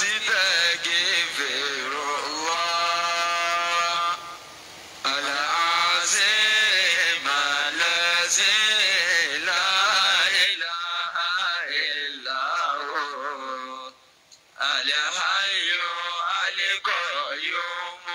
أستغفر الله العظيم الذي لا إله إلا هو الحي القيوم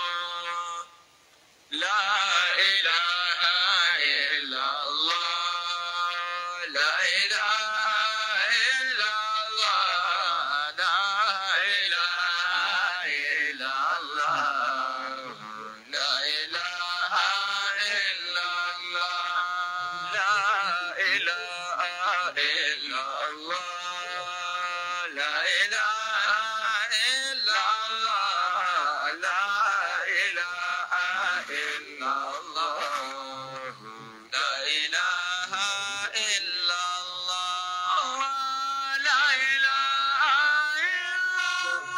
لا إله إلا الله لا إله إلا الله لا إله إلا الله لا إله إلا الله لا إله إلا الله لا إله إلا الله لا إله إلا الله لا إله إلا الله لا إله إلا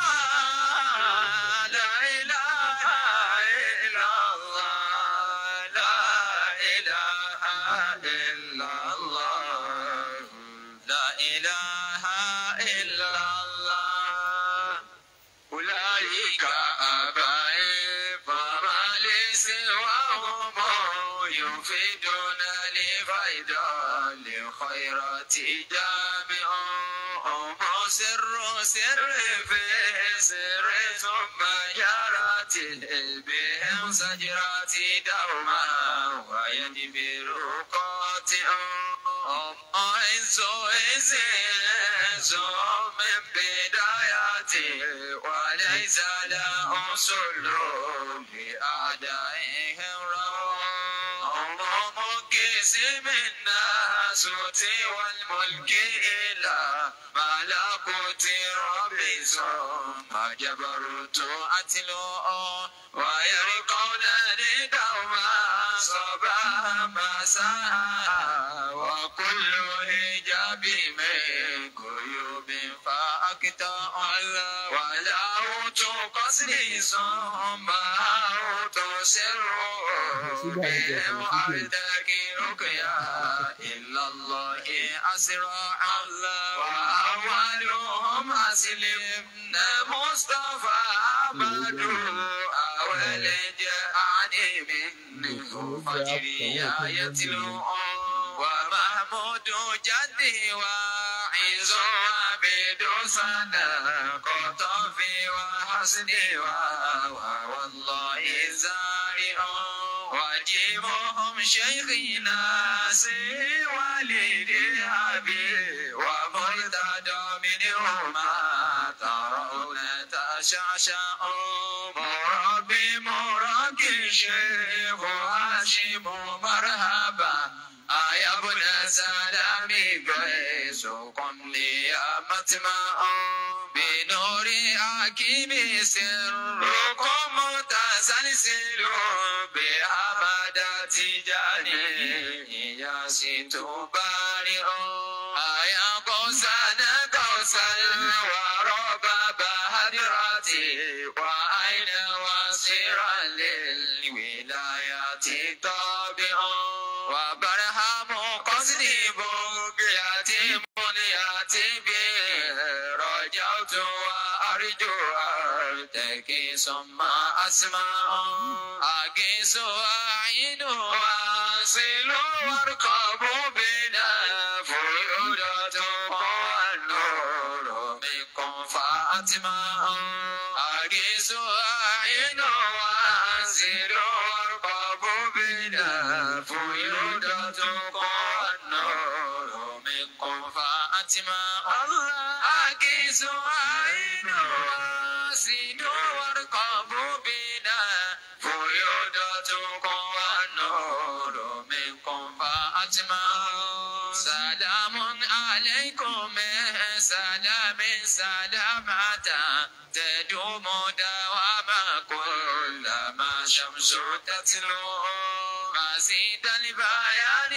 الله لا إله إلا الله لا إله إلا الله لا إله إلا الله أولئك آبائي فما لي سواهم يفيدون لفيدا لخيرات جامع هم سر سر في سر ثم جرت بهم سجرات دوما ويجبر قاطع هم عز عز عز من بدايته وليس له سلوك لأعدائهم روم هم مقسم الناسوت والملك إلى ملكوت رب ثم جبروت أتلو ويرقون دوما صباح مساء وكل هجاب من قيوب فأقطع وله قصدي ثم تسر بهم أردك رقيا إلا الله أسرع الله وأولهم أسلم مصطفى بدو أول جاءني منه فجري يتلو ومحمود جدي وعز عبد سنة قطفي وحسني والله زارع وجيبهم شيخنا سي والدي أبي ومرتدى منهما ترون تشعشع مربي مربي شيخ هاشم مرحبا يا ابن سلامي قيس قم لي يا مطمع بنور حكيم سركم متسلسل بأحمد تجاني يا ست بارئ يا قوسان قوسا ورب بهدرتي وأين وصيرا للولايات طابع وبرهام قصدي بقياتي منياتي به رجعت وأرجو أرتكي ثم أسمع أقيس وأعين وأصل وارقب بنا فيودة والنور منكم فأتمع أقيس وأعين وأصل وارقب بنا فيودة والنور منكم فأتمع أقيس وأعين وأصل وارقب بنا فيودة والنور منكم فأتمعوا سلام عليكم سلام سلامة تدوم دواما كلما شمس تتلو مزيد البيان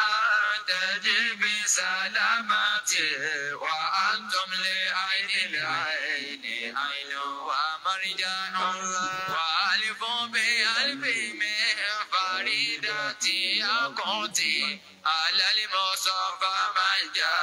تجيب سلامتي وأنتم لعين العين عين ومرجان وألف بألف من فريدتي أقوتي على المصطفى من جاء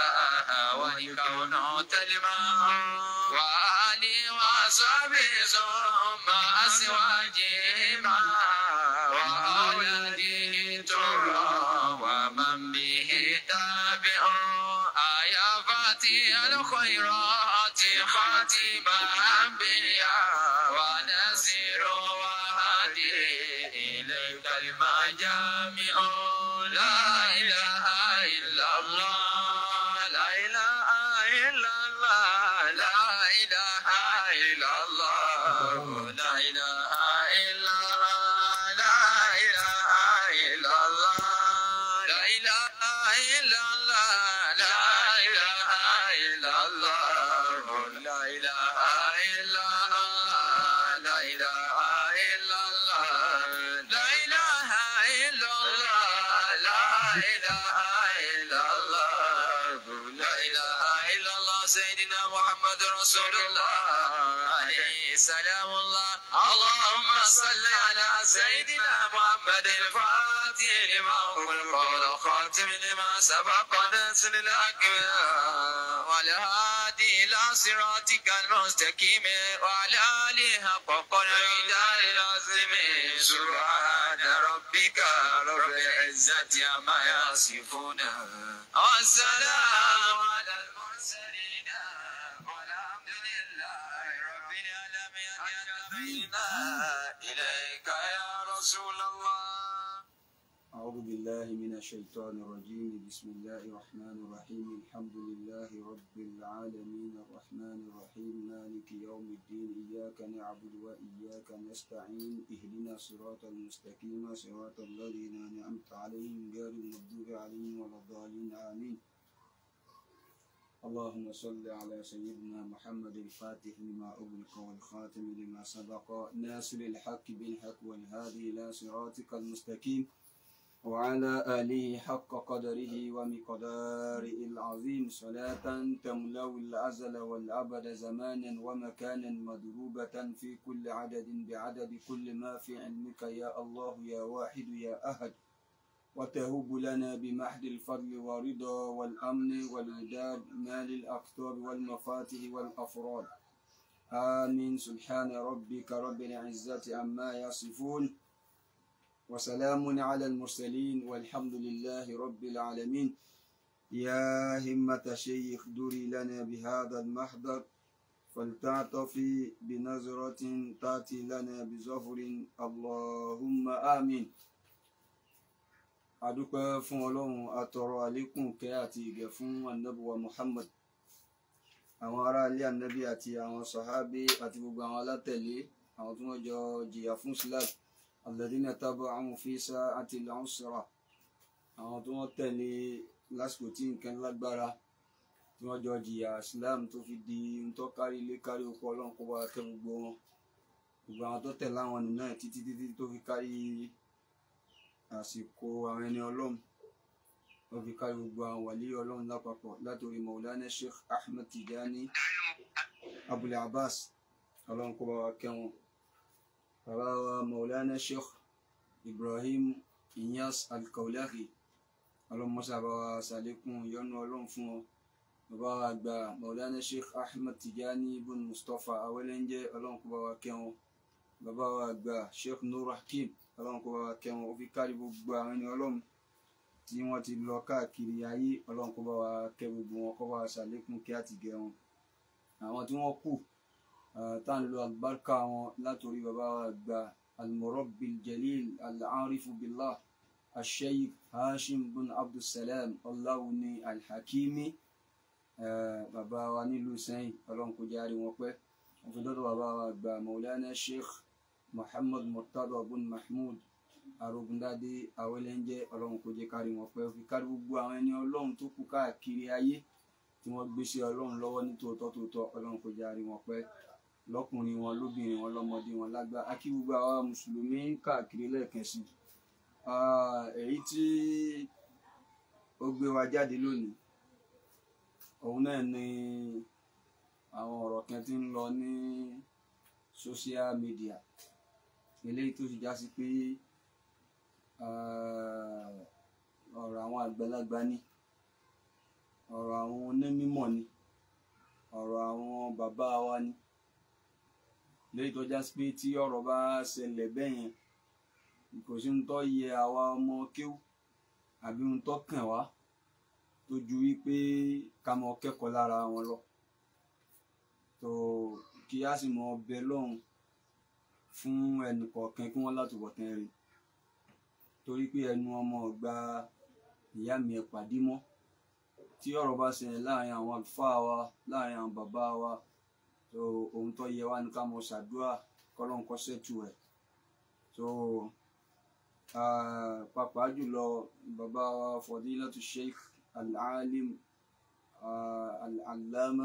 والكون تلمع وآلي وصحبي ثم أزواجي معا وأولاده ترى ومن به تابع آيا فاتي الخيرات خاتم أنبياء ونسير وهادي إليك المجامع لا إله إلا الله لا إله إلا الله لا إله إلا الله لا إله إلا الله لا إله إلا الله لا إله إلا الله لا إله إلا الله لا إله إلا الله لا إله إلا الله لا إله إلا الله لا إله إلا الله لا إله إلا الله سيدنا محمد رسول الله عليه سلام الله اللهم صل على سيدنا محمد الفاتح لما خلق والخاتم لما سبق نزل الأكبر وعلى هادي إلى صراطك المستقيم وعلى آله حق قدر العظيم سبحان ربك رب العزة عما يصفون والسلام على المرسلين والحمد لله رب العالمين إليك يا رسول الله أعوذ بالله من الشيطان الرجيم بسم الله الرحمن الرحيم الحمد لله رب العالمين الرحمن الرحيم مالك يوم الدين إياك نعبد وإياك نستعين اهدنا الصراط المستقيم صراط الذين أنعمت عليهم غير المغضوب عليهم ولا الضالين آمين اللهم صل على سيدنا محمد الفاتح لما أغلق والخاتم لما سبق ناصر الحق بالحق والهادي إلى صراطك المستقيم وعلى آله حق قدره ومقداره العظيم صلاة تملأ الأزل والأبد زمانا ومكانا مضروبة في كل عدد بعدد كل ما في علمك يا الله يا واحد يا أحد وتهب لنا بمحض الفضل والرضا والأمن والوداد مال الأقطار والمفاتح والأفراد آمين سبحان ربك رب العزة عما يصفون وسلام على المرسلين والحمد لله رب العالمين يا همة شيخ دري لنا بهذا المحضر فلتعطفي بنظرة تأتي لنا بظفر اللهم آمين adúpẹ́ fún ọlọ́run atọrọ àlékún kẹ́ àti ìgẹ̀ fún anabuwa muhammad àwọn ará ilé anabi àti àwọn sàhábé àti gbogbo àwọn alátẹ̀lé àwọn tí wọ́n jọ jìyà fún islam alladhina taba'u fi sa'ati al-usra àwọn tí wọ́n tẹ̀lé lásìkò tí nǹkan lágbára tí wọ́n jọ jìyà islam tó fi di ntọ́ kárí ilé kárí oko ọlọ́run kó bá kẹ́ gbogbo wọn gbogbo àwọn tó tẹ̀lé àwọn nìyẹn títí títí tó fi kárí àsìkò àwọn ẹni ọlọ́run wọ́n fi kárí gbogbo àwọn wàlí ọlọ́run lápapọ̀ látòrí maulana sheikh ahmed tijani abul abbas ọlọ́run kó bá wa kẹ́ wọn bàbá wa maulana sheikh ibrahim inyas alkaulahi ọlọ́run mọ́sá bá wa sàlékún yọ́nú ọlọ́run fún wọn bàbá wa àgbà maulana sheikh ahmed tijani ibn mustapha awẹ́lẹ́njẹ́ ọlọ́run kó bá wa kẹ́ wọn bàbá wa àgbà sheikh nur hakim ọlọ́run kó bá wa kẹ́ wọn ó fi kárí gbogbo àwọn ẹni ọlọ́run tí wọ́n ti lọ káàkiri ayé ọlọ́run kó bá wa kẹ́ gbogbo wọn kó bá wa ṣàlékún kí á ti gẹ̀ wọn àwọn tí wọ́n kù tá à ń lo àlùbáríkà wọn látòrí bàbá wa àgbà almurabbil jalil al-arifu billah asheikh hashim bin abdulsalam ọláwùní alhakimi bàbá wa nílùú sẹ́yìn ọlọ́run kó járe wọn pẹ́ wọ́n fi dọ́dọ̀ bàbá wa àgbà maulana sheikh muhammad murtada bin mahmud arógundádé awẹlẹńjẹ ọlọ́run kò jẹ́ kárí wọn pẹ́ fi kárí gbogbo àwọn ẹni ọlọ́run tó kù káàkiri ayé tí wọ́n gbéṣẹ́ ọlọ́run lọ́wọ́ ní tòótọ́ tòótọ́ ọlọ́run kò jẹ́ àrí wọn pẹ́ lọ́kùnrin wọn lóbìnrin wọn lọ́mọdé wọn lágbá akí gbogbo àwa mùsùlùmí káàkiri lẹ́ẹ̀kan sí èyí tí ó gbé wa jáde lónìí òun náà ni àwọn ọ̀rọ̀ kan tí ń lọ ní social media eléyìí tó sì já sí pé ọ̀rọ̀ àwọn àgbàlagbà ní ọ̀rọ̀ àwọn onímọ̀ ni ọ̀rọ̀ àwọn bàbá wa ni lẹ́yìn tó já sí pé tí ọ̀rọ̀ bá ṣẹlẹ̀ bẹ́ẹ̀ yẹn kò sí ń tọ́ yẹ àwa ọmọ kéwú àbí ń tọ́ kàn wá tó ju wípé ká mọ kẹ́kọ̀ọ́ lára wọn lọ tó kí á sì mọ ọbẹ̀ lọ́hùn fún ẹnì kọ̀ọ̀kan kí wọ́n látúbọ̀tán rẹ̀ torí pé ẹnu ọmọ ọgbà ìyá mi ẹ̀ pàdé mọ́ tí ọ̀rọ̀ bá ṣẹlẹ̀ láàrin àwọn àlùfáà wa láàrin àwọn bàbá wa so ohun tó yẹ wá ní ká mọ ṣàdúrà kọ́lọ́n kọ́ ṣètù ẹ̀ so ah, pàápàá jùlọ bàbá wa fadilatu sheikh al-alim ah, al-allama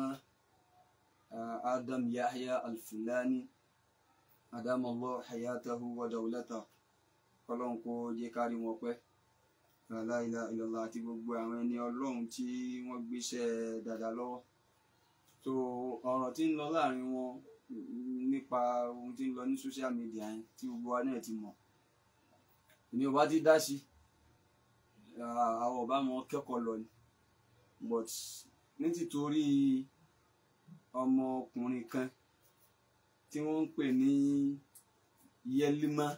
ah, adam yahya al-fulani adamallahu hayatahu wa dawlatahu kọ́lọ́n kó jẹ́ kárí wọn pẹ́ la ilaha illallah àti gbogbo àwọn ẹni ọlọ́run tí wọ́n gbéṣẹ́ dáadáa lọ́wọ́ so ọ̀rọ̀ tí ń lọ láàrin wọn mm, nípa ohun tí ń lọ ní social media yẹn tí gbogbo wa náà ti mọ̀ èmi ò bá ti dá sí ah, àwọn ọba mọ kẹ́kọ̀ọ́ lọ ni but ní tìtorí ọmọkùnrin kan tí wọ́n ń pè ní Yẹlímà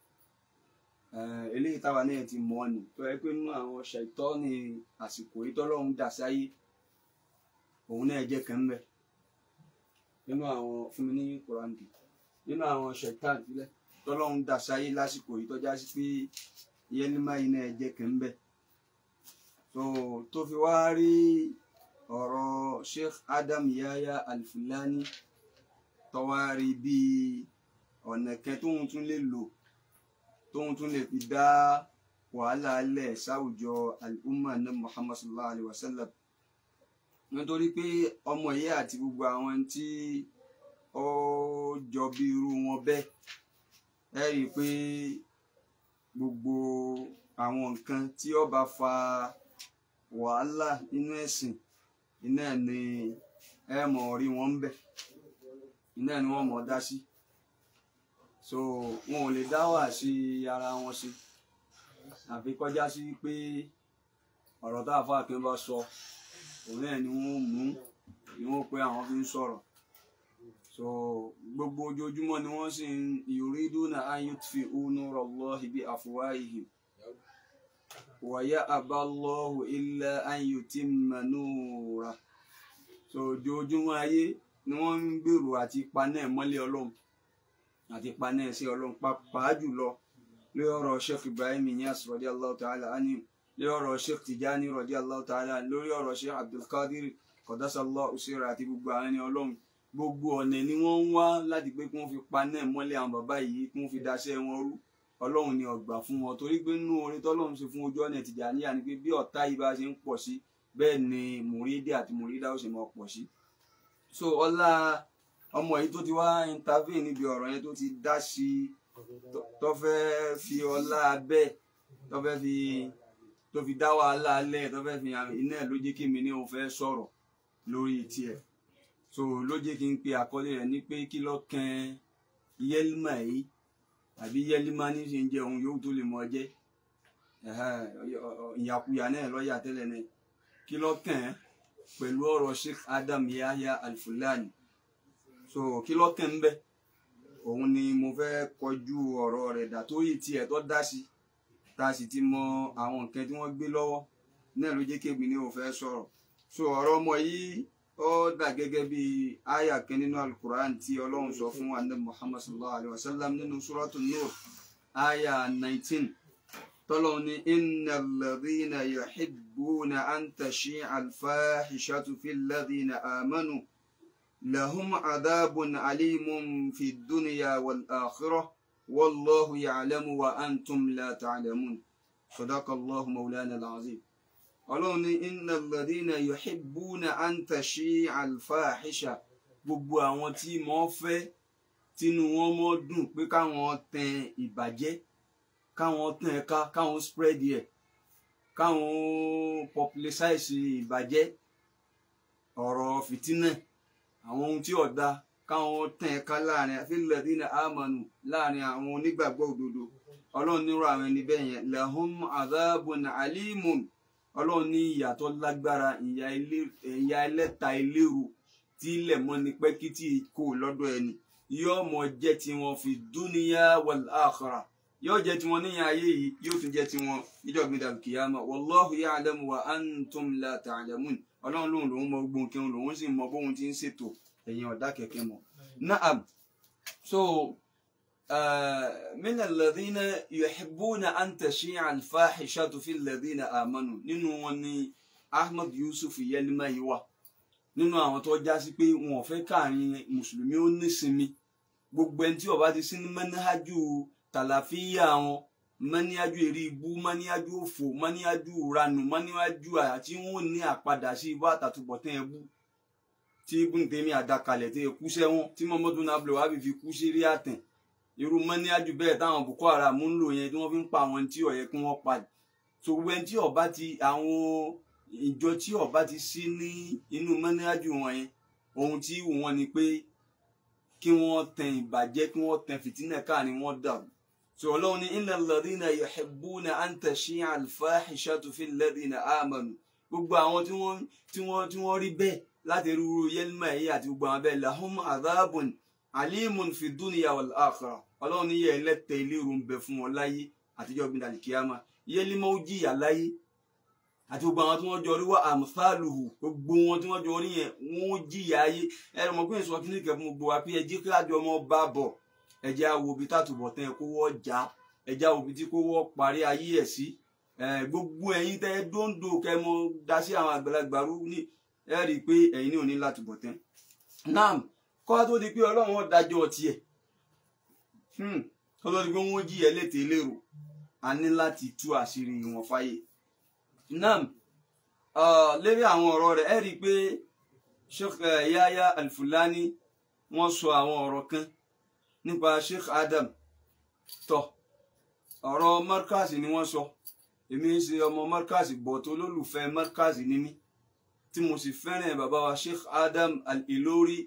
Eh, eléyìí táwa náà ti mọ̀ ni tó yẹ pé nínú àwọn ṣètọ́ ní àsìkò yìí tọ́lọ́run dà sáyé òun náà jẹ́ kan bẹ̀ nínú àwọn fún mi ní kùránì nínú àwọn ṣètàn ìfilẹ̀ tọ́lọ́run dà sáyé lásìkò yìí tọ́já sí pé Yẹlímà yìí náà jẹ́ kan bẹ̀ so tó fi wá rí ọ̀rọ̀ Sheikh Adam Yahya Al-Fulani tọ́wárí bíi ọ̀nà kan tóun tún lè lò tóun tún lè fi dá wàhálà lẹ̀ sáwùjọ al-umma ní muhammad sallallahu alayhi wa sallam nítorí pé ọmọ yìí àti gbogbo àwọn tí ó jọ bí irú wọn bẹ́ẹ̀ ẹ rí i pé gbogbo àwọn nǹkan tí ó bá fa wàhálà nínú ẹ̀sìn iná ni ẹ mọ̀ rí wọn ń bẹ̀ iná ni wọ́n mọ̀ dá sí so wọn ò lè dá wà sí ara wọn sí àfi kọjá sí pé ọ̀rọ̀ tá a fà kí wọ́n bá sọ òun náà ni wọ́n mú ni wọ́n pé àwọn fi ń sọ̀rọ̀ so gbogbo ojoojúmọ́ ni wọ́n sì ń yuriduna an yutfi'u nurallahi bi afwahihim wa ya'ba Allahu illa an yutimma nurah so ojoojúmọ́ ayé ni wọ́n ń gbèrò àti paná ẹ̀ mọ́lẹ̀ ọlọ́run àti paná ẹ̀ sí ọlọ́run pàápàá jùlọ lórí ọ̀rọ̀ sheikh ibrahim Inyas radiyallahu ta'ala anhu lórí ọ̀rọ̀ sheikh tijani radiyallahu ta'ala lórí ọ̀rọ̀ sheikh abdulkadir qaddasallahu usira àti gbogbo àwọn ẹni ọlọ́run gbogbo ọ̀nà ni wọ́n ń wá láti pé kí wọ́n fi paná ẹ̀ mọ́lẹ̀ àwọn bàbá yìí kí wọ́n fi daṣẹ́ wọn rú ọlọ́run ni ọgbà fún wọn torí pé nínú orin tọ́lọ́run ṣe fún ojú ọ̀nà Tìjàníyà ni pé bí ọ̀tá yìí bá ṣe ń pọ̀ sí bẹ́ẹ̀ ni mùrídì àti mùrídà ó ṣe máa pọ̀ sí so ọlá ọmọ yìí tó ti wá intervene níbi ọ̀rọ̀ yẹn tó ti dá sí tó- tó fẹ́ fi ọlá bẹ́ẹ̀ tó fẹ́ fi tó fi dá wàhálà lẹ̀ tó fẹ́ fi hàn iná ẹ̀ ló jẹ́ kí mi ní òun fẹ́ sọ̀rọ̀ lórí tiẹ̀ so ló jẹ́ kí n pe àkọlé rẹ̀ ní pé kí ló kan Yẹlímà yìí àbí Yẹlímà ní ṣe ń jẹ ohun yòówù tó lè mọ jẹ́ ìyàkuyà náà lọ́ọ̀yà tẹ́lẹ̀ náà kí ló kàn án pẹ̀lú ọ̀rọ̀ Sheikh Adam Yahya Al-Fulani so kí ló kàn ń bẹ̀ òun ni mo fẹ́ kọjú ọ̀rọ̀ rẹ̀ dà tó yìí tiẹ̀ tó dá sí tá a sì ti mọ àwọn nǹkan tí wọ́n gbé lọ́wọ́ náà ló jẹ́ kébì ní òun fẹ́ sọ̀rọ̀ so ọ̀rọ̀ ọmọ yìí ó dà gẹ́gẹ́ bí àyà kan nínú alukur'an tí ọlọ́run sọ fún anabi muhammad sallallahu alayhi wa sallam nínú suratu nur àyà nineteen tọ́lọ́run ní innal ladhina yuhibbuna an tashi'a al-fahishatu fil ladhina amanu lahum adhabun alimun fi dunya wal akhirah wallahu ya'lamu wa antum la ta'lamun sadaqallahu mawlana al-azim ọlọ́run ní innal ladhina yuhibbuna an tashi'a al-fahisha gbogbo àwọn tí mọ́ fẹ́ tínú wọn mọ́ dùn pé káwọn tẹn ìbàjẹ́ káwọn tẹn ẹ̀ka káwọn spread ẹ̀ káwọn popularize ìbàjẹ́ ọ̀rọ̀ fìtínà àwọn ohun tí ọ̀dà káwọn tẹn ẹ̀ka láàrin fil ladhina amanu láàrin àwọn onígbàgbọ́ òdodo ọlọ́run nírò àwọn ẹni bẹ́ẹ̀ yẹn lahum adhabun alimun ọlọ́run ní ìyàtọ̀ lágbára ìyà ilé- ìyà ẹlẹ́ta eléru tí ilẹ̀ mọ́ ni pẹ́kítì kò lọ́dọ̀ ẹni yóò mọ jẹ́ tiwọn fi dúníyà wal akhirah yóò jẹ́ tiwọn níyàn ayé yìí yóò tún jẹ́ tiwọn níjọ́gbìn dàlùkìyàmà wallahu ya'lamu wa antum la ta'lamun ọlọ́run lòun lòun mọ gbóhùn kírun lòun sì mọ bóun ti ń ṣètò ẹ̀yin ọ̀dà kẹ̀kẹ́ mọ̀ na'am so uh, min alladhina yuhibbuna an tashi'a al-fahishatu fi alladhina amanu nínú wọn ni ahmad yusuf yelima yìí wà nínú àwọn tó já sí pé wọn ò fẹ́ káàrin mùsùlùmí ó nísinmi gbogbo ẹni tí ó bá ti sí ní mẹ́níhájú tàlàfíà wọn mẹ́níhájú eré ibú mẹ́níhájú òfò mẹ́níhájú ranù mẹ́níhájú àti wọn ò ní àpadà sí ibú àtàtúbọ̀tán ẹbú tí ibùn tèmi àdàkalẹ̀ tí ekú sẹ́wọ̀n tí mọ́mọ́dún náà bẹ̀rẹ̀ wá fi kú sí rí àtẹ̀ irú mẹ́níhájú bẹ́ẹ̀ táwọn boko haram ń lò yẹn tí wọ́n fi ń pa àwọn tí ó yẹ kí wọ́n pa so gbogbo ẹni tí ó bá ti àwọn ìjọ tí ó bá ti sí ní inú mẹ́níhájú wọn yẹn ohun tí wù wọ́n ni pé kí wọ́n tẹ ìbàjẹ́ kí wọ́n tẹ fìtínà káàrin wọn dàrú so ọlọ́run ní innal ladhina yuhibbuna an tashi'a al-fahishatu fil ladhina amanu gbogbo àwọn tí wọ́n tí wọ́n tí wọ́n rí bẹ́ẹ̀ láti rúru yẹlímà yìí àti gbogbo àwọn bẹ́ẹ̀ lahum adhabun alimun fi dunya wal akhirah ọlọ́run ní yẹ ẹlẹ́tẹ̀ ìlérò ń bẹ fún wọn láyé àtijọ́ gbin dàlí kíámà yẹlímà ó jìyà láyé àti gbogbo àwọn tí wọ́n jọ rí wá àmúfàlùhù gbogbo wọn tí wọ́n jọ rí yẹn wọ́n ó jìyà ayé ẹ̀rọ mọ̀ pé ìsọ kíní kẹ́ fún gbogbo wa pé ẹjẹ́ kí àjọ ọmọ bá bọ̀ ẹjẹ́ àwo ibi tàtúbọ̀ tán ẹ kó wọ́ já ẹjẹ́ àwo ibi tí kó wọ́ parí ayé ẹ̀ sí ẹ̀, gbogbo ẹ̀yin tẹ́ dóńdó kẹ́ mọ́ dá sí àwọn àgbàlagbà rú ní ẹ rí i pé ẹ̀yin ní òní láti bọ̀ tán nam kọ́ tó di pé ọlọ́run ó dájọ́ tiẹ̀ Hmm, kọ́ tó di pé wọ́n jí ẹlẹ́tẹ̀ẹ́ lérò a ní láti tú àṣírí wọn fáyé nam uh, lérí àwọn ọ̀rọ̀ rẹ̀ ẹ rí i pé sheikh eh, yahya alfulani wọ́n sọ àwọn ọ̀rọ̀ kan nípa sheikh adam tó ọ̀rọ̀ markaz ni wọ́n sọ èmi ń ṣe ọmọ markaz bọ̀tọ̀ olólùfẹ́ markaz ni mí tí mo sì fẹ́ràn bàbá wa sheikh adam al-ilori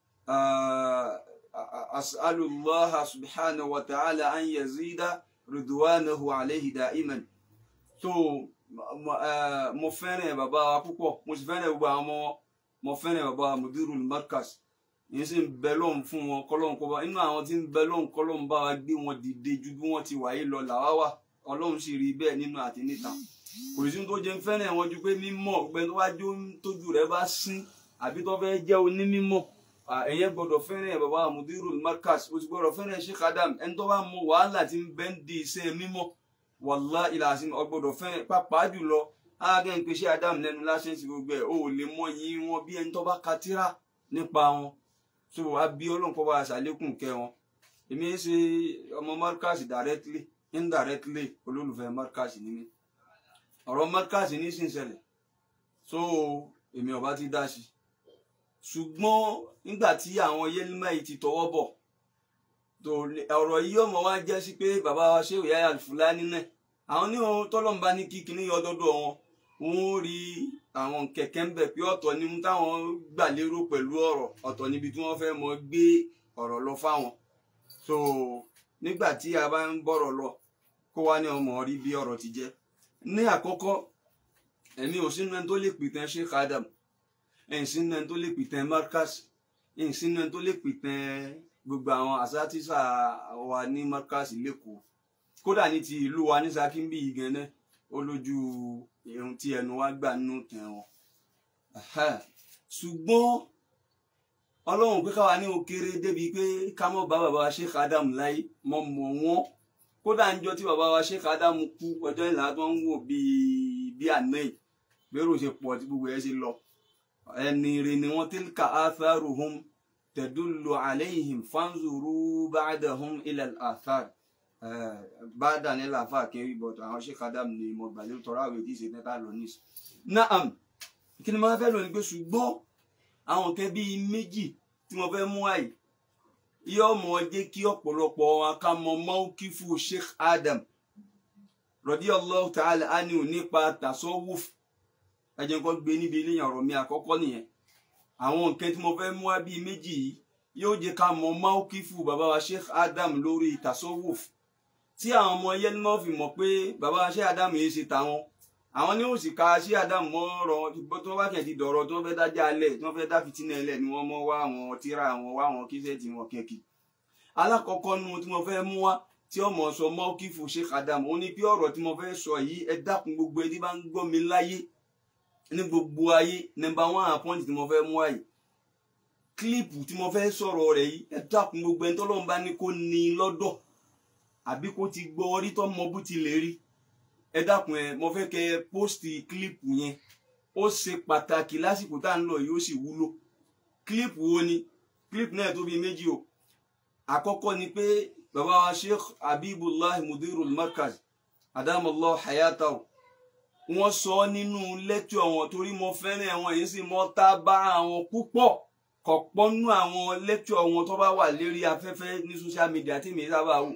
uh, as'alullah subhanahu wa ta'ala an yazida ridwanahu alayhi da'iman so mo eh, mo fẹ́ràn bàbá wa púpọ̀ mo sì fẹ́ràn gbogbo àwọn ọmọ mo fẹ́ràn bàbá wa mudiru markaz yìí sì ń bẹ lọ́hùn fún wọn kọ́lọ́hùn kọ́ bá inú àwọn tí ń bẹ lọ́hùn kọ́lọ́hùn bá wa gbé wọn dìde ju bí wọ́n ti wáyé lọ làwa wà ọlọ́run sì rí bẹ́ẹ̀ nínú àti níta kò sí tó jẹ́ ń fẹ́ràn wọn ju pé mímọ́ ọgbẹ́ tó wá jó tójú rẹ̀ bá sín àbí tó fẹ́ jẹ́ onímímọ́ ẹ̀yẹ gbọ́dọ̀ fẹ́ràn bàbá wa mudiru markaz o sì gbọ́dọ̀ fẹ́ràn sheikh adam ẹni tó bá mọ wàhálà tí ń bẹ ń di iṣẹ́ mímọ́ wàlá ìlàsìn ọgbọ́dọ̀ fẹ́ràn pàápàá jùlọ ágẹ́ ń pe sheikh adam lẹ́nu lásán sí gbogbo ẹ̀ o ò lè mọ yìí wọn bí ẹni tó bá ka tírà nípa wọn so abi ọlọ́run kọ́ bá a ṣàlékún kẹ́ wọn èmi ń ṣe ọmọ markaz directly indirectly olólùfẹ́ markaz ní mi ọ̀rọ̀ markaz ní sì ń ṣẹlẹ̀ so èmi ọba ti dá sí ṣùgbọ́n nígbà tí àwọn yẹlímà yìí ti tọwọ́ bọ̀ tó ọ̀rọ̀ yìí ọmọ wa jẹ́ sí pé bàbá wa ṣé òyà Al-Fulani náà àwọn ní ohun tọ́lọ́mùbá ní kíkiní ọdọọdọ wọn wọn ó rí àwọn kẹ̀kẹ́ ń bẹ̀ pé ọ̀tọ̀ ni ohun táwọn gbà lérò pẹ̀lú ọ̀rọ̀ ọ̀tọ̀ níbi tí wọ́n fẹ́ mọ gbé ọ̀rọ̀ lọ fáwọn so nígbà tí a bá ń bọ̀rọ̀ lọ kó wá ní ọmọ rí bí ọ̀rọ̀ ti jẹ́ ní àkọ́kọ́ ẹ̀mí ò sínú ẹni tó lè pìtàn Sheikh Adam ẹ̀yìn sínú ẹni tó lè pìtàn Markaz ẹ̀yìn sínú ẹni tó lè pìtàn gbogbo àwọn àsátìsà wa ní Markaz lẹ́kọ̀ọ́ kódà ní ti ìlú wa ní Ṣakí bí yìí gan-an ó lójú ohun tí ẹnu wa gbà nínú tẹ̀ wọn ṣùgbọ́n ọlọ́run pé káwa ní o kéré débi pé ká mọ̀ bá bàbá wa Sheikh Adam láyé mọ̀ mọ̀ wọ́n kódà ń jọ tí bàbá wa Sheikh Adam kú ọjọ́ ìlà tó ń wò bíi bí àná yìí bẹ́rù ṣe pọ̀ tí gbogbo ẹ̀ ṣe lọ ẹni rè ni wọ́n tilka atharuhum tadullu alayhim fanzuru ba'dahum ila al-athar ba'da ní làáfà kiri bọ̀tọ̀ àwọn Sheikh Adam ni mo gbàlẹ́ tọ́ra àwẹ̀ tí ì ṣe tẹ́tà lọ ní. naam kí ni mo fẹ́ lọ ní pé ṣùgbọ́n àwọn nǹkan bíi méjì tí mo fẹ́ mú àyè yóò mọ jẹ́ kí ọ̀pọ̀lọpọ̀ akámọ mọ́kífù Sheikh Adam radiyallahu ta'ala anhu nípa tasawuf ẹjẹ nǹkan gbé níbi eléyàn ọ̀rọ̀ mi àkọ́kọ́ nìyẹn àwọn nǹkan tí mo fẹ́ mú wá bíi méjì yìí yóò jẹ́ ká mọ mọ́kífù bàbá wa Sheikh Adam lórí tasawuf tí àwọn ọmọ yẹnmọ́ fi mọ̀ pé bàbá wa Sheikh Adam yìí ṣe tàwọn àwọn ní òsì ka sí Adam mọ́ ọ̀rọ̀ tí wọ́n bá kẹ̀ ti dọ̀rọ̀ tí wọ́n fẹ́ dájà alẹ̀ tí wọ́n fẹ́ dá fìtínà ẹlẹ̀ ni wọ́n mọ́ wá àwọn tíra àwọn wá àwọn kíṣẹ́ẹ̀tì wọn kẹ̀kì alákọ̀ọ́kọ́ nu tí mo fẹ́ mú wá tí ọmọ sọ mọ́kífù Sheikh Adam ó ní bí ọ̀rọ̀ tí mo fẹ́ sọ yìí ẹ dákun gbogbo ẹni bá ń gbọ́ mi láyé ní gbogbo ayé nọ́mbà wọn àpọ́ǹtì tí mo fẹ́ mú wáyé kílípù tí mo fẹ́ sọ̀rọ̀ rẹ̀ yìí ẹ dákun gbogbo ẹni tọ́lọ́run bá ní kó ní lọ́dọ̀ àbí kó ti gbọ́ orí tó mọ bó ti lè rí ẹ dákun ẹ mo fẹ́ kẹ́ ẹ pósìtì kílípù yẹn ó ṣe pàtàkì lásìkò tá à ń lọ yìí ó sì wúlò kílípù wo ni kílípù náà tó bí méjì o àkọ́kọ́ ni pé bàbá wa sheikh habibullah mudirul markaz adamallah hayatahu wọ́n sọ nínú lẹ́kítọ̀ wọn torí mo fẹ́ràn àwọn èyí sì mọ́ tá bá àwọn púpọ̀ kọ̀pọ̀ nínú àwọn lẹ́kítọ̀ wọn tó bá wà lérí afẹ́fẹ́ ní social media tí mi sábà wò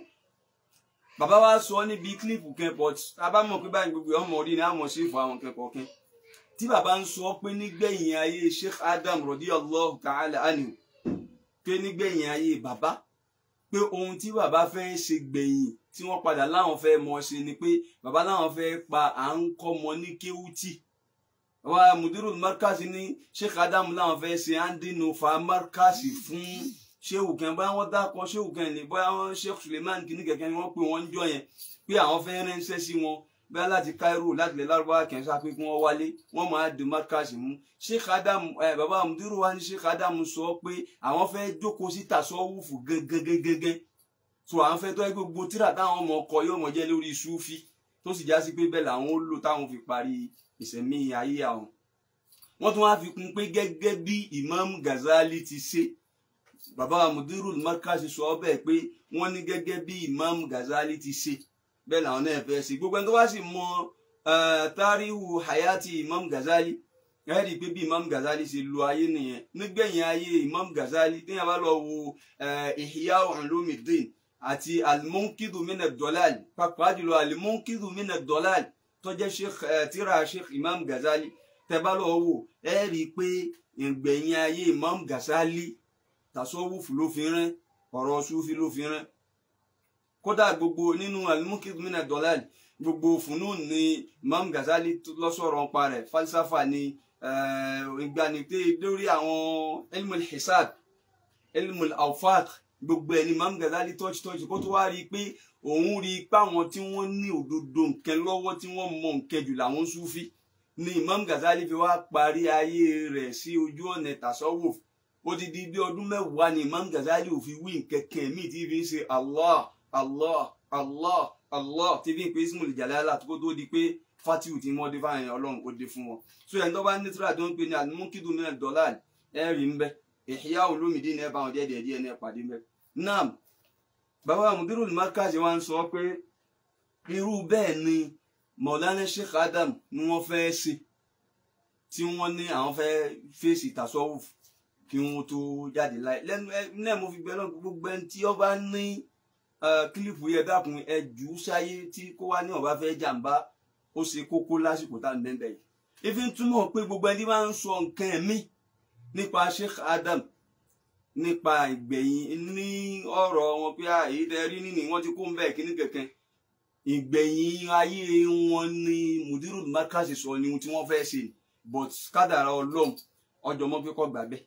bàbá wa sọ níbi kílípù kan but tábà mọ̀ pé báyìí gbogbo ọmọ orí ni àmọ̀ sí ìfọ̀ àwọn kẹ́kọ̀ọ́ kan tí bàbá ń sọ pé nígbẹ̀yìn ayé sheikh adam radiyallahu ta'ala anhu pé nígbẹ̀yìn ayé bàbá pé ohun tí bàbá fẹ́ ṣe gbẹ̀yìn tí wọ́n padà láwọn fẹ́ mọ̀ ṣe ni pé bàbá láwọn fẹ́ pa à ń kọ́ mọ ní kéwútì wa mudirul markasi ní sheikh adam láwọn fẹ́ ṣe andinu fa markasi fún shehu kan bóyá wọ́n dákọ shehu kan ní bóyá wọ́n sheikh suleiman kìíní kẹ̀kẹ́ ni wọ́n pè wọ́n ń jọ yẹn pé àwọn fẹ́ ránṣẹ́ sí wọn bóyá láti cairo láti lè lárúbáwá kẹ́ ń sá pé kí wọ́n wálé wọ́n máa di markasi mú sheikh adam ẹ bàbá mudiru wa ní sheikh adam sọ pé àwọn fẹ́ jókòó sí tasọ́wùfù gẹ́gẹ́gẹ́gẹ́ so àwọn fẹ́ tó ẹ gbogbo tíra táwọn ọmọ ọkọ yóò mọ jẹ́ lórí sufi tó sì já sí pé bẹ́ẹ̀ làwọn ó lò táwọn fi parí ìṣẹ̀mí ayé àwọn wọ́n tún wá fi kún pé gẹ́gẹ́ bí imam Ghazali ti ṣe bàbá mudirul markasi sọ bẹ́ẹ̀ pé wọ́n ní gẹ́gẹ́ bí imam Ghazali ti ṣe bẹ́ẹ̀ làwọn náà fẹ́ ṣe gbogbo ẹni tó wá sì mọ tarihu hayati imam Ghazali ẹ rí i pé bí imam Ghazali ṣe lo ayé nìyẹn nígbẹ̀yìn ayé imam Ghazali téèyàn bá lọ wo Ihya Ulumuddin àti alimunkidu mina dọlal pàápàá jùlọ alimunkidu mina dọlal tó jẹ́ sheikh tírà sheikh imam Ghazali tẹ́bá lọ wò ẹ rí i pé ìgbẹ̀yìn ayé imam Ghazali tasọ́wùfù ló fi rán ọ̀rọ̀ sufi ló fi rán kódà gbogbo nínú alimunkidu mina dọlal gbogbo funun ni imam Ghazali lọ́sọ̀rọ̀ ń parẹ̀ falsafa ni ìgbanite lórí àwọn ilmul hisab ilmul awfaq gbogbo ẹni Imam Ghazali tọ́jú tọ́jú kó tó wá rí i pé òun rí i pé àwọn tí wọ́n ní òdodo nǹkan lọ́wọ́ tí wọ́n mọ nǹkan jù làwọn Sufi ni Imam Ghazali fi wá parí ayé rẹ̀ sí ojú ọ̀nà tasawuf odidi bí ọdún mẹ́wàá ni Imam Ghazali ò fi wí nǹkan kan míì tí fi ń ṣe Allah Allah Allah Allah tí fi ń pe ismul jalala tó tó di pé fatiu tí wọ́n dé fáwọn ọlọ́run ó dé fún wọn so ẹni tó bá ní tíra tó ń pè ní alimukidu min ad-dalal ẹ̀rí ń bẹ Ihya Ulumuddin ẹ̀ bá wọn díẹ̀ díẹ̀ díẹ̀ ní ẹ̀ pàdé ń bẹ naam bàbá mudirul markaz wa ń sọ pé irú bẹ́ẹ̀ ni Maulana Sheikh Adam ni wọ́n fẹ́ ṣe tí wọ́n ní àwọn fẹ́ fèsì tasawuf kí wọ́n tó jáde láì lẹ́nu ẹ náà mo fi gbẹ náà gbogbo ẹni tí ọba ní kílípù yẹ dákun ẹ jù ú sáyé tí kó wá ní ọba fẹ́ jàǹbá ó ṣe kókó lásìkò tá à ń bẹ́ẹ̀ yìí ifi ń túmọ̀ pé gbogbo ẹni máa ń sọ nǹkan ẹ̀mí nípa Sheikh Adam nípa ìgbẹ̀yìn ní ọ̀rọ̀ wọn pé èyí tẹ rí nínú wọn ti kó ń bẹ́ẹ̀ kíní kẹ̀kẹ́ ìgbẹ̀yìn ayé wọn ni mudiru markaz sọ ni ohun tí wọ́n fẹ́ ṣe but kádàrá ọlọ́run ọjọ́ mọ́ pé kọ́ gbà bẹ́ẹ̀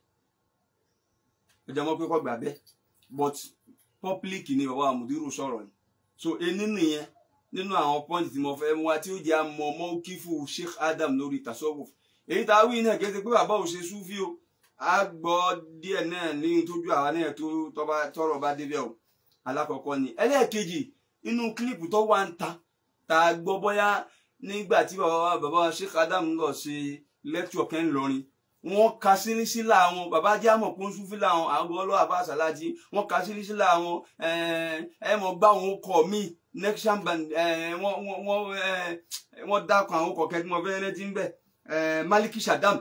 ọjọ́ mọ́ pé kọ́ gbà bẹ́ẹ̀ but public ni bàbá mudiru sọ̀rọ̀ ni so ení nìyẹn nínú àwọn pọ́ǹtì tí mo fẹ́ mú wa tí ó jẹ́ àmọ́ mọ́ kífù Sheikh Adam lórí tasawuf èyí tá a wí náà kéde pé bàbá ò ṣe súfì o a gbọ́ díẹ̀ náà ní tójú àwa náà tó tọrọ bá débẹ̀ o alákọ̀ọ́kọ́ ni ẹlẹ́ẹ̀kejì inú kílípù tó wà ń ta tá a gbọ́ bóyá nígbà tí bàbá bàbá Sheikh Adam lọ ṣe lẹ́kítọ̀ kẹ́ ń lọrin wọ́n ka sírísílà wọn bàbá jẹ́ àmọ̀ pọ́n súfì làwọn àgọ́ ọlọ́wà bá ṣàlájì wọ́n ka sírísílà wọn ẹ mọ̀ gbá wọn kọ̀ míì nexan band wọ́n wọ́n wọ́n dákun àwọn kọ̀kẹ́ tí mo fẹ́ rẹ́ ti ń bẹ̀ Maliki Shadam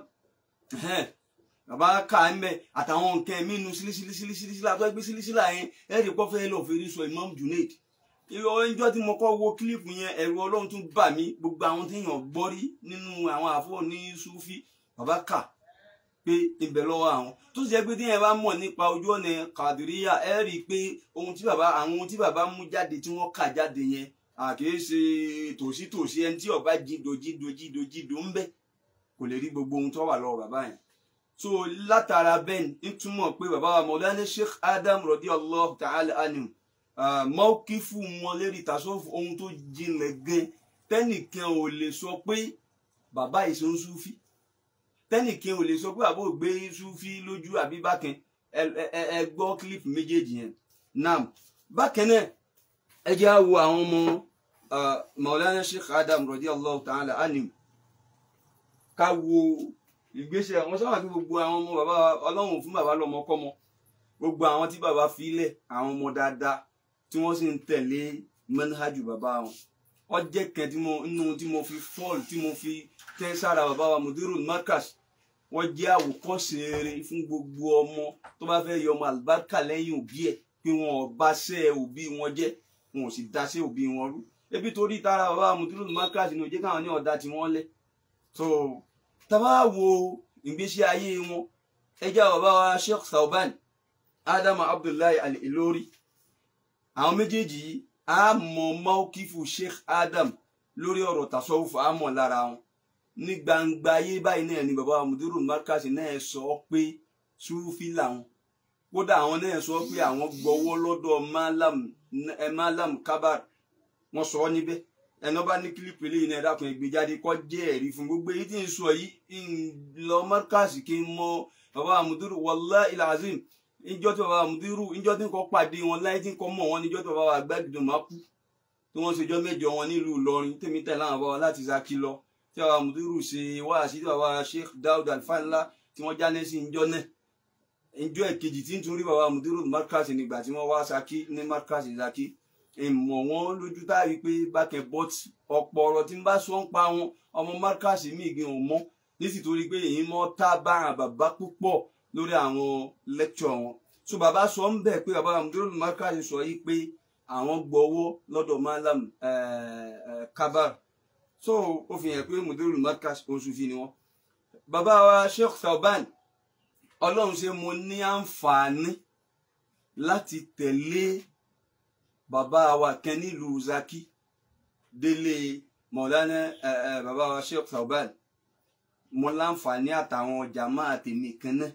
bàbá ká ń bẹ àtàwọn nǹkan ẹ̀mí inú sílísílísílísílá tó ẹgbẹ́ sílísílá yẹn ẹ̀rí pọ́ fẹ́ lọ́ọ́ fèrè sọ Imam Junaid ìjọ tí mo kọ́ wo kílípù yẹn ẹ̀rù ọlọ́run tún bà mí gbogbo àwọn tí èèyàn gbọ́ rí nínú àwọn àfọ́ ní Sufi bàbá kà pé ibẹ̀ lọ́wọ́ àwọn tó sì jẹ́ pé téèyàn bá mọ̀ nípa ojú ọ̀nà Kàdìríyà ẹ rí i pé ohun tí bàbá àwọn ohun tí bàbá mú jáde tí wọ́n kà jáde yẹn àkìí ṣe tòsítòsí ẹni tí ọba jído jído jído jído ń bẹ kò lè rí gbogbo ohun tó wà lọ́wọ́ bàbá yẹn so látara bẹ́ẹ̀ ń túmọ̀ pé bàbá wa Mawlana Sheikh Adam radiyallahu ta'ala anhu mọ́kífù wọn lérí tasọ́fù ohun tó jinlẹ̀ gan tẹ́nìkan ò lè sọ pé bàbá yìí ṣe ń súfì tẹ́nìkan ò lè sọ pé bàbá ò gbé súfì lójú àbí bákan ẹ gbọ́ clip méjèèjì yẹn nam bákan náà ẹ jẹ́ á wo àwọn ọmọ Mawlana Sheikh Adam radiyallahu ta'ala anhu ká wo ìgbésẹ̀ wọn sábà kí gbogbo àwọn ọmọ bàbá ọlọ́run fún bàbá lọ́mọ kọ́mọ gbogbo àwọn tí bàbá filẹ̀ àwọn ọmọ dáadáa tí wọ́n sì ń tẹ̀lé manhajú bàbá wọn wọ́n jẹ́ kan tí mo nínú tí mo fi fọ́ọ̀lù tí mo fi tẹ́ sára bàbá wa mudirul markas wọ́n jẹ́ àwòkọ́ṣe rere fún gbogbo ọmọ tó bá fẹ́ yọ ọmọ àlùbáríkà lẹ́yìn òbí ẹ̀ pé wọn ò bá ṣẹ́ òbí wọn jẹ́ wọn ò sì daṣẹ́ òbí wọn rú ebi torí tara bàbá wa mudirul markas ni ó jẹ́ káwọn ní ọ̀dà tí wọ́n lẹ̀ so tàbá wo ìgbésí ayé wọn ẹjẹ bàbá wa Sheikh Sauban Adam Abdullahi Al-Ilori àwọn méjèèjì yìí a mọ mọ́kífù Sheikh Adam lórí ọ̀rọ̀ tasọ́wùfù a mọ̀ lára wọn ní gbangba ayé báyìí náà ni bàbá mudiru markasi náà sọ pé sufi làwọn kódà àwọn náà sọ pé àwọn gbọ́wọ́ lọ́dọ̀ malam malam kabar wọ́n sọ ọ níbẹ̀ ẹnà bá ní kílípù eléyìí náà dákun ẹgbẹ́ jáde kọ jẹ́ ẹ̀rí fún gbogbo èyí tí ń sọ yìí ń lọ mọrkàsì kí n mọ bàbá àmùdúrù wallahi ilazim ìjọ tí bàbá àmùdúrù ìjọ tí ń kọ pàdé wọn láyé tí ń kọ mọ wọn níjọ tí bàbá àgbàgìdò máa kú tí wọ́n ṣèjọ mẹ́jọ wọn nílùú Ìlọrin tèmi tẹ láwọn bàbá láti Ṣakí lọ tí bàbá àmùdúrù ṣe wáàsí tí bàbá Sheikh Daud Alfanla tí wọ́n já lẹsí ìjọ náà ìjọ èkejì tí ń tún rí bàbá àmùdúrù mọrkàsì nígbà tí wọ́n wá Ṣakí ní mọrkàsì Ṣakí ìmọ̀ wọn lójú táyì pé bákẹ́ bọ́t ọ̀pọ̀ ọ̀rọ̀ tí ń bá sọ ń pa wọn ọmọ márkàsì míì gan ò mọ́ nítorí pé èyí mọ́ tá bára bàbá púpọ̀ lórí àwọn lẹ́kṣọ̀ wọn so bàbá sọ ń bẹ̀ pé bàbá amúdúró márkàsì sọ yìí pé àwọn gbọ́wọ́ lọ́dọ̀ malam kabar so ó fi hàn pé amúdúró márkàsì oṣù fi ni wọn. bàbá wa Sheikh Sauban ọlọ́run ṣe mo ní àǹfààní láti tẹ̀lé bàbá wa kan nílùú Zaki délé mọ̀lánà bàbá wa Sheikh Sauban mo láǹfààní àtàwọn jàmá àtẹ̀mí kan náà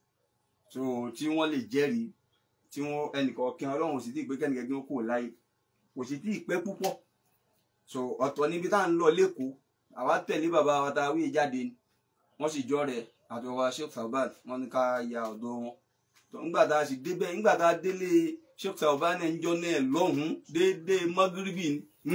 so tí wọ́n lè jẹ́rìí tí wọ́n ẹnìkọ̀ọ̀kan ọlọ́run sì ti pé kẹ́nìkan kí wọ́n kò láyé kò sì tí ì pẹ́ púpọ̀ so ọ̀tọ̀ níbi tá à ń lọ lẹ́kọ̀ọ́ àwa tẹ̀lé bàbá wa tá a wí jáde ni wọ́n sì jọ rẹ̀ àti bàbá Sheikh Sauban wọ́n ní ká ya ọ̀dọ̀ wọn nígbà tá a sì débẹ̀ nígbà tá a délé Sheikh Sauban náà ń jọ náà lọ́hùn-ún déédéé mọ́gíríbì ni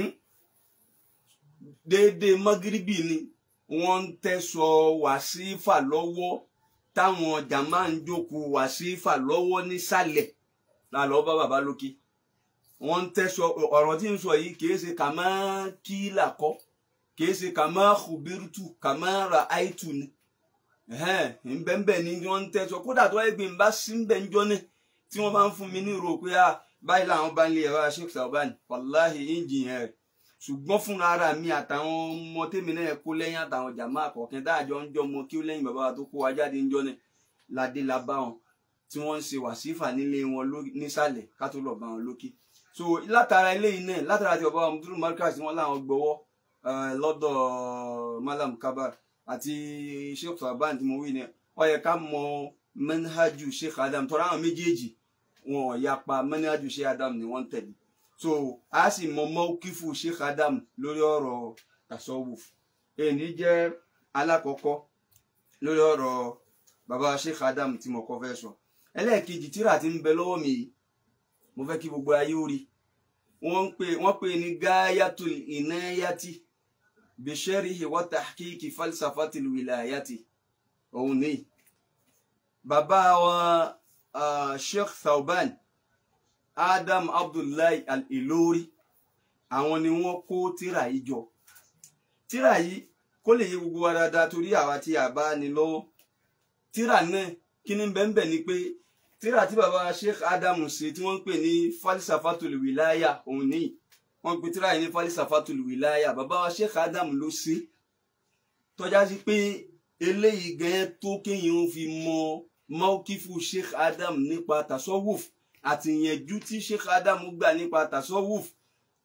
déédéé mọ́gíríbì ni wọ́n ń tẹ́sọ wàsífà lọ́wọ́ táwọn jàmá ń jókòó wàsífà lọ́wọ́ nísàlẹ̀ lálọ́ bá bàbá lókè wọ́n ń tẹ́sọ ọ̀rọ̀ tí ń sọ yìí kìí ṣe kàmá kílà kọ́ kìí ṣe kàmá kùbírùtù kàmá ra àìtù ni nbẹ́nbẹ́ ni wọ́n ń tẹ́sọ kódà tó ẹgbẹ́ ń bá sí ń bẹ́ ń jọ náà tí wọ́n bá ń fún mi ní ìrò pé báyìí làwọn bá ń lé ẹ̀rọ Sheikh Sauban wàláhì ìjìyàn rẹ̀ ṣùgbọ́n fúnra ara mi àtàwọn ọmọ tèmi náà kó lẹ́yìn àtàwọn jàmá àkọ́kẹ́ dáàjọ ń jọ ọmọ kí ó lẹ́yìn bàbá wa tó kó wa jáde ńjọ́ náà ládé la bá wọn tí wọ́n ń ṣe wàsífà nílé wọn nísàlẹ̀ ká tó lọ bá wọn lókè so látara eléyìí náà látara ti bàbá wa mudulu markaz wọn láwọn gbọ́wọ́ lọ́dọ̀ malam kabar àti sheikh saban tí mo wí ni ó yẹ ká mọ manhaju sheikh adam tọ́ra àwọn méjèèjì wọn ò yapa manhaju sheikh adam ni wọ́n ń tẹ̀lé so a sì mọ mọ́kífù sheikh adam lórí ọ̀rọ̀ tasawuf èyí jẹ́ alákọ̀ọ́kọ́ lórí ọ̀rọ̀ bàbá sheikh adam tí mo kọ́ fẹ́ sọ ẹlẹ́ẹ̀kejì tíra ti ń bẹ lọ́wọ́ mi yìí mo fẹ́ kí gbogbo ayé ó rí wọ́n pè wọ́n pè ní gáyàtul ìnáyàtì bisharihi wa tahqiqi falsafatil wilayati òun ní bàbá wa uh, sheikh thauban adam abdullahi al-ilori àwọn ni wọ́n kó tíra yìí jọ tíra yìí kó lè yé gbogbo wa dáadáa torí àwa tí a bá ní lọ́wọ́ tíra náà kí ni bẹ́ẹ̀ ni pé tíra tí baba sheikh adam ṣe tí wọ́n ń pè ní falisafatul wilaya òun ní wọ́n pe tíra yìí ní falisafatul wilaya baba wa sheikh adam ló ṣe tọ́já sí pé eléyìí gan tó kéèyàn fi mọ mọ́kífù sheikh adam nípa tasawuf àti ìyẹ̀jú tí sheikh adam gbà nípa tasawuf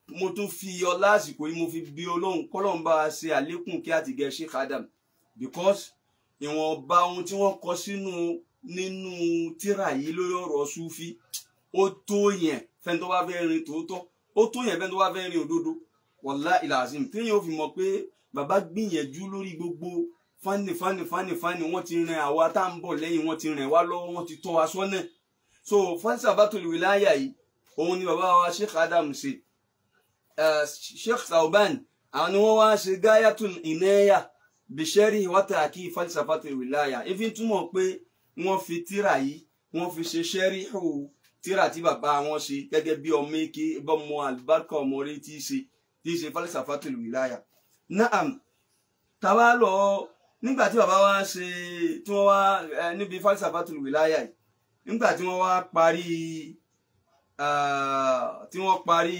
mo tún fi ọlá àsìkò yìí mo fi bí ọlọ́run kọ́lọ́run bá wa ṣe àlékún kí àtìgẹ́ Sheikh Adam because ìwọ̀nba ohun tí wọ́n kọ sínú nínú tírà yìí lórí ọ̀rọ̀ sufi ó tó yẹn fẹ́ni tó bá fẹ́ rin tòótọ́ ó tó yẹn fẹ́ni tó bá fẹ́ rin òdodo wàlá ìlàzim téèyàn ò fi mọ̀ pé bàbá gbìyànjú lórí gbogbo fani fani fani fani wọ́n ti rìn àwa tá à ń bọ̀ lẹ́yìn wọ́n ti rìn wá lọ́wọ́ wọ́n ti tọ́ wa sọ́nà so falsafatul wilaya yìí òun ni bàbá wa Sheikh Adam ṣe uh, Sheikh Sauban àwọn ni wọ́n wá ṣe gayatul inaya bishari wataki falsafatul wilaya efi túmọ̀ pé wọ́n fi tírà yìí wọ́n fi ṣe ṣẹ́ríhù tírà tí bàbá wọn ṣe gẹ́gẹ́ bí ọmọ eke bọ́mọ alibarika ọmọ rẹ tí í ṣe tí í ṣe falsafatul wilaya naam tàbá lọ nígbà tí bàbá wa ṣe tí wọ́n wá ẹ, níbi falsafatul wilaya yìí nígbà tí wọ́n wá parí ah, tí wọ́n parí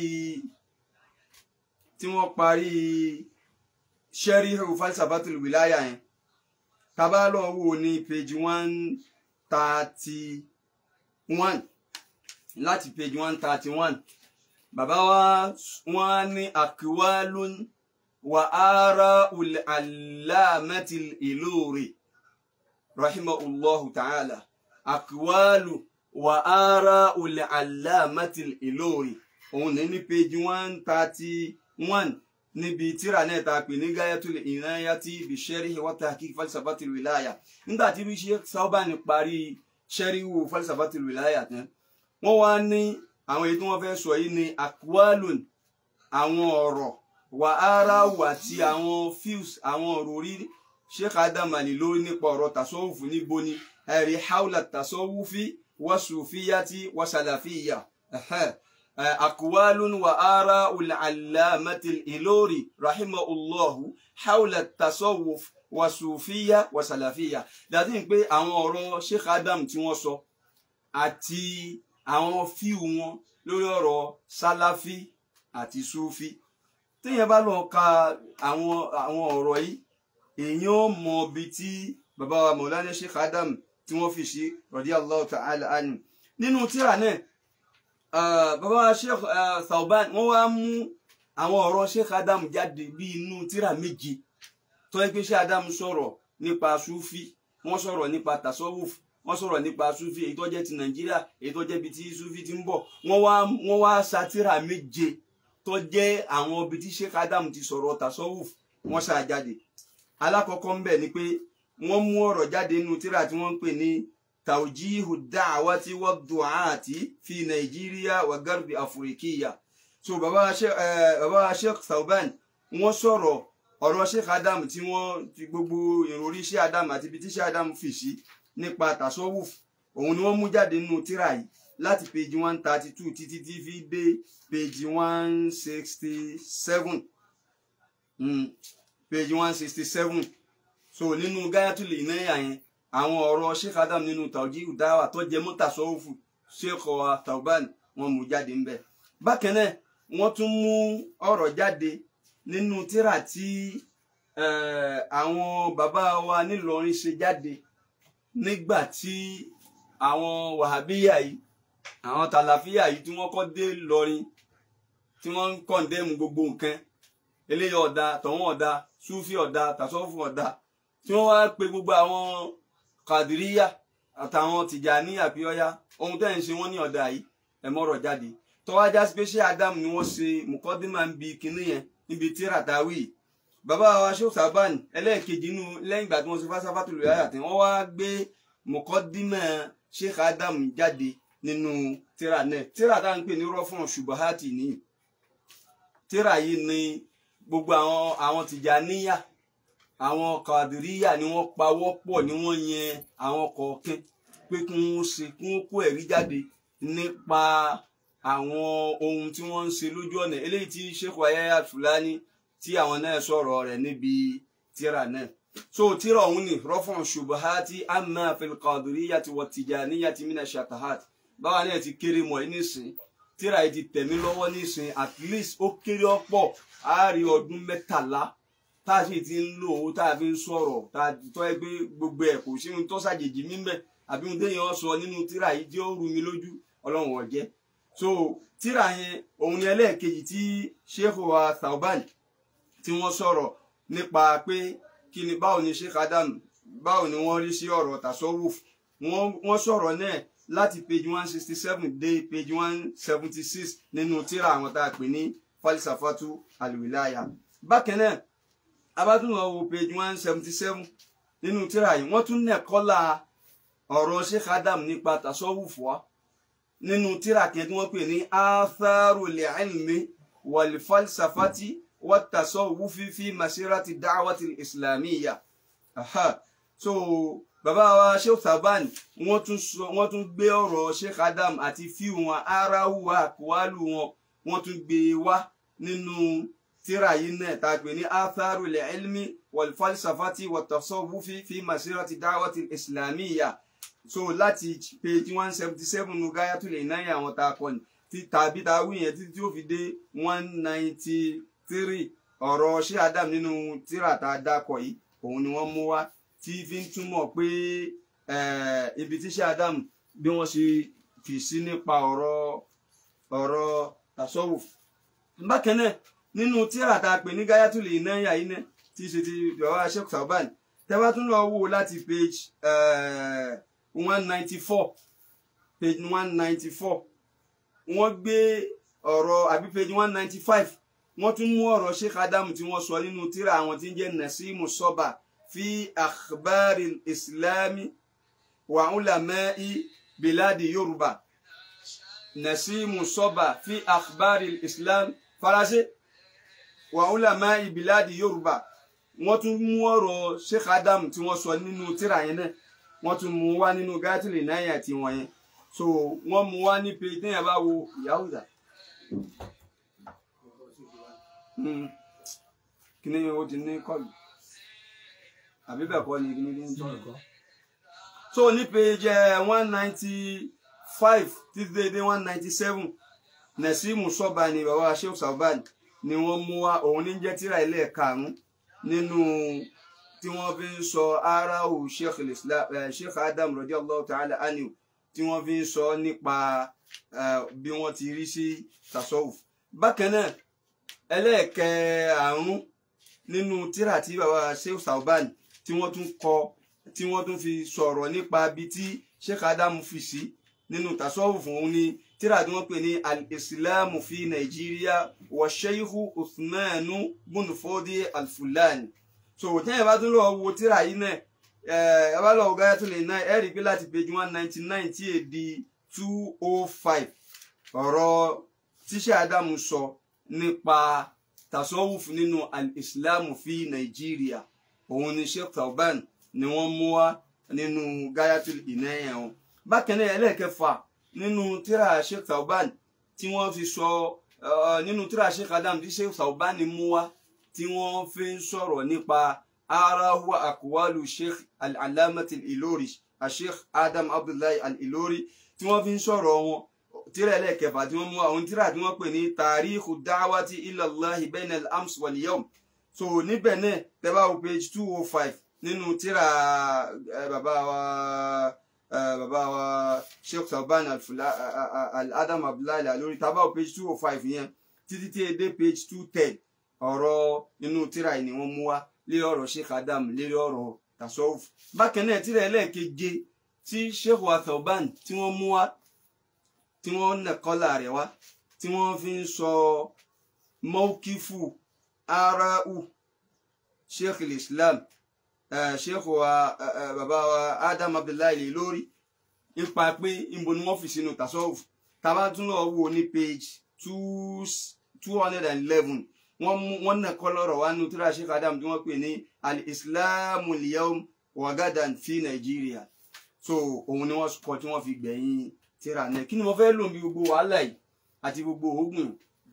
tí wọ́n parí ṣẹ́ríhù falsafatul wilaya yẹn tàbá lọ wò ní page one thirty one láti page one thirty one bàbá wa wọ́n ní akwalun wa ara ul alamati ilori rahimahullahu ta'ala akwalu wa ara ul alamati ilori òun ní ní page one thirty one níbi tíra náà ta pè ní gayatul inayati bi sharhi wa tahqiq falsafatil wilaya nígbà tí bí Sheikh Sauban parí sẹ́ríwò falsafatil wilaya tán wọ́n wá ní àwọn èyí tí wọ́n fẹ́ sọ yìí ní akwalun àwọn ọ̀rọ̀ wà ara wà tí àwọn fíus àwọn ọ̀rọ̀ orí Sheikh Adam Ali lórí nípa ọ̀rọ̀ tasọ́wùfù níbo ni ẹ̀rí haula tasọ́wùfì wa sufiyati wa salafiyya أقوال وآراء العلامة الإلوري رحمه الله حول التصوف وصوفية وسلفية dàtí pé àwọn ọ̀rọ̀ Sheikh Adam tí wọ́n sọ àti àwọn fíù wọn lórí ọ̀rọ̀ sálàfí àti sufi téèyàn bá lọ ka àwọn àwọn ọ̀rọ̀ yìí èèyàn ó mọ ibi tí bàbá wa Mawlana Sheikh Adam tí wọ́n fi sí radiyallahu ta'ala anhu nínú tírà náà Uh, bàbá sheikh uh, Thawban wọ́n wá mú àwọn ọ̀rọ̀ sheikh adam jáde bí inú tírà méje tó yẹ pé sheikh adam sọ̀rọ̀ nípa sufi wọ́n sọ̀rọ̀ nípa tasawuf wọ́n sọ̀rọ̀ nípa sufi èyí tó jẹ́ ti nàìjíríà èyí tó jẹ́ ibi tí sufi ti ń bọ̀ wọ́n wá wọ́n wá sa tírà méje tó jẹ́ àwọn ibi tí sheikh adam ti sọ̀rọ̀ tasawuf wọ́n sa jáde alákọ̀ọ́kọ́ ń bẹ̀ ni pé wọ́n mú ọ̀rọ̀ jáde nínú tírà tí wọ́n ń pè ní tawjihu da'wati wa du'ati fi Nigeria wa garbi Afrikiya so baba sheikh eh, baba sheikh Thawban wọ́n sọ̀rọ̀ ọ̀rọ̀ sheikh Adam tí wọ́n ti gbogbo ìròrí sheikh Adam àti ibi tí sheikh Adam fi sí nípa tasawuf òun ni wọ́n mú jáde nínú tírà yìí láti page one thirty two títí tí fi dé page one sixty seven page one sixty seven so nínú gayatul inaya yẹn àwọn ọ̀rọ̀ sheikh adam nínú tawjihu dáwà tó jẹ mọ́ tasawufu sheikh Thawban wọn mú jáde ńbẹ̀ bákan náà wọ́n tún mú ọ̀rọ̀ jáde nínú tírà tí àwọn bàbá wa nílọrin ṣe jáde nígbà tí àwọn wàhábíyà yìí àwọn tàlàfíà yìí tí wọ́n kọ́ dé lọrin tí wọ́n ń kọ̀ǹdẹ́mù gbogbo nǹkan eléyìí ọ̀dà tọ̀hún ọ̀dà súfì ọ̀dà tàṣọ́fù ọ̀dà tí wọ́n wá pe gbogbo àwọn kàdíríyà àtàwọn tìjàní àbíọ́yá ohun tẹ́ ń ṣe wọ́n ní ọ̀dà yìí ẹ̀ mọ́rọ̀ jáde tọ́wájá special adam ni wọ́n ṣe mùkọ́dímà ń bi kinní yẹn níbi tíra táwí bàbá wa Sheikh Sauban ẹlẹ́ẹ̀kejì inú lẹ́yìn ìgbà tí wọ́n ṣe fásáfátù lórí àyàtẹ̀ wọ́n wá gbé mùkọ́dímà Sheikh Adam jáde nínú tíra náà tíra tá à ń pè ní rọ́fún ṣubahati ní tíra yìí ni gbogbo àwọn àwọn tìjàníyà àwọn kàdíríyà ni wọ́n pawọ́ pọ̀ ni wọ́n yẹn àwọn kọ̀ọ̀kan pé kí wọ́n ṣe kí wọ́n kó ẹ̀rí jáde nípa àwọn ohun tí wọ́n ń ṣe lójú ọ̀nà eléyìí tí Sheikh Yahya Fulani tí àwọn náà sọ̀rọ̀ rẹ̀ níbi tíra náà so tíra ọ̀hún ni rọ́fọ̀n ṣubahati amma fil qadiriyati wa tijaniyati mina shatahat báwa náà ti kéré mọ́ ẹ nísìn tíra yìí ti tẹ̀mí lọ́wọ́ nísìn at least ó kéré ọ̀pọ̀ á rí ọdún mẹ́tàlá tá a sì ti ń lò ó tá a fi ń sọ̀rọ̀ tá a tọ́ ẹ pé gbogbo ẹ̀ kò sí ohun tó ṣàjèjì mímẹ́ àbí ohun téèyàn sọ nínú tíra yìí tí ó rú mi lójú ọlọ́run ọ̀jẹ́ so tíra yẹn òun ni ẹlẹ́ẹ̀kejì tí sheikh wa Thawban tí wọ́n sọ̀rọ̀ nípa pé kí ni báwo ni sheikh Adam báwo ni wọ́n rí sí ọ̀rọ̀ tasawuf wọ́n wọ́n sọ̀rọ̀ náà láti page one sixty seven dé page one seventy six nínú tíra àwọn tá a pè ní falsafatu alwilaya bákan náà abátúnlọ wo page one seventy seven nínú tíra yìí wọ́n tún nẹ̀ kọ́lá ọ̀rọ̀ sheikh adam nípa tasawuf wa nínú tíra kan tí wọ́n pè ní atharul ilmi wal falsafati wat tasawufi fi masirati da'wati islamiyya aha so bàbá wa sheikh Thawban wọ́n tún sọ wọ́n tún gbé ọ̀rọ̀ sheikh adam àti fíù wọn aráwù àkúwálù wọn wọ́n tún gbé e wá nínú tíra yìí náà tá a pè ní atharul ilmi wal falsafati wat tasawufi fi masirati da'wati islamiyya so láti page one seventy seven nu Gayatul Inaya àwọn tá a kọ ni tí tàbí tá a wí yẹn títí tí ó fi dé one ninety three ọ̀rọ̀ ṣé Adam nínú tíra tá a dákọ̀ yìí òun ni wọ́n mú wá tí fi ń túmọ̀ pé eh, ibi tí ṣé Adam bí wọ́n ṣe fi sí nípa ọ̀rọ̀ ọ̀rọ̀ tasawuf bákan náà nínú tíra tá a pè ní Gayatul Inaya yìí náà tí í ṣe ti bàbá Sheikh Thawban tẹ́ bá tún lọ wò láti page one ninety four page one ninety four wọ́n gbé ọ̀rọ̀ àbí page one ninety five wọ́n tún mú ọ̀rọ̀ Sheikh Adam tí wọ́n sọ nínú tíra àwọn tí ń jẹ́ Nasimu Soba fi akhbari islami wa ulama'i biladi Yorùbá Nasimu Soba fi akhbari islam faransé wa ulama'i biladi Yorùbá wọ́n tún mú ọ̀rọ̀ Sheikh Adam tí wọ́n sọ nínú tíra yẹn náà wọ́n tún mú wá nínú Gayatul Inaya tí wọ́n yẹn so wọ́n mú wá ní pé téèyàn bá wo ìyáwó dà kí ni o ti ní kọlù àbí bẹ́ẹ̀ kọ́ ni kí ni ní tọ́lù so ní page one ninety five títí dédé one ninety seven Nasimu Soba ni bàbá Sheikh Thawban ni wọ́n mú wá òun ní jẹ́ tíra ilé karùn-ún nínú tí wọ́n fi ń sọ aráhù sheikh islam sheikh adam radiyallahu ta'ala anhu tí wọ́n fi ń sọ nípa bí wọ́n ti rí sí tasawuf bákan náà ẹlẹ́ẹ̀kẹàrún nínú tírà tí bàbá sheikh Thawban tí wọ́n tún kọ tí wọ́n tún fi sọ̀rọ̀ nípa bí tí sheikh adam fi sí nínú tasawuf òun ni tírà tí wọ́n pè ní al-islamu fi nàìjíríà wa sheikh uthmanu bunfodi al-fulani so tẹ́yìn bá tún lọ wo tíra yìí náà ẹ bá lọ wo Gayatul Inaya ẹ rí i pé láti page one ninety nine tí èdè two oh five ọ̀rọ̀ tíṣẹ́ Ádámù sọ nípa tasawuf nínú al-islamu fi Nàìjíríà òun ni Sheikh Thawban ni wọ́n mú wá nínú Gayatul Inaya wọn bákan náà ẹlẹ́ẹ̀kẹfà nínú tíra Sheikh Thawban tí wọ́n fi sọ nínú tíra Sheikh Adam tí Sheikh Thawban mú wá tí wọ́n fi ń sọ̀rọ̀ nípa arahu akwalu sheikh al-alamati al-ilori sheikh adam abdullahi al-ilori tí wọ́n fi ń sọ̀rọ̀ wọn tíra ẹlẹ́kẹfà tí wọ́n mú àwọn tíra tí wọ́n pè ní tarihu da'wati ilallahi bayna al-ams wal yawm so níbẹ̀ náà tẹ́bá wo page two oh five nínú tíra bàbá wa bàbá wa sheikh Thawban al-adam abdullahi al-ilori tẹ́bá wo page two oh five yẹn títí tí ẹ dé page two ten ọ̀rọ̀ inú tíra yìí ni wọ́n mú wá lérí ọ̀rọ̀ sheikh adam lérí ọ̀rọ̀ tasawuf bákan náà tíra ẹlẹ́ẹ̀keje tí sheikh wa Thawban tí wọ́n mú wá tí wọ́n nẹ̀kọ́là rẹ̀ wá tí wọ́n fi ń sọ mọ́kífù arau sheikh islam sheikh wa bàbá wa adam abdullahi lórí nípa pé níbo ni wọ́n fi sínú tasawuf tábà tún lọ wò ní page two two hundred and eleven wọ́n mú wọ́n nà kọ́ lọ́rọ̀ wá nínú tíra sheikh adam tí wọ́n pè ní al-islamu al-yawm wa gadan fi nàìjíríà so òun ni wọ́n kọ tí wọ́n fi gbẹ̀yìn tíra náà kí ni mo fẹ́ lò bí gbogbo wàhálà yìí àti gbogbo oògùn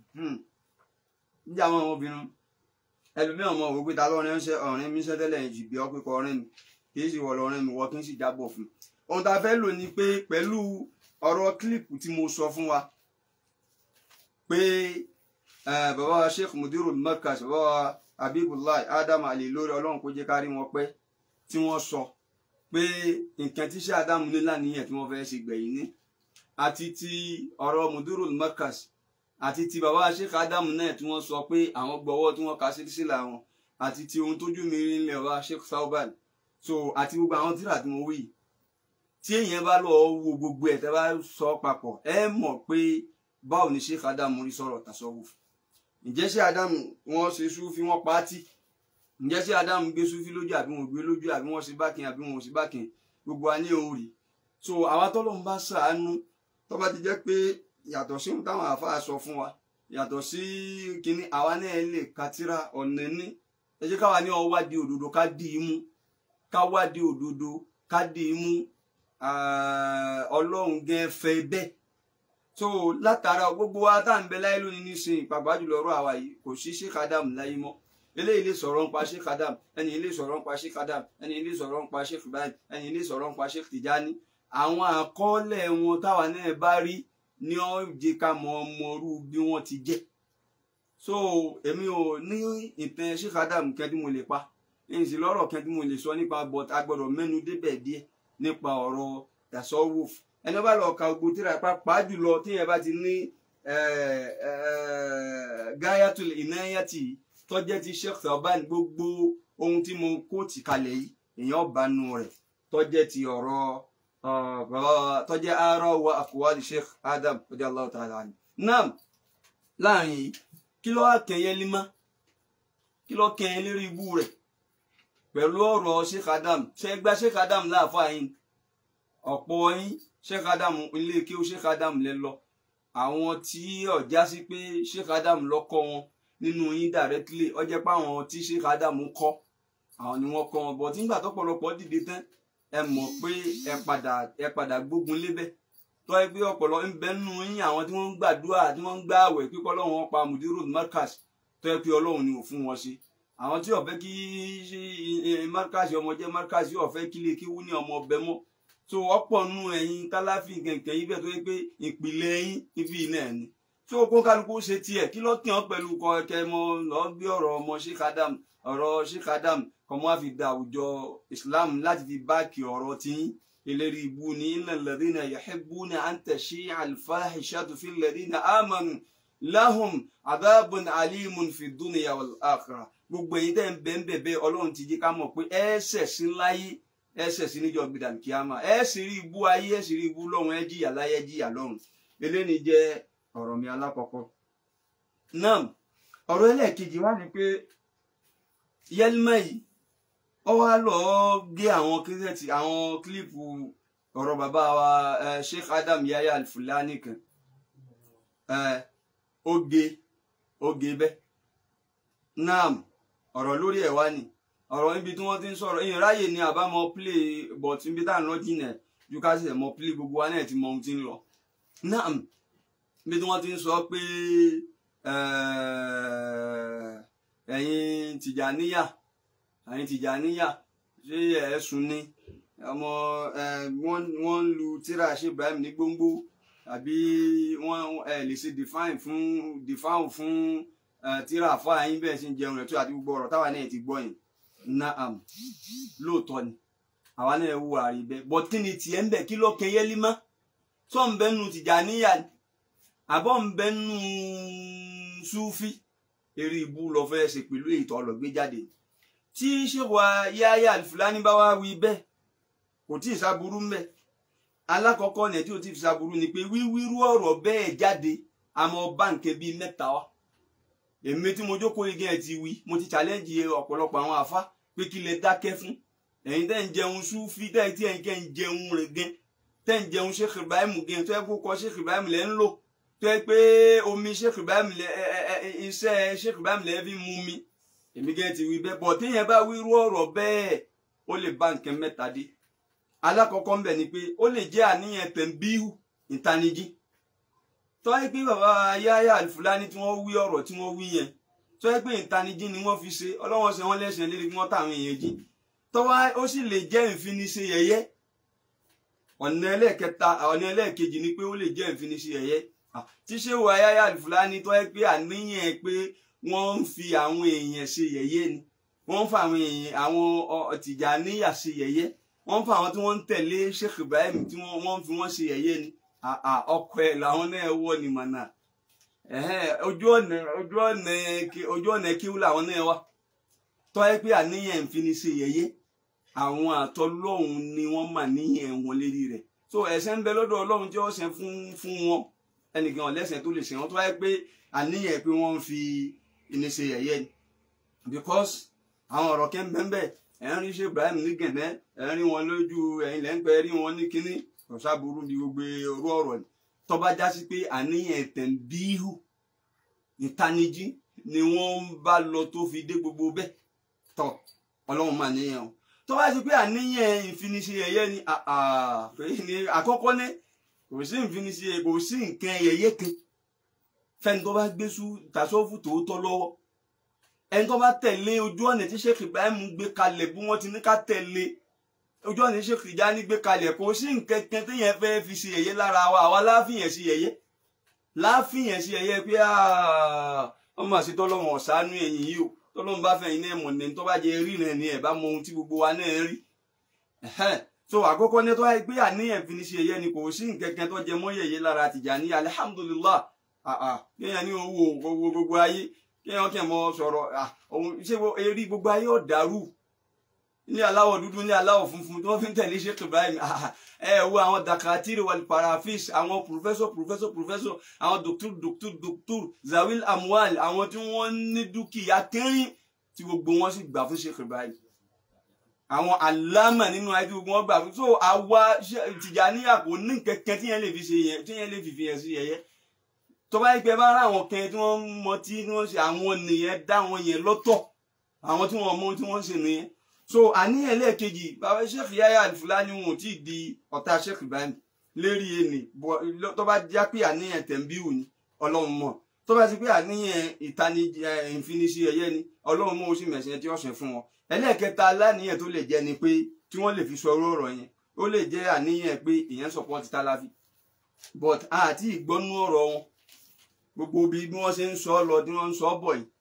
níjà àwọn ọmọbìnrin ẹlòmíràn mọ òwe ta lọ́rin ń ṣe ọ̀rìn mi ń ṣe tẹ́lẹ̀ jì bí ọ́ pé kọ ọ̀rìn mi kì í sì wọ̀ lọ́rin mi wọ́n kì í sì jábọ̀ fún ohun tá a fẹ́ lò ní pé pẹ̀lú ọ̀rọ̀ kílìpù tí mo sọ fún wa pé bàbá wa sheikh mudirul markaz bàbá wa habibullah adam ali lórí ọlọ́run kó jẹ́ ká rí wọn pẹ́ tí wọ́n sọ pé nǹkan tí ṣe adam ní láníyàn tí wọ́n fẹ́ ṣe gbẹ̀yìn ní àti ti ọ̀rọ̀ mudirul markaz àti ti bàbá sheikh adamu náà tí wọ́n sọ pé àwọn gbọ́wọ́ tí wọ́n ka sílísílà wọn àti ti ohun tójú mi rí nílẹ̀ wa sheikh sauban so àti gbogbo àwọn tíra tí mo wí yìí tí èèyàn bá lọ wo gbogbo ẹ̀ tẹ́ bá sọ papọ̀ ẹ mọ̀ pé báwo ni sheikh adamu rí sọ̀rọ̀ tasawuf ǹjẹ́ sheikh adamu wọ́n ṣe súfì wọ́n pa á tì ǹjẹ́ sheikh adamu gbé súfì lójú àbí wọn ò gbé lójú àbí wọ́n ṣe bákin àbí wọn ò ṣe bákin gbogbo wa ní òun rí so àwa tọ́lọ́run bá ṣàánú tó bá ti jẹ́ pé yàtọ̀ sí ohun táwọn àáfàá sọ fún wa yàtọ̀ sí kínní àwa náà lè katira ọ̀nà ní ẹ jẹ́ káwa ní ọwá di òdodo ká dì í mú ká wá di òdodo ká dì í mú ọlọ́run gẹ́ fẹ́ bẹ́ẹ̀ so látara gbogbo wa tá à ń bẹ láyé lónìí nísìnyí pàápàá jùlọ ọ̀rọ̀ àwa yìí kò sí Sheikh Adam láyé mọ́ eléyìí lè sọ̀rọ̀ nípa Sheikh Adam ẹni ilé sọ̀rọ̀ nípa Sheikh Adam ẹni ilé sọ̀rọ̀ nípa Sheikh Ibrahim ẹni ilé sọ̀rọ̀ nípa Sheikh Tijani àwọn àkọọ́lẹ̀ wọn táwa náà bá rí ní ó jẹ́ ká mọ ọmọrú bí wọ́n ti jẹ́ so èmi ò ní ìtàn Sheikh Adam kẹ́ndí mo lè pa èyí sì lọ́rọ̀ kẹ́ndí mo lè sọ nípa but a gbọ́dọ̀ mẹ́nu débẹ̀ díẹ̀ nípa ọ̀rọ̀ tasawuf ẹni bá lọ ka gbogbo tíra pàápàá jùlọ tíyẹn bá ti ní gayatul inayati tọ́jẹ́ ti Sheikh Thaban gbogbo ohun tí mo kóòtì kalẹ̀ yìí èèyàn bá nu rẹ̀ tọ́jẹ́ ti ọ̀rọ̀ tọ́jẹ́ ara wa àkùwádìí Sheikh Adam radiyallahu ta'ala anhu náà láàrin yìí kí ló wá kẹyẹ límá kí ló kẹyẹ lérí ibú rẹ̀ pẹ̀lú ọ̀rọ̀ Sheikh Adam ṣe gba Sheikh Adam láàfáà yín ọ̀pọ̀ yín Sheikh Adam ilé kí ó Sheikh Adam lẹ lọ àwọn tí ọjà sí pé Sheikh Adam lọ́kọ́ wọn nínú yín directly ó jẹ́ pé àwọn tí Sheikh Adam kọ́ àwọn ni wọ́n kọ́ wọn bọ̀ tí nígbà tọ́pọ̀lọpọ̀ dìde tán ẹ mọ̀ pé ẹ padà ẹ padà gbógun lébẹ̀ tó ẹ pé ọ̀pọ̀lọ ń bẹ nínú yín àwọn tí wọ́n ń gbàdúrà tí wọ́n ń gbààwẹ̀ pípọ́ lọ́wọ́ wọn pa mudiru markaz tó ẹ pé ọlọ́run ni ò fún wọn ṣe àwọn tí ó fẹ́ kí markaz ọmọ jẹ́ markaz yóò fẹ́ kí lè kí wú ní ọmọ ọbẹ̀ mọ́ so ọ̀pọ̀ nù ẹ̀yin kálàfì kẹ̀kẹ́ yìí bẹ́ẹ̀ tó yẹ pé ìpìlẹ̀ yín ibi náà ni tí o kó kálukú ṣe tiẹ̀ kí ló kí wọn pẹ̀lú kọ̀ọ̀kẹ́ mọ lọ gbé ọ̀rọ̀ ọmọ Sheikh Adam ọ̀rọ̀ Sheikh Adam kọ́mọ́ á fi da àwùjọ Islam láti fi báàkì ọ̀rọ̀ tí ìlérí ibu ní innal ladhina yuhibbuna an tashi'a al-fahishatu fil ladhina amanu lahum adhabun alimun fi dunya wal akhirah gbogbo èyí tẹ́ ń bẹ́ ń bẹ̀bẹ̀ ọlọ́run ti jẹ́ ká mọ̀ pé ẹ̀ẹ́sẹ̀ sí láyé ẹ̀ẹ́sẹ̀ sí níjọ́ gbìdàn kíámà ẹ̀ẹ́sì rí ibú ayé ẹ̀ẹ́sì rí ibú lọ́run ẹ̀ jìyà láyé ẹ̀ jìyà lọ́run eléyìí jẹ́ ọ̀rọ̀ mi alákọ̀ọ́kọ́ náà ọ̀rọ̀ ẹlẹ́ẹ̀kejì wá ní pé yẹlímà yìí ó wá lọ gé àwọn kírísẹ̀tì àwọn kílípù ọ̀rọ̀ bàbá wa Sheikh Adam Yahya Al-Fulani kan ó gé ó gé bẹ́ẹ̀ náà ọ̀rọ̀ lórí ẹ̀ wá ni ọ̀rọ̀ níbi tí wọ́n ti ń sọ̀rọ̀ èyàn ráyè ni àbámọ̀ play but níbi tá à ń lọ jìnà ju ká sì mọ play gbogbo wa náà ti mọ ohun tí ń lọ náà bí tí wọ́n ti ń sọ pé ẹ̀yin tìjàníyà ẹ̀yin tìjàníyà ṣé ẹ̀sùn ni ọmọ wọ́n ń lu tíra ṣe Ibrahim ní gbóngbó àbí wọ́n ẹ̀ lè ṣe define fún define fún tíra fún àyín bẹ́ẹ̀ ṣe ń jẹun rẹ̀ tó àti gbogbo ọ̀rọ̀ táwa náà ti gbọ́ yìí naam lóòótọ́ ni àwa náà wù àrí bẹ́ẹ̀ but kí ni tiẹ̀ ń bẹ̀ kí ló kẹyẹ́ límọ́ tó ń bẹ́nu tìjàníyà ni àbọ̀ ń bẹ nù súfì eré ibú lọ fẹ́ ṣe pẹ̀lú èyí tó lọ gbé jáde tí ṣèwà Yahya Al-Fulani bá wá wí bẹ́ẹ̀ kò tí ì sábúrú mbẹ́ alákọ̀ọ́kọ́ ní tí ò tí ì sábúrú ni pé wíwírú ọ̀rọ̀ bẹ́ẹ̀ jáde àmọ́ báǹkì bíi mẹ́ta wá èmi tí mo jókòó igi ẹ̀ ti wí mo ti challenge ọ̀pọ̀lọpọ̀ àwọn àfa pé kí lè dákẹ́ fún ẹ̀yin tẹ́ ń jẹun súfì tẹ́ tí ẹ̀yin kẹ́ ń jẹun rẹ̀ gẹ́ tẹ́ ń jẹun Sheikh Ibrahim gẹ́ tó yẹ kó kọ Sheikh Ibrahim lẹ́ ń lò tó yẹ pé omi Sheikh Ibrahim lẹ ẹ ẹ iṣẹ́ Sheikh Ibrahim lẹ fi mú mi èmi gẹ́gẹ́ ti wí bẹ́ẹ̀ bọ̀ téèyàn bá wírú ọ̀rọ̀ bẹ́ẹ̀ ó lè bá nǹkan mẹ́ta dé alákọ̀ọ́kọ́ ń bẹ̀ ni pé ó lè jẹ́ àníyàn tẹ̀m̀bíhù ìtanijí tó yẹ pé bàbá Yahya Al-Fulani tí wọ́n wí ọ̀rọ̀ tí wọ́n wí yẹn tó yẹ pé ìtanijí ni wọ́n fi ṣe ọlọ́wọ́n ṣe wọ́n lẹ́sẹ̀ lérí wọ́n táwọn èèyàn jí tọ́wá ó sì lè jẹ́ ìfiniṣe yẹ̀yẹ́ ọ̀nà ẹlẹ́ẹ̀kẹta ọ̀nà ẹlẹ́ẹ̀kejì ni pé ó lè jẹ́ ìfiniṣe yẹ̀yẹ́ tí ṣé wo Yahya Al-Fulani tó yẹ pé àníyàn pé wọ́n ń fi àwọn èèyàn ṣe yẹ̀yẹ́ ni wọ́n ń fa àwọn èèyàn àwọn Tìjàníyà ṣe yẹ̀yẹ́ wọ́n ń fa àwọn tí wọ́n ń tẹ̀lé Sheikh Ibrahim tí wọ́n ń fi wọ́n ṣe yẹ̀yẹ́ ni àà ọkọ ẹ̀ làwọn náà wọ̀ ní mọ̀nà ẹ̀hẹ́n, ojú ọ̀nà ojú ọ̀nà kí- ojú ọ̀nà kíw làwọn náà wà tọ́ ẹ pé àníyàn ń fi ní ṣe yẹ̀yẹ́ àwọn àtọ́lọ́hún ni wọ́n mà níyàn wọn lérí rẹ̀ so ẹ̀ṣẹ̀ ń bẹ lọ́dọ̀ ọlọ́run tí ó ṣe fún fún wọn ẹnìkan ọ̀lẹ́sẹ̀ tó lè ṣe wọn tó wáyé pé àníyàn pé wọ́n ń fi ní ṣe yẹ̀yẹ́ ni because àwọn ọ̀rọ̀ kẹ́ ń bẹ́ ń bẹ́ ẹ̀ ń rí ṣe Ibrahim ní gẹ̀nẹ́ ẹ̀ ń rí wọn lójú ẹ̀yìn lẹ́ńpẹ́ rí wọn ní kínní ọ̀ṣàbùrú bí gbogbo orú ọ̀rọ̀ ni tó bá já sí pé àníyàn tẹ̀m̀bíhù ìtanijí ni wọ́n ń bá lọ tó fi dé gbogbo bẹ́ẹ̀ tọ̀ ọlọ́run máa níyàn o tó bá sí pé àníyàn ìfiniṣe yẹ̀yẹ́ ni àà, pé ní àkọ́kọ́ ní kò sí ìfiniṣe kò sí nǹkan yẹ̀yẹ́ kan fẹ́ni tó bá gbé sú tàṣọ́fù tòótọ́ lọ́wọ́ ẹni tó bá tẹ̀lé ojú ọ̀nà tí Sheikh Ibrahim gbé kalẹ̀ bí wọ́n ti ní ká tẹ̀lé ojú ọ̀nà tí Sheikh Tijani gbé kalẹ̀ kò sí nǹkan kan téèyàn fẹ́ fi ṣe yẹ̀yẹ́ lára wa àwa láàfihàn sí yẹ̀yẹ́ láàfihàn sí yẹ̀yẹ́ pé ọmọ àti tọ́lọ́wọ̀n ọ̀sánú ẹ̀yìn yìí o tọ́lọ́wọ̀n bá fẹ̀yìn náà mọ̀ ní tó bá jẹ rí náà ni ẹ̀ bá mọ ohun tí gbogbo wa náà rí Ẹ̀hẹ́n. so àkọ́kọ́ ní tó wáyé pé àníyàn fi ní ṣe yẹ̀yẹ́ ni kò sí nǹkan kan tó jẹ mọ́ yẹ̀yẹ́ lára Tijani alhamdulillah àà kéèyàn ní owó owó gbogbo ayé kéèyàn kẹ́ mọ sọ̀rọ̀ ah, òun ṣé wo eré gbogbo ayé ọ̀dàrú ní aláwọ̀ dúdú ní aláwọ̀ funfun tí wọ́n fi ń tẹ̀lé Sheikh Ibrahim ah, ẹ wo àwọn dakatiri wal parafis àwọn professor professor professor àwọn doctor doctor doctor zawil amwal àwọn tí wọ́n ní dúkìá kẹrin tí gbogbo wọn sì gbà fún Sheikh Ibrahim àwọn alámà nínú ayé tí gbogbo wọn gbà fún so àwa Sheikh Tijaniya kò ní kẹ̀kẹ́ tí yẹn lè fi ṣe yẹn tí yẹn lè fi fi yẹn sí yẹyẹ tó bá yẹ pé bá rà àwọn kẹrin tí wọ́n mọ tí wọ́n ṣe àwọn nìyẹn dá wọn yẹn lọ́tọ̀ àwọn tí wọ́n mọ ohun tí wọ́n ṣe nìyẹn so àníyàn lẹ́ẹ̀kejì bàbá Sheikh Yahya Al-Fulani wọn ò tí ì di ọ̀tá Sheikh Ibrahim lérí ẹnì bọ- tó bá já pé àníyàn tẹ̀m̀bíù ni ọlọ́run mọ̀ tó bá ti pé àníyàn ìtanijí ìfinisi ẹ̀yẹ ni ọlọ́run mọ̀ ó sì mẹ̀sìn tí ó ṣe fún wọn ẹlẹ́ẹ̀kẹta aláníyàn tó lè jẹ́ ni pé tí wọ́n lè fi sọ orú ọ̀rọ̀ yẹn ó lè jẹ́ àníyàn pé ìyẹn support Talafi but àti ìgbọ́nú ọ̀rọ̀ wọn gbogbo bí bí wọ́n ṣe ń sọ lọ tí wọ́n ń sọ bọ̀ yìí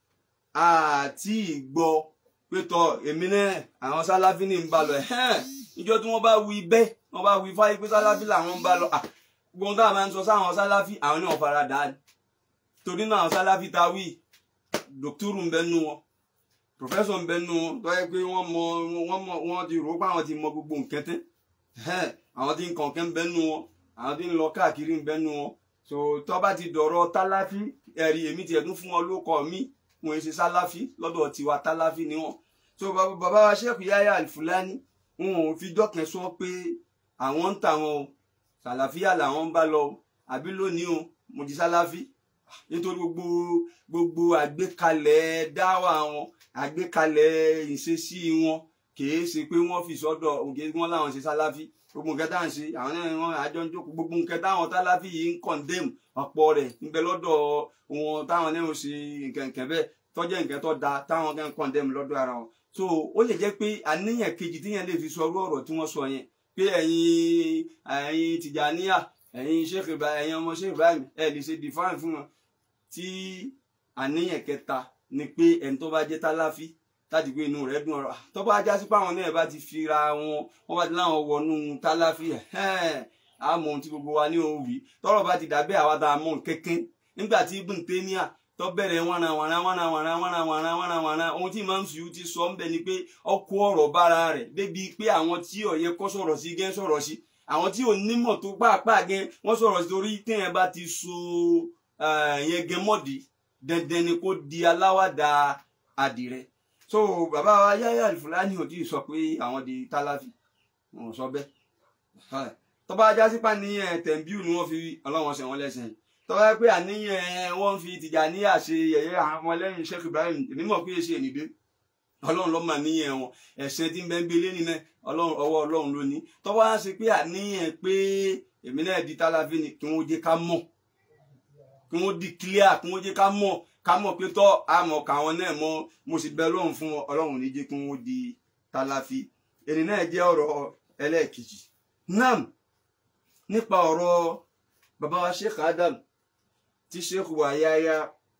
àti ìgbọ́ pé tọ èmi náà àwọn Salafi ní ń bá lọ ẹ̀hẹ́n ìjọ tí wọ́n bá wí bẹ́ẹ̀ wọ́n bá wí fáyé pé Salafi làwọn ń bá lọ à gbogbo táwọn máa ń sọ sáwọn Salafi àwọn náà fara dà á torí náà àwọn Salafi ta wí dòkítúrù ń bẹ nú wọn pòfẹ́sọ̀ ń bẹ nú wọn tó yẹ pé wọ́n mọ wọ́n mọ wọ́n ti rò ó pé àwọn ti mọ gbogbo nǹkan tẹ́ ẹ̀hẹ́n àwọn tí ń kọ̀ọ̀kan ń bẹ nú wọn àwọn tí ń lọ káàkiri ń bẹ nú wọn so tó bá ti dọ̀rọ̀ Talafi ẹ̀rí èmi tiẹ̀ tún fún wọn lóko mi wọn ṣe Salafi lọ́dọ̀ tiwa Talafi ni wọn so bàbá bàbá wa Sheikh Yahya Al-Fulani wọn ò fi dọ́kẹ́ sọ pé àwọn ń tà wọn o sàlàfíà làwọn ń bá lọ o àbí lónìí o mo di Salafi nítorí gbogbo gbogbo àgbékalẹ̀ dáwà wọn àgbékalẹ̀ ìṣesí wọn kìí ṣe pé wọ́n fi sọ́dọ̀ òkè wọn láwọn ṣe Salafi gbogbo nǹkan táwọn ṣe àwọn náà wọn àjọ ń jókòó gbogbo nǹkan táwọn Salafi yìí ń condemn ọ̀pọ̀ rẹ̀ níbẹ̀ lọ́dọ̀ wọn táwọn náà ń ṣe nǹkan nǹkan bẹ́ẹ̀ tọ́jẹ́ nǹkan tó da táwọn kan condemn lọ́dọ̀ ara wọn so ó lè jẹ́ pé àníyàn kejì tíyẹn lè fi sọ ọrú ọ̀rọ̀ tí wọ́n sọ yẹn pé ẹ̀yin ẹ̀yin Tìjàníyà ẹ̀yin Sheikh Ibrahim ẹ̀yin ọmọ Sheikh Ibrahim ẹ̀ lè ṣe define fún wọn tí àníyàn kẹta ni pé ẹni tó bá jẹ́ Talafi láti gbé inú rẹ̀ dùn ọ̀rọ̀ tó bá já sí pé àwọn náà bá ti fira wọn wọ́n bá ti láwọn wọnú Talafi ẹ̀hẹ́n àmọ́ ohun tí gbogbo wa ní òun wí tọ́rọ̀ bá ti dàbẹ́ àwa tá a mọ̀ kẹ́kẹ́ nígbà tí Ibn Taymiyyah tó bẹ̀rẹ̀ wọ́nà wọ́nà wọ́nà wọ́nà wọ́nà wọ́nà wọ́nà wọ́nà ohun tí Imam Suyuti ti sọ ń bẹ ni pé ọkọ ọ̀rọ̀ bára rẹ̀ débi pé àwọn tí ó yẹ kó sọ̀rọ̀ sí gẹ́ sọ̀rọ̀ sí àwọn tí ò nímọ̀ tó pàápàá gẹ́ wọ́n sọ̀rọ̀ sí torí téèyàn bá ti so yẹn gẹ́ mọ́dì dandan ni kó di aláwàdà àdìrẹ so bàbá wa Yahya Al-Fulani ò tí ì sọ pé àwọn di Talafi wọn ò sọ bẹ́ẹ̀ tó bá já sí pàníyàn tẹ̀m̀bíù ni wọ́n fi ọlọ́wọ́n ṣe wọ́n lẹ́sìn tọ́wọ́ pé àníyàn wọ́n fi Tìjàníyà ṣe yẹ̀yẹ́ àwọn ọmọ lẹ́yìn Sheikh Ibrahim èmi mọ̀ pé ṣe ènìdé ọlọ́run ló mà níyàn wọn ẹ̀sìn tí ń bẹ ń belé nínú ọlọ́run ọwọ́ ọlọ́run ló ní tọ́wọ́ á ṣe pé àníyàn pé èmi náà di Talafi ni kí wọ́n jẹ́ ká mọ̀ kí wọ́n di clear kí wọ́n jẹ́ ká mọ̀ ká mọ̀ pé tọ́ àmọ̀ káwọn náà mọ̀ mo sì bẹ ọlọ́run fún ọlọ́run ní jẹ́ kí wọ́n di Talafi ènì náà jẹ́ ọ̀rọ̀ ẹlẹ́ẹ̀kejì nam nípa ọ̀rọ̀ bàbá wa Sheikh Adam tí sheikh wa Yahya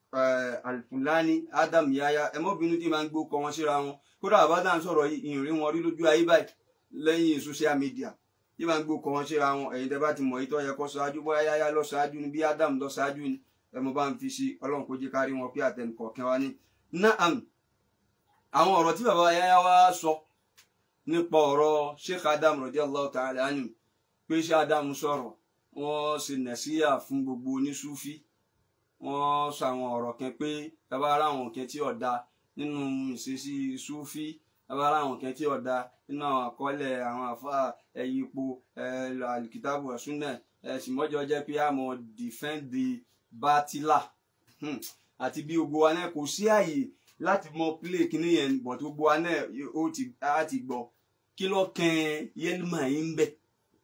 Al-Fulani Adam Yahya ẹmọbìnrin tí máa ń gbó kọ wọn síra wọn kódà àbádá ń sọ̀rọ̀ ìrìn wọn rí lójú ayé báyìí lẹ́yìn social media tí máa ń gbó kọ́ wọn ṣéra wọn ẹ̀yin tẹ́ bá ti mọ̀ yìí tó yẹ kó ṣáájú bóyá yáyá lọ ṣáájú ni bí Adam lọ ṣáájú ni ẹ mo bá ń fi sí ọlọ́run kó jẹ́ kárí wọn pé àtẹnukọ̀ọ̀kan wa ní. naam àwọn ọ̀rọ̀ tí bàbá yáyá wa sọ nípa ọ̀rọ̀ Sheikh Adam radiyallahu ta'ala anhu pé Sheikh Adam sọ̀rọ̀ wọ́n ṣe nàṣíyà fún gbogbo oníṣúfí wọ́n sọ àwọn ọ̀rọ̀ kan pé bàbá ara àwọn kan tí ọ̀dà nínú ìṣesí súfí bàbá ara àwọn kan tí ọ̀dà nínú àwọn àkọọ́lẹ̀ àwọn àfa ẹ̀yìn ipò alikitabu ẹ̀sùnẹ̀ ẹ̀sìn mọ́jọ jẹ́ pé àmọ́ defend the batila Hmm. àti bí gbogbo wa náà kò sí àyè láti mọ play kíní yẹn but gbogbo wa náà ó ti á ti gbọ́ kí ló kàn yẹlímà yín ń bẹ̀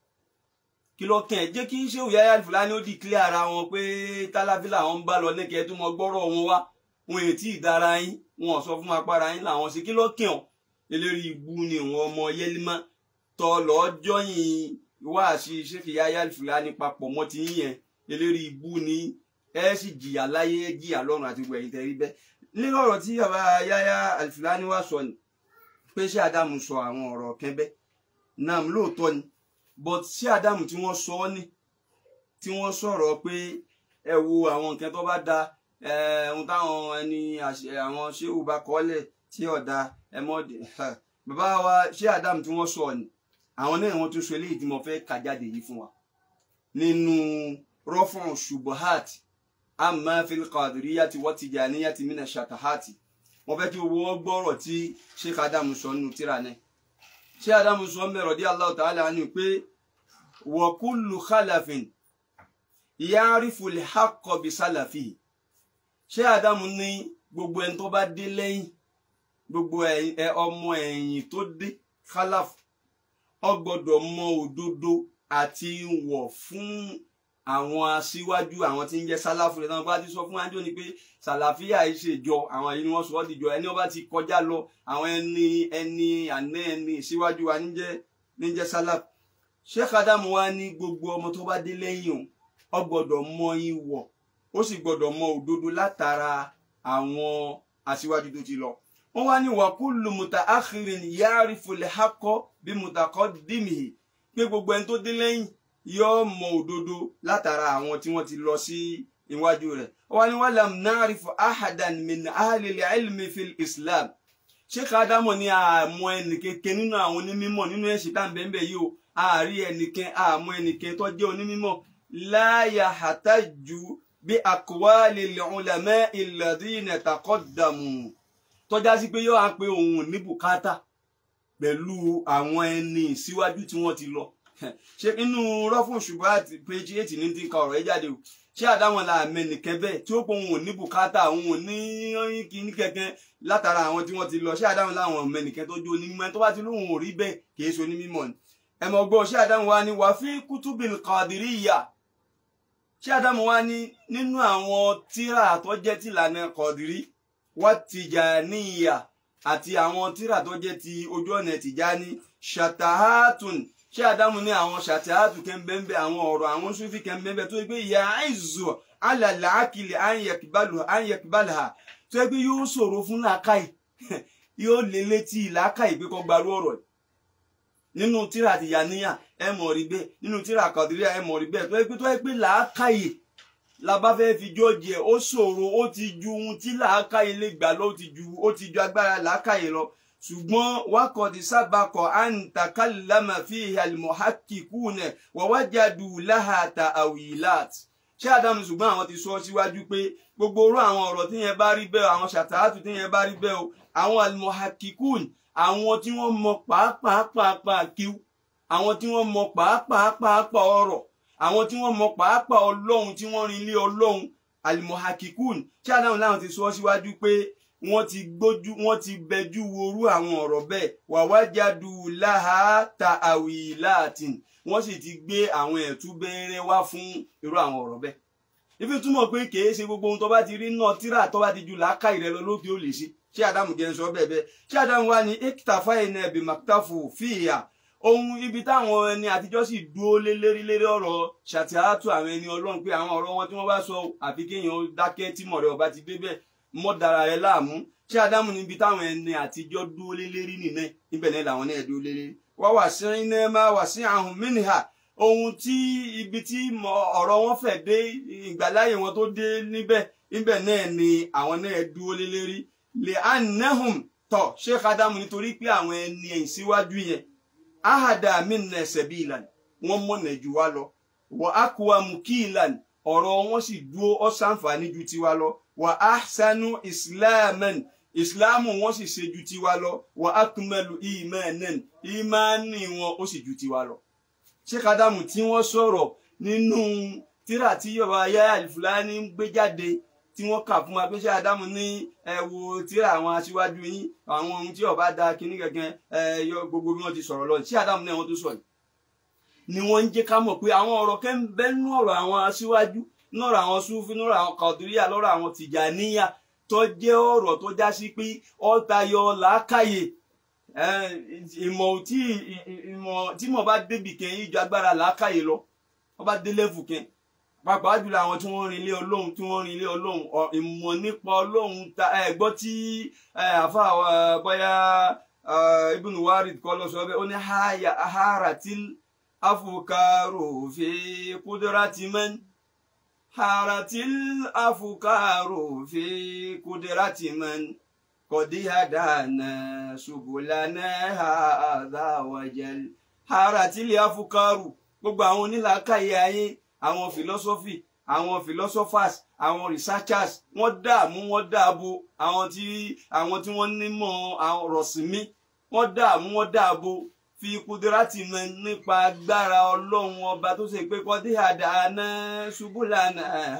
kí ló kàn jẹ́ kí ṣé òyà yàrá fúlàní ó declare ara wọn pé tálábílà wọn ń bá lọ ní kí ẹ tún mọ gbọ́rọ̀ wọn wá wọn èyí tí ì dára yín wọn ò sọ fún apára yín làwọn sí kí ló kàn ọ́ eléri ibu ni wọn ọmọ yẹlímà tọ lọ́jọ́ yìí wá sí ṣéfì yáyà fúlàní papọ̀ mọ́ ti yín yẹn eléri ibu ni ẹ sì jìyà láyé jìyà lọ́run àti gbẹ̀yìn tẹ̀rí bẹ́ẹ̀ nínú ọ̀rọ̀ tí bàbá yáyà alfúlàní wá sọ ni pé ṣé Ádámù sọ àwọn ọ̀rọ̀ kẹ́bẹ́ náà lóòótọ́ ni but ṣé Ádámù tí wọ́n sọ ọ́ ní tí wọ́n sọ̀rọ̀ pé ẹ wo àwọn nǹkan tó bá da ohun táwọn ẹni àwọn ṣéwù bá kọ́lẹ̀ tí ọ̀dà ẹ mọ́ bàbá wa ṣé Ádámù tí wọ́n sọ ni àwọn náà wọ́n tún sọ eléyìí tí mo fẹ́ kà jáde yìí fún wa nínú rọ́fọ̀n ṣubuhat amma fil qadiriyati wa tijaniyati mina shatahati wọ́n fẹ́ kí owó wọn gbọ́rọ̀ tí Sheikh Ádámù sọ nínú tíra náà ṣé Ádámù sọ mẹ́rọ̀ dí Allahu ta'ala ni pé wa kullu khalafin ya'rifu al-haqqa bi salafihi ṣé Ádámù ní gbogbo ẹni tó bá dé lẹ́yìn gbogbo ọmọ ẹ̀yìn tó dé khalaf ó gbọ́dọ̀ mọ òdodo àti wọ̀ fún àwọn aṣíwájú àwọn tí ń jẹ́ sálàfù rẹ̀ náà bá ti sọ fún wájú ni pé sàlàfíà yìí ṣèjọ àwọn yìí ni wọ́n sọ ọ́ dìjọ ẹni wọ́n bá ti kọjá lọ àwọn ẹni ẹni àná ẹni ìṣíwájú wa níjẹ́ níjẹ́ sálàfù Sheikh Ádámù wa ní gbogbo ọmọ tó bá dé lẹ́yìn òun ó gbọ́dọ̀ mọ ìwọ̀ ó sì gbọ́dọ̀ mọ òdodo látara àwọn aṣíwájú tó ti lọ wọ́n wá ní wa kullu mutaakhirin ya'rifu al-haqqa bi mutaqaddimihi pé gbogbo ẹni tó dé lẹ́yìn yóò mọ òdodo látara àwọn tí wọ́n ti lọ sí iwájú rẹ̀ wọ́n ní walam na'rifu ahadan min ahli al-ilmi fil islam Sheikh Ádámù ní àmọ́ ẹnìkẹ́kẹ́ nínú àwọn onímọ̀ nínú ẹ̀sìn tá à ń bẹ́ẹ̀ yìí o àárí ẹnìkan àmọ́ ẹnìkan tó jẹ́ onímọ̀ la yahtaju bí aqwali al-ulama'i alladhina taqaddamu tọ́já sí pé yóò á pé òun ní bùkátà pẹ̀lú àwọn ẹni síwájú tí wọ́n ti lọ ṣe inú rọ́fún ṣùgbọ́n àti péjì ètì ní ti ń ka ọ̀rọ̀ ẹ jáde o ṣé àdáwọn la mẹnìkẹ́ bẹ́ẹ̀ tí ó pọ̀ òun ò ní bùkátà òun ò ní kíní kẹ̀kẹ́ látara àwọn tí wọ́n ti lọ ṣé àdáwọn láwọn mẹnìkẹ́ tó jó onímọ̀ tó bá ti lóun ò rí bẹ́ẹ̀ kì í ṣe onímọ̀ ni ẹ mọ̀ gbọ́ ṣé àdáwọn wa ni wà fi kutubil qadiriyya ṣé àdáwọn wa ni nínú àwọn tíra tó jẹ́ tìlànà kọ̀dìrí wà tìjàníyà àti àwọn tíra tó jẹ́ ti ojú ọ̀nà tìjání ṣàtàhátùn ṣé àdámù ní àwọn ṣàtàhátù kẹ́ńbẹ́ńbẹ́ àwọn ọ̀rọ̀ àwọn sùfì kẹ́ńbẹ́ńbẹ́ tó yẹ pé ìyá àìzù alàlà àkìlẹ̀ àyẹ̀kìbálà tó yẹ pé yóò ṣòro fún làákàyè yóò lé létí làákàyè pé kó gbarú ọ̀rọ̀ nínú tíra tìjàníyà ẹ mọ̀ rí bẹ́ẹ̀ nínú tíra kàdíríà ẹ mọ̀ rí bẹ́ẹ̀ tó yẹ pé tó yẹ pé làákàyè labá fẹ́ fi jọ́ọ̀jì ẹ̀ ó ṣòro ó ti ju ohun tí làákàyè lè gbà lọ ó ti ju ó ti ju agbára làákàyè lọ ṣùgbọ́n wákọ̀dí sábàkọ̀ àǹtakàlámà fi al-muhakkikuna wa wajadu laha ta'awilat ṣé àdámù ṣùgbọ́n àwọn ti sọ síwájú pé gbogbo orú àwọn ọ̀rọ̀ tí yẹn bá rí bẹ́ẹ̀ àwọn ṣàtàátù tí yẹn bá rí bẹ́ẹ̀ o àwọn al-muhakkikun àwọn tí wọ́n mọ pàápàá kíw àwọn tí wọ́n mọ pàápàá ọ̀rọ̀ àwọn tí wọ́n mọ pàápàá ọlọ́run tí wọ́n rin ilé ọlọ́run alimohakikun tí adáhùn láwọn ti sọ síwájú pé wọ́n ti gbójú wọ́n ti bẹjú worú àwọn ọ̀rọ̀ bẹ́ẹ̀ wàwájádù láha ta àwìláàtìn wọ́n sì ti gbé àwọn ẹ̀tú bẹ́ẹ̀rẹ̀ wá fún irú àwọn ọ̀rọ̀ bẹ́ẹ̀ ibi túmọ̀ pé kìí ṣe gbogbo ohun tó bá ti rí náà tíra tó bá ti ju làákàyè rẹ lọ lókè ó lè ṣe ṣé àdámù jẹ́ ń sọ bẹ́ẹ̀ bẹ́ẹ̀ ṣé àdámù wá ní ekitafa ẹ̀nà ẹ̀bì maktafu fìyà ohun ibi táwọn ẹni àtijọ́ sì dúró lé lérí lérí ọ̀rọ̀ ṣàtìhátù àwọn ẹni ọlọ́run pé àwọn ọ̀rọ̀ wọn tí wọ́n bá sọ àfi kéèyàn dákẹ́ tí mọ̀rẹ́ ọba ti débẹ̀ mọ́ dára rẹ láàmú ṣé ádámù níbi táwọn ẹni àtijọ́ dúró lé lérí nìyẹn níbẹ̀ náà làwọn náà dúró lé lérí wá wà sí iná máa wà sí àhùn mínìhà ohun tí ibi tí mọ- ọ̀rọ̀ wọn fẹ̀ dé ìgbàláyè wọn tó dé níbẹ̀ níbẹ̀ náà ni àwọn náà dúró lé lérí lè anahum tọ̀ sheikh adamu nítorí pé àwọn ẹni ẹ̀yìn síwájú yẹn ahada minna sabilan wọ́n mọ̀nà jù wá lọ wà aqwamu qilan ọ̀rọ̀ wọn sì dúró ó ṣàǹfààní ju tiwa lọ wà ahsanu islaman ìsìláàmù wọn sì ṣe ju tiwa lọ wà akmalu imanan ìmánì wọn ó sì ju tiwa lọ. sheikh adamu tí wọ́n sọ̀rọ̀ nínú tírà tí yorùbá ayé àlìfúlání ń gbé jáde tí wọ́n kà fún wa pé sheikh adamu ní ẹ wo tírà àwọn aṣíwájú yín àwọn ohun tí ọba da kínní gẹ́gẹ́ ẹ yọ gbogbo bí wọ́n ti sọ̀rọ̀ lọ sheikh adamu náà wọ́n tó sọ̀rọ̀ ni wọ́n ń jẹ́ ká mọ̀ pé àwọn ọ̀rọ̀ kẹ́ ń bẹ nínú ọ̀rọ̀ àwọn aṣíwájú nọ́rọ̀ àwọn sufi nọ́rọ̀ àwọn kàdúríyà lọ́rọ̀ àwọn tìjàníyà tó jẹ́ ọ̀rọ̀ tó já sí pé ó tayọ làákàyè eh, ìmọ̀ tí ìmọ̀ tí mo bá débi kẹ́ yìí ju agbára làákàyè lọ wọ́n bá dé lẹ́fù kẹ́ pàápàá jùlọ àwọn tí wọ́n rin ilé ọlọ́run tí wọ́n rin ilé ọlọ́run ọ- ìmọ̀ nípa ọlọ́run ta ẹ gbọ́ tí ẹ, àfa eh, bóyá eh, Ibn Warid kọ́ lọ sọ bẹ́ẹ̀ ó ní haya aharatil afukaru fi kudrati man haratil afukaru fi kudrati man kọ̀dí hadana subulana hadha wajal haratil afukaru gbogbo àwọn onílàákàyè ayé àwọn philosophy àwọn philosophers àwọn researchers wọ́n dààmú wọ́n dààbò àwọn tí àwọn tí wọ́n nímọ̀ àwọn rọ̀sìmí wọ́n dààmú wọ́n dààbò fi kudirati mọ nípa agbára ọlọ́run ọba tó ṣe pé kọ́dí àdáná ṣubúlànà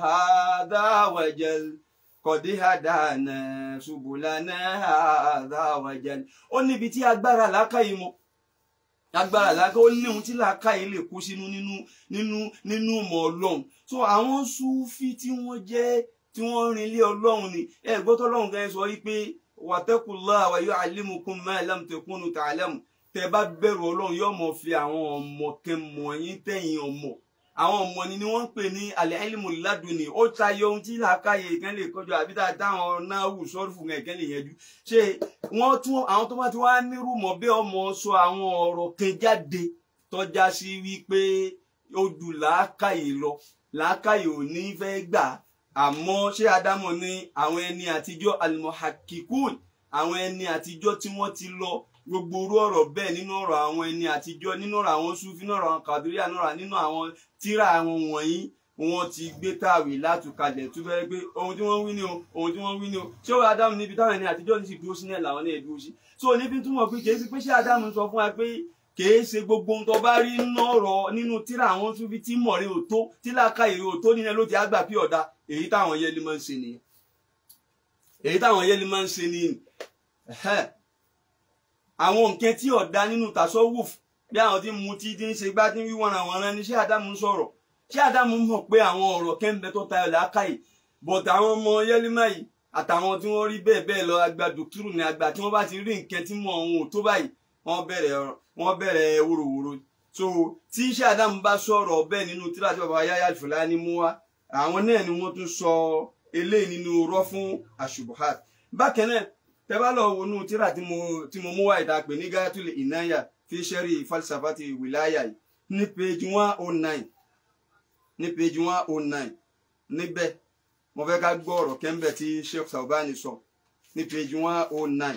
àdáwàjẹl kọ́dí àdáná ṣubúlànà àdáwàjẹl ó níbi tí agbára làákàyè mọ agbára làákàyè ó ní ohun tí làákàyè lè kó sínú nínú nínú nínú ìmọ̀ ọlọ́run so àwọn súfì tí wọ́n jẹ́ tí wọ́n rin ilé ọlọ́run ni ẹ gbọ́tọ́ ọlọ́run kan sọ wípé wattaqullaha wa yu'allimukum ma lam takunu ta'lamu tẹ bá bẹ̀rù ọlọ́run yóò mọ̀ fi àwọn ọmọ kẹmọ̀ yín tẹ̀yìn ọmọ àwọn ọmọ ni ni wọ́n ń pè ní al-ilmu laduni ó tayọ ohun tí làákàyè ìkẹ́ lè kọjọ àbí tá a dáhùn náà wù sọ́ọ́rù fún ẹ̀kẹ́ lè yẹjú ṣé wọ́n tún àwọn tó bá ti wá nírú mọ̀ bí ọmọ sọ àwọn ọ̀rọ̀ kan jáde tọ́já sí wípé ó ju làákàyè lọ làákàyè ò ní fẹ́ gbà àmọ́ ṣé Ádámọ̀ ní àwọn ẹni àtijọ́ al-muhakkikun àwọn ẹni àtijọ́ tí wọ́n ti lọ gbogbo orú ọ̀rọ̀ bẹ́ẹ̀ nínú ọ̀rọ̀ àwọn ẹni àtijọ́ nínú ọ̀rọ̀ àwọn sufi nínú ọ̀rọ̀ àwọn kàdúríà nínú ọ̀rọ̀ nínú àwọn tíra àwọn wọ̀nyí wọ́n ti gbé tàwé látùkalẹ̀ tó fẹ́rẹ́ pé ohun tí wọ́n wí ni o ohun tí wọ́n wí ni o ṣé ó Ádámù níbi táwọn ẹni àtijọ́ ní sì dúró sí náà làwọn náà dúró sí so níbi túmọ̀ pé kìí ṣe pé ṣé Ádámù sọ fún wa pé kìí ṣe gbogbo ohun tó bá rí nínú ọ̀rọ̀ nínú tíra àwọn sufi tí mọ̀rẹ́ ò tó tí làákàyè ò tó nínú ẹ ló ti àgbà pí ọ̀dà èyí táwọn yẹli máa ń ṣe nìyẹn èyí táwọn yẹli máa ń ṣe nìyẹn àwọn nǹkan tí ọ̀dà nínú tasọ́wùf bí àwọn tí mu tí tí ń ṣe gbá tí ń wíwọ́n àwọn ọ̀ràn ni ṣé Ádámù ń sọ̀rọ̀ ṣé Ádámù mọ̀ pé àwọn ọ̀rọ̀ kẹ́ńbẹ́ tó tayọ̀ làákàyè bọ̀t àwọn ọmọ yẹlímà yìí àtàwọn tí wọ́n rí bẹ́ẹ̀ bẹ́ẹ̀ lọ àgbà dòkítúrù ní àgbà tí wọ́n bá ti rí nǹkan tí mọ̀ ohun ò tó báyìí wọ́n bẹ̀rẹ̀ wọ́n bẹ̀rẹ̀ wòròwòrò so tí ṣé Ádámù bá sọ̀rọ̀ bẹ́ẹ̀ nínú tíra tí bàbá Yahya Al-Fulani mú wá àwọn náà ni wọ́n tún sọ eléyìí nínú rọ́ fún àṣubuhat bákan náà tẹ bá lọ wọnú tíra tí mo tí mo mú wá ìta pè ní Gayatul Inaya fi sẹ́rí falsafati wilaya yìí ní page one oh nine ní page one oh nine níbẹ̀ mo fẹ́ ká gbọ́ ọ̀rọ̀ kẹ́ńbẹ̀ tí Sheikh Saubani sọ ní page one oh nine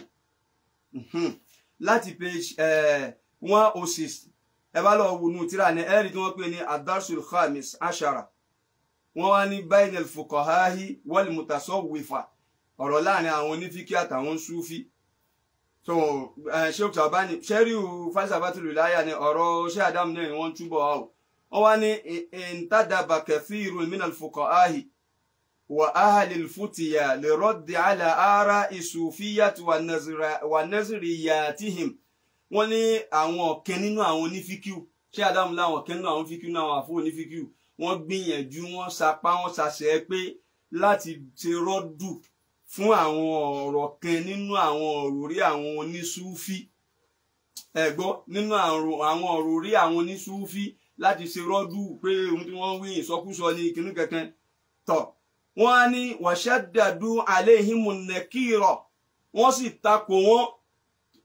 láti page one oh six ẹ bá lọ wọnú tíra ní ẹ̀rí tí wọ́n pè ní adarsul khamis ashara wọ́n wá ní bainal fuqahahi wal mutasawwifa ọ̀rọ̀ láàrin àwọn onífíkí àtàwọn súfí so sheikh Saubani sẹ́ríù falsafatul wilaya ni ọ̀rọ̀ ṣé Ádámù náà ni wọ́n túbọ̀ wá o wọ́n wá ní intadaba kathirun minal fuqahahi wa ahlil futiya li raddi ala ara'i sufiyyati wa nazriyatihim wọ́n ní àwọn ọ̀kẹ́ nínú àwọn onífíkíù ṣé Ádámù láwọn ọ̀kẹ́ nínú àwọn fíkíù náà àwọn àfọ onífíkíù wọ́n gbìyànjú wọ́n sapá wọ́n sàṣẹ pé láti ṣe rọ́dù fún àwọn ọ̀rọ̀ kan nínú àwọn òròrí àwọn onísúfí ẹ̀gbọ́ nínú àwọn òròrí àwọn onísúfí láti ṣe rọ́dù pé ohun tí wọ́n wí ìsọkúsọ ní kinní kankan tọ̀ wọ́n á ní wàṣádàdú aléhìmù nẹ́kìrọ̀ wọ́n sì takò wọ́n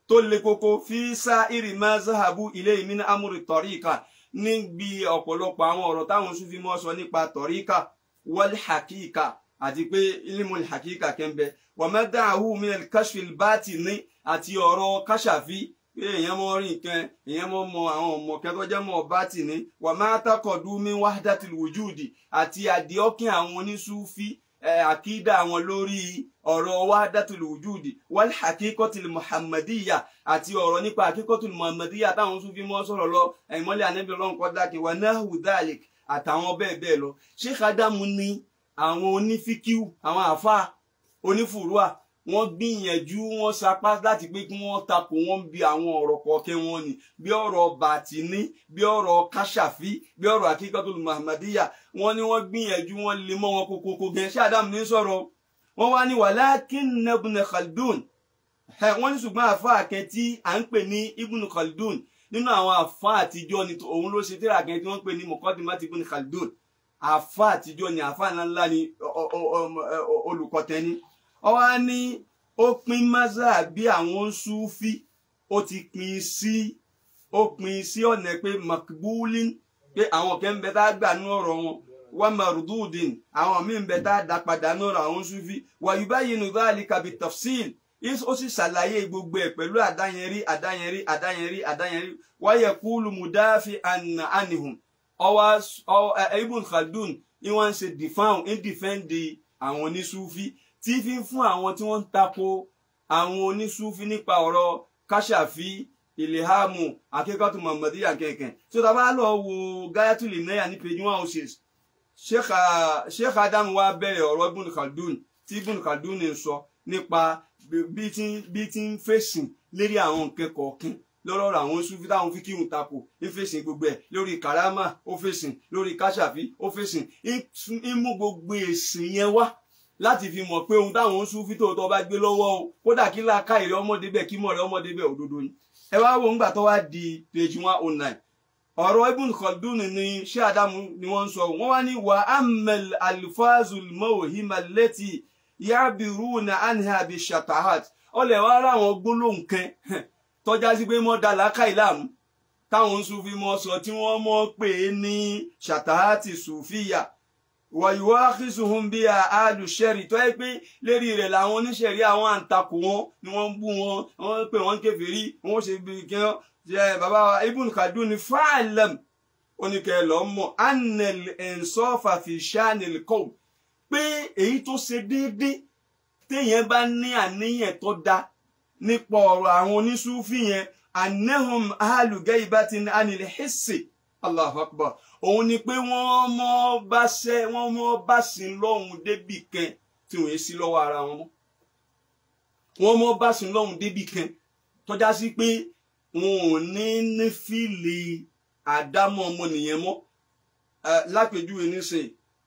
tó le koko fi sá ìrìmá zahabu ilé ìmínà amúri tọ̀ríkà níbi ọ̀pọ̀lọpọ̀ àwọn ọ̀rọ̀ táwọn Sufi mọ́ sọ nípa tọ̀ríkà wal hakika àti pé ilmul hakika kẹ́ńbẹ́ wàmẹ́dàáhù minal kashfil batini àti ọ̀rọ̀ káṣàfi pé èèyàn mọ rí nǹkan èèyàn mọ mọ àwọn ọmọ kẹtọ jẹ mọ batini wàmẹ́ àtàkọ̀dù min wahdatil wujudi àti àdìọ́kìn àwọn oníṣúfì àkídà àwọn lórí ọ̀rọ̀ wahdatil wujudi wal hakikotil muhammadiyya àti ọ̀rọ̀ nípa hakikotil muhammadiyya táwọn Sufi mọ́ sọ̀rọ̀ lọ ìmọ́lẹ̀ ànábì ọlọ́run kọ́ dákẹ́ wà nahu dhalik àtàwọn bẹ́ẹ̀ bẹ́ẹ̀ lọ Sheikh Adamu ní àwọn onífíkíù àwọn àfa onífùrúà wọ́n gbìyànjú wọ́n sapá láti pé kí wọ́n takò wọ́n bí àwọn ọ̀rọ̀ kọ̀ọ̀kẹ́ wọn ni bí ọ̀rọ̀ bàtìní bí ọ̀rọ̀ káṣàfí bí ọ̀rọ̀ akíkọtul muhammadiyya wọ́n ní wọ́n gbìyànjú wọ́n lè mọ́ wọn kókókó gẹ ṣé Adam ní sọ̀rọ̀ wọ́n wá ní walakin ibn Khaldun wọ́n ní ṣùgbọ́n àfa àkẹ́ tí à ń pè ní ibn Khaldun nínú àwọn àfa àtijọ́ ni òun ló ṣe tíra àkẹ́ tí wọ́n pè ní muqaddimat ibn Khaldun àfa àtijọ́ ni àfa ńláńlá ni olùkọ́tẹ́ni ọwọ́ ní ó pín maza bí àwọn Sufi ó ti pín sí ó pín sí ọ̀nà pé makbulin pé àwọn kan ń bẹ tá a gbà ní ọ̀rọ̀ wọn wà marududin àwọn míì ń bẹ tá a dá padà ní ọ̀rọ̀ àwọn Sufi wà yubayinu dhalika bi tafsil ó sì ṣàlàyé gbogbo ẹ̀ pẹ̀lú àdáyẹnrí àdáyẹnrí àdáyẹnrí àdáyẹnrí wáyẹ kúlù mudafi anihum ọwọ́ Ibn Khaldun ni wọ́n ń ṣe defend ń defend àwọn onísúfí tí fi ń fún àwọn tí wọ́n ń tako àwọn onísúfí nípa ọ̀rọ̀ káṣàfí ìlèhámù akẹ́kọ̀ọ́ muhammadiya kẹ̀kẹ́ tí ó dábàá lọ wo gayatul inaya ní page one oh six sheikh adam wa bẹ̀rẹ̀ ọ̀rọ̀ Ibn Khaldun tí Ibn Khaldun ń sọ nípa bí tí ń fèsìn lérí àwọn nǹkan kọ̀ọ̀kan lọ́rọ̀ àwọn sufi táwọn fi kírun tako ń fèsìn gbogbo ẹ̀ lórí karama ó fèsìn lórí káṣàfí ó fèsìn ń mú gbogbo èsìn yẹn wá láti fi mọ̀ pé ohun táwọn sufi tòótọ́ bá gbé lọ́wọ́ o kódà kí láàká ìrẹ́ ọmọdé bẹ́ẹ̀ kí mọ̀ rẹ́ ọmọdé bẹ́ẹ̀ òdodo ni. ẹ wá wo ńgbà tó wá di page one oh nine ọ̀rọ̀ Ibn Khaldun ni ṣé Adamu ni wọ́n ń sọ wọ́n wá ní wa amel alifazul mawhima leti yabiruna anha bi shatahat ọlẹ̀ wá ráwọn gbólóhùn kan tọ́já sí pé mọ́ dàlákà ìlàmú táwọn sufi mọ́ sọ tí wọ́n mọ́ pè é ní ṣàtàhátì sùfíyà wàyíwá àkísùhùn bí àlùṣẹ́rì tó yẹ pé lérí rẹ̀ làwọn oníṣẹ̀rí àwọn àǹtakò wọn ni wọ́n ń bú wọn wọ́n pè wọ́n kèfèrí wọ́n ṣe bí kí wọ́n jẹ bàbá wa Ibn Khaldun ní fáàlẹ̀m oníkẹ́ lọ́ mọ̀ anel ẹ̀ńsọ́fà fi ṣáànil kọ́ pé èyí tó ṣe déédéé téèyàn bá ní àníyàn tó dáa nípa ọ̀rọ̀ àwọn onísúfì yẹn anahum ahalugẹ́ ibatin anil hissi allahu akbar òun ni pé wọ́n mọ́ bá ṣẹ́ wọ́n mọ́ bá sí lọ́hùn débì kan tí wọ́n sí lọ́wọ́ ara wọn mọ́ wọ́n mọ́ bá sí lọ́hùn débì kan tọ́já sí pé wọn ò ní ní fíìlì àdámọ́ ọmọnìyàn mọ́ lápèjúwe nísìnyí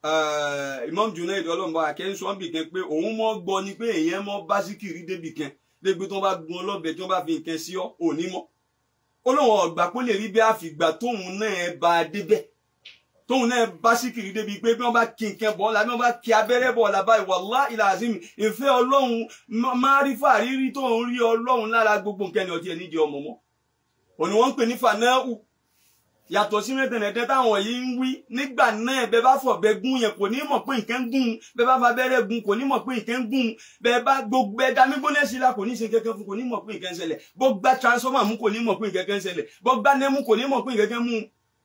Imam Junaid ọlọ́mọba akẹ́ńsọ́nbì kan pé òun mọ́ gbọ́ ni pé èèyàn mọ́ bá síkìrì débì kan dégbé tí wọ́n bá gun ọlọ́bẹ tí wọ́n bá fi nǹkan sí ọ òní mọ́ ó lóun ọ̀gbà kó lè rí bí àfìgbà tóun náà bá a débẹ̀ tóun náà bá síkìrì débi pé bí wọ́n bá kí nǹkan bọ̀ ọ́la bí wọ́n bá kí abẹ́rẹ́ bọ̀ ọ́la báyìí wallahi ìlàzim ìfẹ́ ọlọ́run máa rí fàrírí tóun rí ọlọ́run lára gbogbo nǹkan ní ọtí ẹ̀ nídìí ọmọ mọ́ òní wọ́n ń pè ní fanáhù yàtọ̀ sí mẹ́tẹ̀ẹ̀tẹ̀ táwọn yìí ń wí nígbà náà bẹ́ẹ̀ bá fọ̀bẹ gún yẹn kò ní mọ̀ pé nǹkan gún bẹ́ẹ̀ bá fabẹ́rẹ́ gún kò ní mọ̀ pé nǹkan gún bẹ́ẹ̀ bá gbogbo ẹ̀dá mígbóná sí la kò ní ṣe kankan fún kò ní mọ̀ pé nǹkan ṣẹlẹ̀ bó gba transformer mú kò ní mọ̀ pé nǹkan ṣẹlẹ̀ bó gba nẹ́mú kò ní mọ̀ pé nǹkan mú.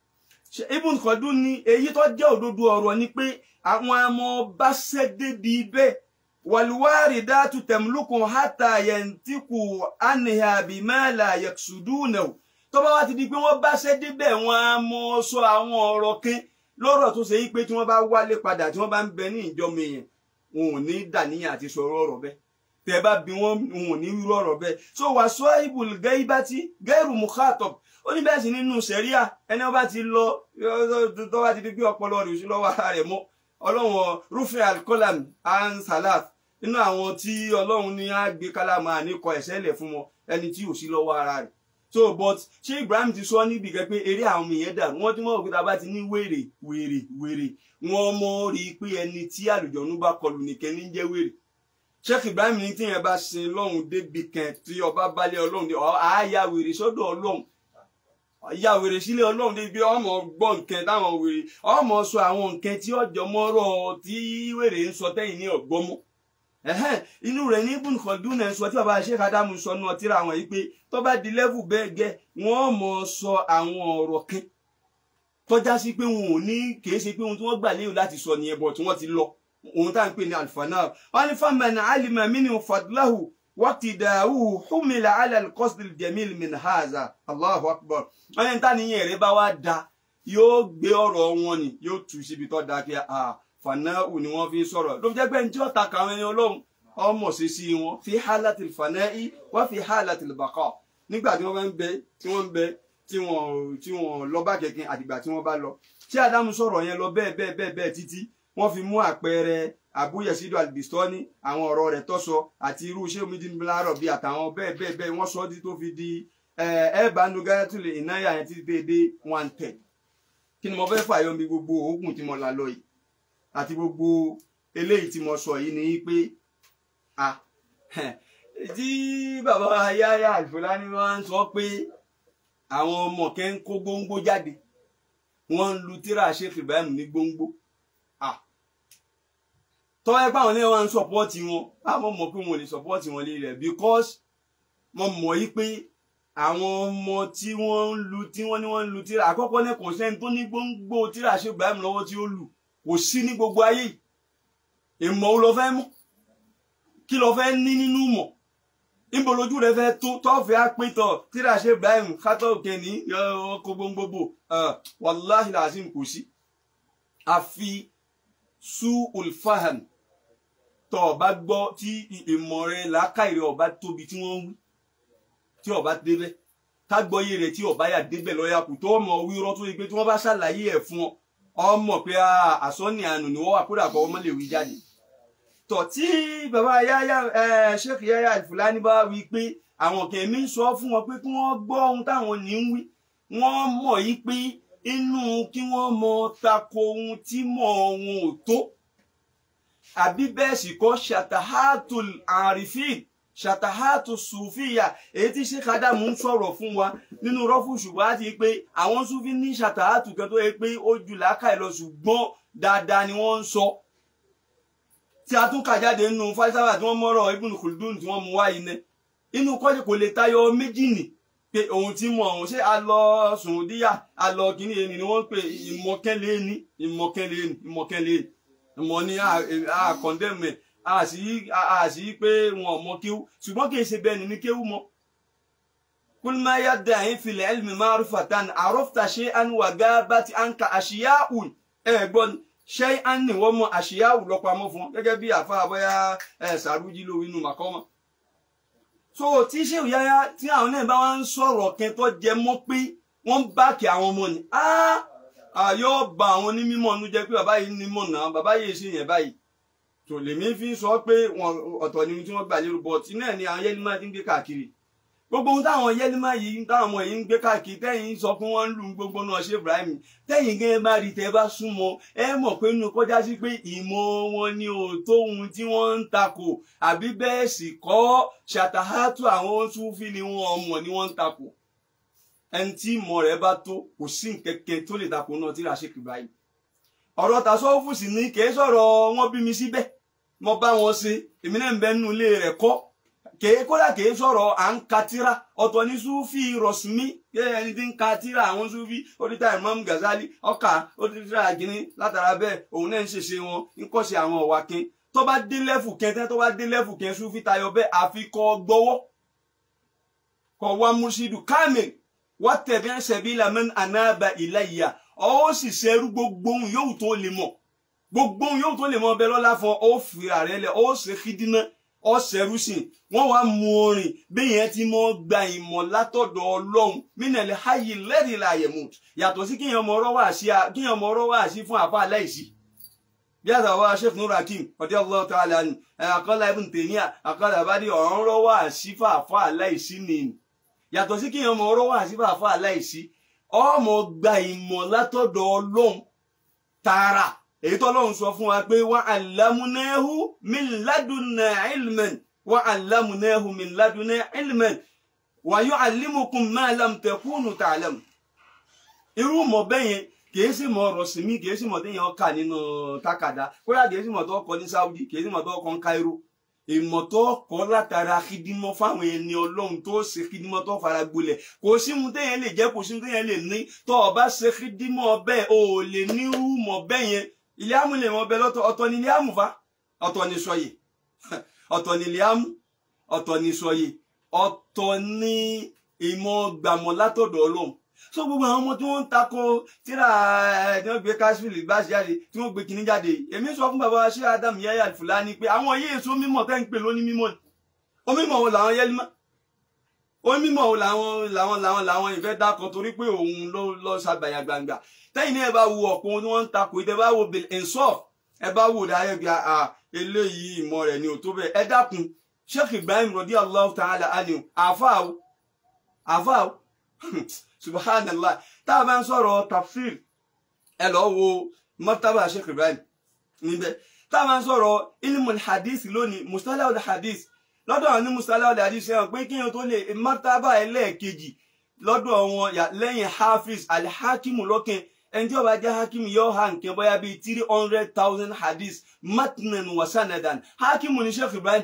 Ibn Khaldun ni èyí tó jẹ́ òdodo ọ̀rọ̀ ni pé àwọn ọmọ bá ṣẹ́ débi bẹ́ẹ̀ wàlúwárìdátù tẹ̀mlùkùn hátà yẹntíkù ánìhà bìmẹ́là yẹ̀ksùdúnẹ̀wò tó bá wá ti di pé wọ́n bá ṣẹ́ débẹ̀ wọ́n á mọ sọ àwọn ọ̀rọ̀ kan lọ́rọ̀ tó ṣe yí pé tí wọ́n bá wálé padà tí wọ́n bá ń bẹ ní ìjọmọ èèyàn wọn ò ní dàníyàn àti sọ̀rọ̀ ọ̀rọ̀ bẹ́ẹ̀ tẹ́ bá bí wọ́n wọn ò ní rírọ̀ ọ̀rọ̀ bẹ́ẹ̀ so wà sọ ibùl gẹ́ibátì gẹ́rù mukhatab ó ní bẹ́ẹ̀ sì nínú sẹ̀ríà ẹni wọ́n bá ti lọ tó bá ti di pé ọpọlọ rẹ̀ sí lọ́wọ́ ara rẹ̀ mọ́ ọlọ́run rufin alkolam an salaf nínú àwọn tí ọlọ́run ní á gbé kálámà àníkọ ẹ̀sẹ̀ lẹ̀ fún wọn ẹni tí ò sí lọ́wọ́ ara rẹ̀ so but ṣé Ibrahim ti sọ níbi kan pé eré àwọn ọmọ yẹn dàrú wọn tí wọn òkúta bá ti ní wèrè wèrè wèrè wọn mọ rí i pé ẹni tí àlùjọ̀nú bá kọlù nìkan ní jẹ́ wèrè sheikh ibrahim ní tí yẹn bá sin lọ́hùn débi kan tí ọba balẹ̀ ọlọ́run dé àáyá wèrè sọ́dọ̀ ọlọ́run ya wèrè sílé ọlọ́run débi pé ọmọ gbọ́ nǹkan táwọn wèrè ọmọ sọ àwọn nǹkan tí ọjọ́ mọ́rọ̀ tí wèrè ń sọ tẹ́yìn ní ọ̀gbọ́mọ́ ẹ̀hẹ́n inú rẹ̀ ní ibùn kọ̀dún náà sọ tí bàbá sheikh adamu sọ náà tíra àwọn yìí pé tó bá di lẹ́vù bẹ́ẹ̀ gẹ́ wọ́n mọ̀ sọ àwọn ọ̀rọ̀ kan tọ́já sí pé wọn ò ní kìí ṣe pé ohun tí wọ́n gbà léwu láti sọ nìyẹn bọ̀ tí wọ́n ti lọ ohun tá à ń pè ní alifana wọn ní faman alima minhu fadlahu waqtidahu humila ala alqasd aljamil min haza allahu akbar wọn ní ta nìyẹn rẹ bá wá da yóò gbé ọ̀rọ̀ wọn ni yóò tu síbi tó da kí a fanau ni wọ́n fi ń sọ̀rọ̀ ló fi jẹ́ pé ní tí ó ta kàwọn ẹni ọlọ́run ọmọ sí sí wọn fi hálàtì fanai wọ́n fi hálàtì baqa nígbà tí wọ́n bá ń bẹ tí wọ́n ń bẹ tí wọ́n tí wọ́n lọ bá kẹ̀kẹ́ àdìgbà tí wọ́n bá lọ tí Ádámù sọ̀rọ̀ yẹn lọ bẹ́ẹ̀ bẹ́ẹ̀ bẹ́ẹ̀ bẹ́ẹ̀ títí wọ́n fi mú àpẹẹrẹ àbúyẹsídò albistoni àwọn ọ̀rọ̀ rẹ̀ tọsọ àti irú iṣẹ́ omidinbilárọ bíi àtàwọn bẹ́ẹ̀ bẹ́ẹ̀ bẹ́ẹ̀ wọ́n sọ tó fi di ẹẹbánugayatulẹ ìnáyà yẹn títí déédé one ten kí ni mo fẹ́ fàyọ mi gbogbo oògùn tí mo là lọ yìí àti gbogbo eléyìí tí mo sọ yìí ni pé a tí bàbá Yahya Al-Fulani máa ń sọ pé àwọn ọmọ kẹ́ ń kó gbóngbó jáde wọ́n ń lu tíra Sheikh Ibrahim ní gbóngbó tọ́wọ́ ẹ báwọn ní wọn ń sọpọ́ọ̀tì wọn àwọn mọ̀ pé wọn ò lè sọpọ́ọ̀tì wọn lé rẹ̀ because mo mọ̀ yí pé àwọn ọmọ tí wọ́n ń lu tí wọ́n ní wọ́n ń lu tíra àkọ́kọ́ ní kọ̀ǹsẹ́ni tó ní gbóngbó tíra Sheikh Ibrahim lọ́wọ́ tí ó lù kò sí ní gbogbo ayé yìí ìmọ̀ wo lọ fẹ́ mọ̀ kí lọ fẹ́ ní nínú mọ̀ níbo lójú rẹ fẹ́ tó tọ́fẹ́ àpétọ̀ tíra Sheikh Ibrahim kátó òkè ní ọkọ̀ gbogbogbò wàláhì làásìm kò sí àfi su ulfaham tó ọba gbọ́ tí ìmọ̀ rẹ làákàyè ọba tóbi tí wọ́n wí tí ọba débẹ̀ tágbọ́yé rẹ tí ọba yà débẹ̀ lọ́yà kù tó ọmọ wíwọ́n tó yẹ pé tí wọ́n bá ṣàlàyé ẹ̀ fún ọ ọmọ pé àsọ́ni àánú ni wọ́n wà kódà kọ́ ọmọ lè wí jáde tọ̀ tí bàbá Yahya Sheikh Yahya Al-Fulani bá wí pé àwọn kẹ̀mí ń sọ fún wọn pé kí wọ́n gbọ́ ohun táwọn ní ń wí wọ́n mọ̀ yí pé inú kí wọ́n mọ tako ohun tí mọ̀ wọn ò tó àbí bẹ́ẹ̀ sì kọ́ ṣàtàhátù àrífín ṣàtàhátù sùfíyà èyí tí Sheikh Adamu ń sọ̀rọ̀ fún wa nínú rọ́fù ṣùgbọ́n àti pé àwọn sùfí ní ṣàtàhátù kan tó yẹ pé ó jù lákàì lọ ṣùgbọ́n dáadáa ni wọ́n ń sọ tí a tún kà jáde nínú fásáwà tí wọ́n mọ́rọ̀ Ibn Khaldun tí wọ́n mú wá iná inú kọ́jú kò lè tayọ méjì nì pé ohun tí mo ọ̀hún ṣé a lọ sùndíyà a lọ kíní ẹni ni wọ́n ń pè ìmọ̀kẹ́lẹ́ ní ìmọ̀kẹ́lẹ́ ní ìmọ̀kẹ́lẹ́ ìmọ̀ ní àkọ́ndẹ́mẹ̀ àṣì pé wọn ò mọ kéwú ṣùgbọ́n kì í ṣe bẹ́ẹ̀ ni ní kéwú mọ́. kulma yadda yin fil ilmi ma'rifatan arafta shay'an wa gabati anka ashiya'un ẹ gbọ́n shay'an ni wọ́n mọ ashiya'u lọ́pamọ́ fún gẹ́gẹ́ bí àfa àbọ̀yá sàrújì lówó inú màkọ́mọ́ so tí ṣé òyáyá tí àwọn náà bá wá ń sọ̀rọ̀ kẹ́ tó jẹ mọ́ pé wọ́n ń báàkì àwọn ọmọ ni yóò ba àwọn onímọ̀ nu jẹ́ pé bàbá yìí nímọ̀ náà bàbá yìí ṣe yẹn báyìí tò lèmi fi sọ pé wọn ọ̀tọ̀ ni tí wọ́n gbà lérò bọ̀ tí náà ni àwọn yẹ́límà ti ń gbé káàkiri gbogbo ohun táwọn yẹ́límà yìí táwọn ọmọ yìí ń gbé káàkiri tẹ́yìn sọ pé wọ́n ń lu gbogbo náà ṣe Ibrahim tẹ́yìn gẹ́gẹ́ bá rí tẹ́ bá súnmọ́ ẹ mọ̀ pé nínú kọjá sí pé ìmọ̀ wọn ni ò tó ohun tí wọ́n ń takò àbí bẹ́ẹ̀ sì kọ́ ṣàtàhátù àwọn Súfì ni wọ́n mọ̀ ni wọ́n ń takò ẹni tí ìmọ̀ rẹ̀ bá tó kò sí nkẹ́kẹ́ tó lè takò náà tí ra ṣe Ibrahim ọ̀rọ̀ tàṣọ́fù sì ní kì í sọ̀rọ̀ wọn bí mi síbẹ̀ mo bá wọn ṣe èmi náà ń bẹ nínú ilé rẹ̀ kọ́ kèé kódà kèé sọ̀rọ̀ à ń ka tíra ọ̀tọ̀ ní Súfì rọ̀sùmí kí ẹni tí ń ka tíra àwọn Súfì oríta Imam Ghazali ọkà oríta àgínní látara bẹ́ẹ̀ òun náà ń ṣèṣe wọn ń kọ́ṣe àwọn ọ̀wà kin tó bá dé lẹ́fù kẹntẹ́ tó bá dé lẹ́fù kẹn Súfì tayọ bẹ́ẹ̀ àfi kọ́ gbọ́wọ́ kọ́ wá múṣídù kámẹ́lì wá tẹ̀bí sabila man anaba ilayya ọ sì ṣerú gbogbo ohun yóò tó lè mọ̀ gbogbo ohun yóò tó lè mọ̀ bẹ́ẹ̀ lọ́la fún ọ fi ààrẹ lẹ̀ ọ ṣe kídínà ọ ṣẹrú sí i wọ́n wá mú orin bẹ́ẹ̀ yẹn ti mọ́ gba ìmọ̀ látọ̀dọ̀ ọlọ́run mínàlẹ̀ hayì lẹ́rìí la yẹ̀mùt yàtọ̀ sí kíyàn ọmọ ọ̀rọ̀ wà sí kíyàn ọmọ ọ̀rọ̀ wà sí fún àfa aláìsí bí àtàwọn wa Sheikh Nur Hakim radiyallahu ta'ala anhu àkọlà Ibn Taymiyyah àkọlà àbádì ọ̀rọ̀ wà sí fún àfa aláìsí nìyí yàtọ̀ sí kíyàn ọmọ ọ̀rọ̀ wà sí fún àfa aláìsí ọmọ gba ìmọ̀ látọ̀dọ̀ ọlọ́run tààrà èyí tó lọ́hùn sọ fún wa pé wa allamunahu min ladunna ilman wa allamunahu min ladunna ilman wa yu'allimukum ma lam takunu ta'lamun irú mọ̀ bẹ́yẹn kìí sì mọ̀ ọ̀rọ̀ sí mi kìí sì mọ̀ téèyàn kà nínú tákàdá kódà kìí sì mọ̀ tó kọ ní Saudi kìí sì mọ̀ tó kọ ní Cairo ìmọ̀ tó kọ́ látara kídímọ́ fáwọn ẹni ọlọ́run tó ṣe kídímọ́ tó fara gbolẹ̀ kò sí mu téèyàn lè jẹ́ kò sí mu téèyàn lè ní tó o bá ṣe kídímọ́ bẹ́ẹ̀ o ò lè ní irú mọ̀ bẹ́ẹ̀ yẹn ilé amú lè mọ bẹ́ẹ̀ lọ́tọ̀ ọ̀tọ̀ ni ilé amú fa ọ̀tọ̀ ni sọyè ọ̀tọ̀ ni ilé amú ọ̀tọ̀ ni sọyè ọ̀tọ̀ ni ìmọ̀ gbàmọ̀ látọ̀dọ̀ ọlọ́run so gbogbo àwọn ọmọ tí wọ́n ń takò tíra ẹ tí wọ́n gbé kashmir bá ṣe jáde tí wọ́n gbé kinní jáde èmi sọ fún bàbá ṣé adam yahya fulani pé àwọn yéé so mímọ̀ tẹ́ ń pè lóní mímọ̀ ni onímọ̀ wo làwọn yẹlímọ̀ onímọ̀ wo làwọn làwọn làwọn làwọn ìfẹ́ dákọ̀ torí pé òun ló lọ ṣàgbàyà gbangba tẹ́yìn ní ẹ bá wo ọ̀pọ̀ tí wọ́n ń takò ìtẹ́ bá wo bil insaf ẹ bá wo dáyẹ̀ bí a eléyìí ìmọ̀ rẹ̀ ni ò tó bẹ́ẹ̀ ẹ dákun sheikh ibrahim radiyallahu ta'ala anhu àfáà àfáà subhanallah tá a bá ń sọ̀rọ̀ tafsir ẹ lọ wo mọ́tàbà sheikh ibrahim níbẹ̀ tá a bá ń sọ̀rọ̀ ilmul hadith lónìí mustalahul hadith lọ́dọ̀ àwọn ní mustalahul hadith ṣe hàn pé kí wọn tó lè mọ́tàbà ẹlẹ́ẹ̀kejì lọ́dọ̀ wọn lẹ́yìn hafiz alhakimu lọ́kàn ẹni tí ó bá jẹ́ hakimu yóò ha nǹkan bóyá bíi three hundred thousand hadith matnan wa sanadan hakimu ní sheikh ibrahim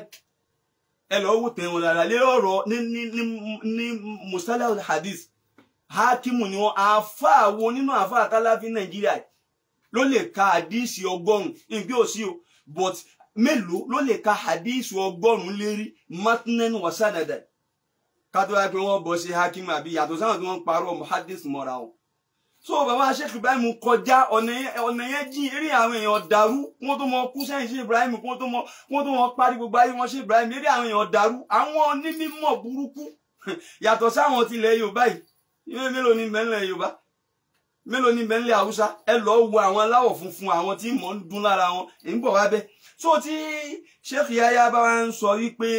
ẹ lọ wò tẹ̀wọ̀n lára lé ọ̀rọ̀ ní ní ní ní mustalahul hadith hakimu ni wọn àáfàá wo nínú àáfàá táláfi nàìjíríà ló lè ka àdíìsì ọgọ́rùn níbi òsì o but mélòó ló lè ka àdíìsì ọgọ́rùn lérí matnan wa sanadan kátó wá pé wọn bọ sí hakimu àbí yàtọ̀ sáwọn tí wọn ń parọ́ muhaddis mọ́ra o so bàbá sheikh ibrahim kọjá ọ̀nà yẹn jìn eré àwọn èèyàn dàrú kí wọ́n tó mọ kú sẹ́yìn sheikh ibrahim kí wọ́n tó mọ kí wọ́n tó mọ parí gbogbo ayé wọn sheikh ibrahim eré àwọn èèyàn dàrú àwọn onímọ̀ burúkú yàtọ̀ sáwọn tilẹ̀ yorùbá yìí ìwé mélòó ni bẹ́ńlẹ̀ yorùbá mélòó ni bẹ́ńlẹ̀ haúsá ẹ lọ wo àwọn aláwọ̀ funfun àwọn tí mò ń dún lára wọn èyí ń bọ̀ wá bẹ́ẹ̀ so tí sheikh yaya bá wá ń sọ wípé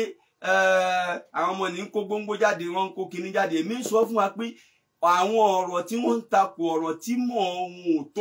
àwọn ọmọ ní kó gbóngbó jáde wọn ń kó kinní jáde èmi ń sọ fún wa pé àwọn ọ̀rọ̀ tí wọ́n ń takò ọ̀rọ̀ tí mọ̀ ohun ò tó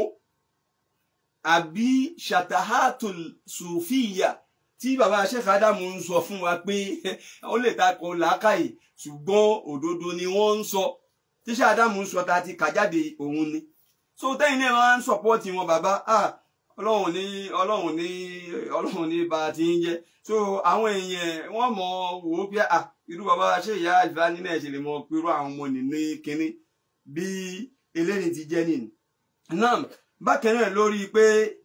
àbí ṣàtàhátù sùfìyà tí bàbá sheikh adamu ń sọ fún wa pé ó lè takò làákàyè ṣùgbọ́n òdodo ni wọ́n ń sọ tíṣà ádámù ń sọ ta ti kà jáde òun ni so tẹ́yìn náà máa ń sọ̀pọ́ọ̀tì wọn bàbá ah ọlọ́run ní ọlọ́run ní ọlọ́run ní bá a ti ń jẹ́ so àwọn èèyàn wọ́n mọ̀ wò ó pé ah irú bàbá ṣé ìyá ìfà nínú ẹ̀ ṣe lè mọ pẹ̀lú àwọn ọmọ nìní kínní bí eléyìí ti jẹ́ nìyí náà bákan náà lórí pé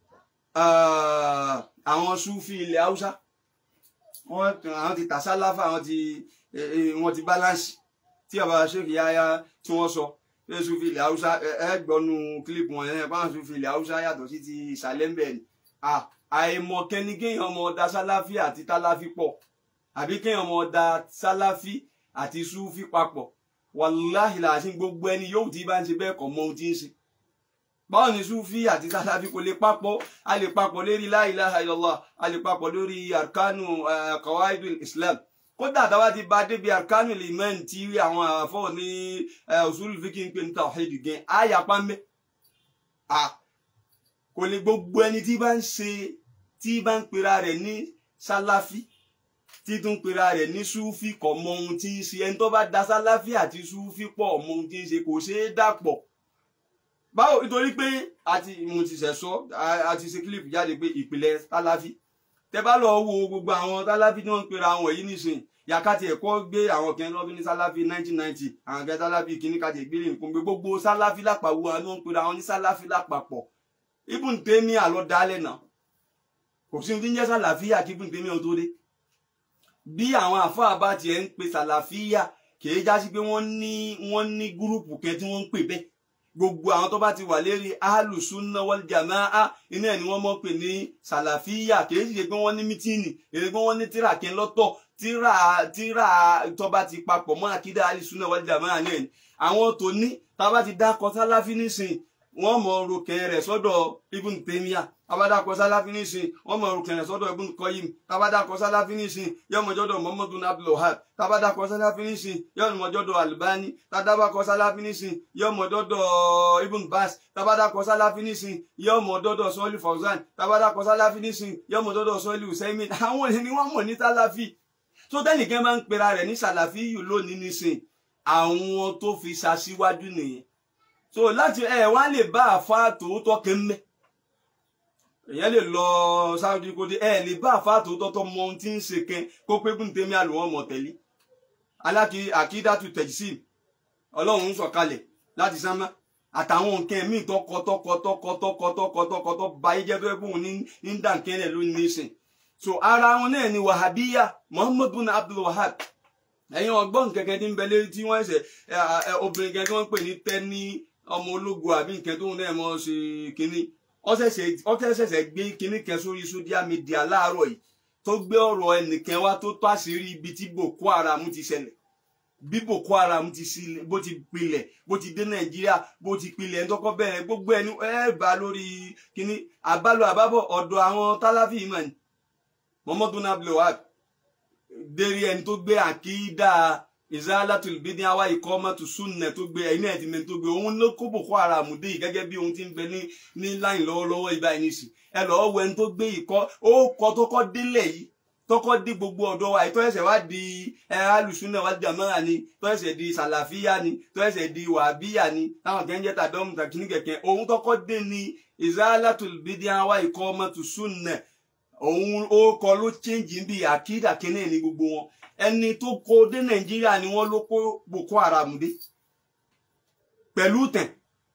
àwọn sufi ilẹ̀ haúsá wọ́n ti tàṣálàfà wọ́n ti wọ́n ti balance tí bàbá ṣèkì yáyá tí wọ́n sọ pé sufi ilẹ̀ haúsá ẹ gbọ́nu kílípù wọn yẹn báwọn sufi ilẹ̀ haúsá yàtọ̀ sí ti ìsàlẹ̀ ń bẹ̀ ni àìmọ̀ kẹ́ni kéèyàn ọmọ ọ̀dà sálàfí àti tálàfí pọ̀ àbí kéèyàn ọmọ ọ̀dà sálàfí àti sufi papọ̀ wàláhì làásì gbogbo ẹni yóò tí bá ń ṣe bẹ́ẹ̀ kọ́ mọ ohun tí ń ṣe báwo ni sufi àti sálàfí kò lè papọ̀ a lè papọ̀ lórí la ilaha illallah a lè papọ̀ lórí arkanu qawaidul islam kódà táwa ti ba débi arkanu liman tí àwọn àfọ ní usul fíkì ń pè ní tawhid gan àyà pàmbẹ kò lè gbogbo ẹni tí bá ń ṣe tí bá ń pera rẹ̀ ní sálàfí tí tún pera rẹ̀ ní súfì kò mọ ohun tí ń ṣe ẹni tó bá da sálàfí àti súfì pọ̀ mọ ohun tí ń ṣe kò ṣeé dàpọ̀ báwo nítorí pé àti mo ti ṣẹ̀ sọ àti ṣe kílípù jáde pé ìpìlẹ̀ sálàfí tẹ bá lọ wo gbogbo àwọn sálàfí tí wọ́n ń pera àwọn yìí nísìnyí yakati ẹ̀kọ́ gbé àwọn kan lọ́dún ní sálàfí 1990 àwọn kan sálàfí kìíní kàtì ìgbélé nǹkan gbé gbogbo sálàfí lápapọ̀ àwọn ló ń pera àwọn ní sálàfí lápapọ̀ ibùn tèmi àlọ́ dálẹ̀ náà kò sí ní jẹ́ sálàfíà kí ibùn tèmi ò tó dé bí àwọn àfáà bá tiẹ̀ ń pe sálàfíà kìí já sí pé wọ́n ní wọ́n ní gúrùpù kan tí wọ́n ń pè bẹ́ẹ̀ gbogbo àwọn tó bá ti wà lérí ahlùsúnná wal jamaa iná ẹ̀ ni wọ́n mọ̀ pé ní sàlàfíà kìí ṣe pé wọ́n ní mítíìnì èyí pé wọ́n ní tíra kan lọ́tọ̀ tíra tíra tó bá ti papọ̀ mọ́ àkídá ahlùsúnná wal jamaa náà ni àwọn tó ní tá a bá ti dákọ sálàfí nísìn wọ́n mọ orúkẹ rẹ̀ sọ́dọ̀ ibùn tèmíà tabadakọ sálàfí nísìn wọ́n mọ orúkẹ rẹ̀ sọ́dọ̀ ibùn kọyìm tabadakọ sálàfí nísìn yọmọjọdọ muhammadu abdulwahab tabadakọ sálàfí nísìn yọmọjọdọ albani tabadakọ sálàfí nísìn yọmọjọdọ ibùn bas tabadakọ sálàfí nísìn yọmọjọdọ sọlí fawzan tabadakọ sálàfí nísìn yọmọjọdọ sọlí usaimin àwọn ẹni wọ́n mọ̀ ní sálàfí tó tẹnìkan máa ń pera rẹ̀ ní sàlàfí yìí lónìí nísìn àwọn tó fi ṣaṣíwájú nìyẹn so láti ẹ wá lè bá àfa tòótọ́ kẹ́mẹ́ èyàn lè lọ sáwọ́dí kó dé ẹ lè bá àfa tòótọ́ tó mọ ohun tí ń ṣe kẹ́ kó pé kún tèmi àlùwọ́n mọ̀ tẹ̀lé aláki àkídàtú tẹ̀jísì ọlọ́run ń sọ̀kalẹ̀ láti sánmá àtàwọn nǹkan míì tọkọ tọkọ tọkọ tọkọ tọkọ tọkọ tó ba ayé jẹ́ tó yẹ kóun ní ń dà nkẹ́rẹ́ ló ní sìn so ara wọn náà ni wàhábíyà muhammadu bin abdul wahab ẹ̀yin ọgbọ́n kẹ̀kẹ́ tí ń bẹ lérí tí wọ́n ṣẹ̀ obìnrin kẹ́kẹ́ wọ́n pè ní tẹ́ni ọmọ ológun àbí nǹkan tóun náà mọ̀ ṣe kínní ọ̀sẹ̀ ṣẹ̀ṣẹ̀ gbé kínní kan sórí social media láàárọ̀ yìí tó gbé ọ̀rọ̀ ẹnìkan wá tó tó àṣírí ibi tí boko haram ti ṣẹlẹ̀ bí boko haram ti sílẹ̀ bó ti pilẹ̀ bó ti dé nàìjíríà bó ti pilẹ̀ ẹni tọ́kọ́ bẹ̀rẹ̀ gbogbo ẹni ẹ bá lórí kínní àbálò àbábọ̀ ọ̀dọ̀ àwọn táláfì ìmọ̀ ni muhammadu nablu wahab dérí ẹni tó gbé àkídà izalatul bidin awa ikomatu sunna tó gbé ẹni ẹ̀ tí mi tó gbé òun ló kó boko haram dé yìí gẹ́gẹ́ bí ohun tí ń bẹ ní ní láyìn lọ́wọ́lọ́wọ́ ibà ẹni sì ẹ lọ́ọ́ wọ ẹni tó gbé ìkọ́ ó kọ́ tó kọ́ délẹ̀ yìí tọkọ dé gbogbo ọ̀dọ́ wa tó ẹsẹ̀ wá di ẹ alùsùnà wá di àmọ́ra ni tó ẹsẹ̀ di sàlàfíà ni tó ẹsẹ̀ di wàbíyà ni táwọn kẹ́ ń jẹ́ tàdọ́mù tàkìní kẹ̀kẹ́ òun tọkọ dé ni izalatul bidin awa ikomatu sunna òun ó kọ ló change bí àkídà kínní ní gbogbo wọn ẹni tó kó dé nàìjíríà ni wọn ló kó boko haram dé pẹ̀lú tẹ̀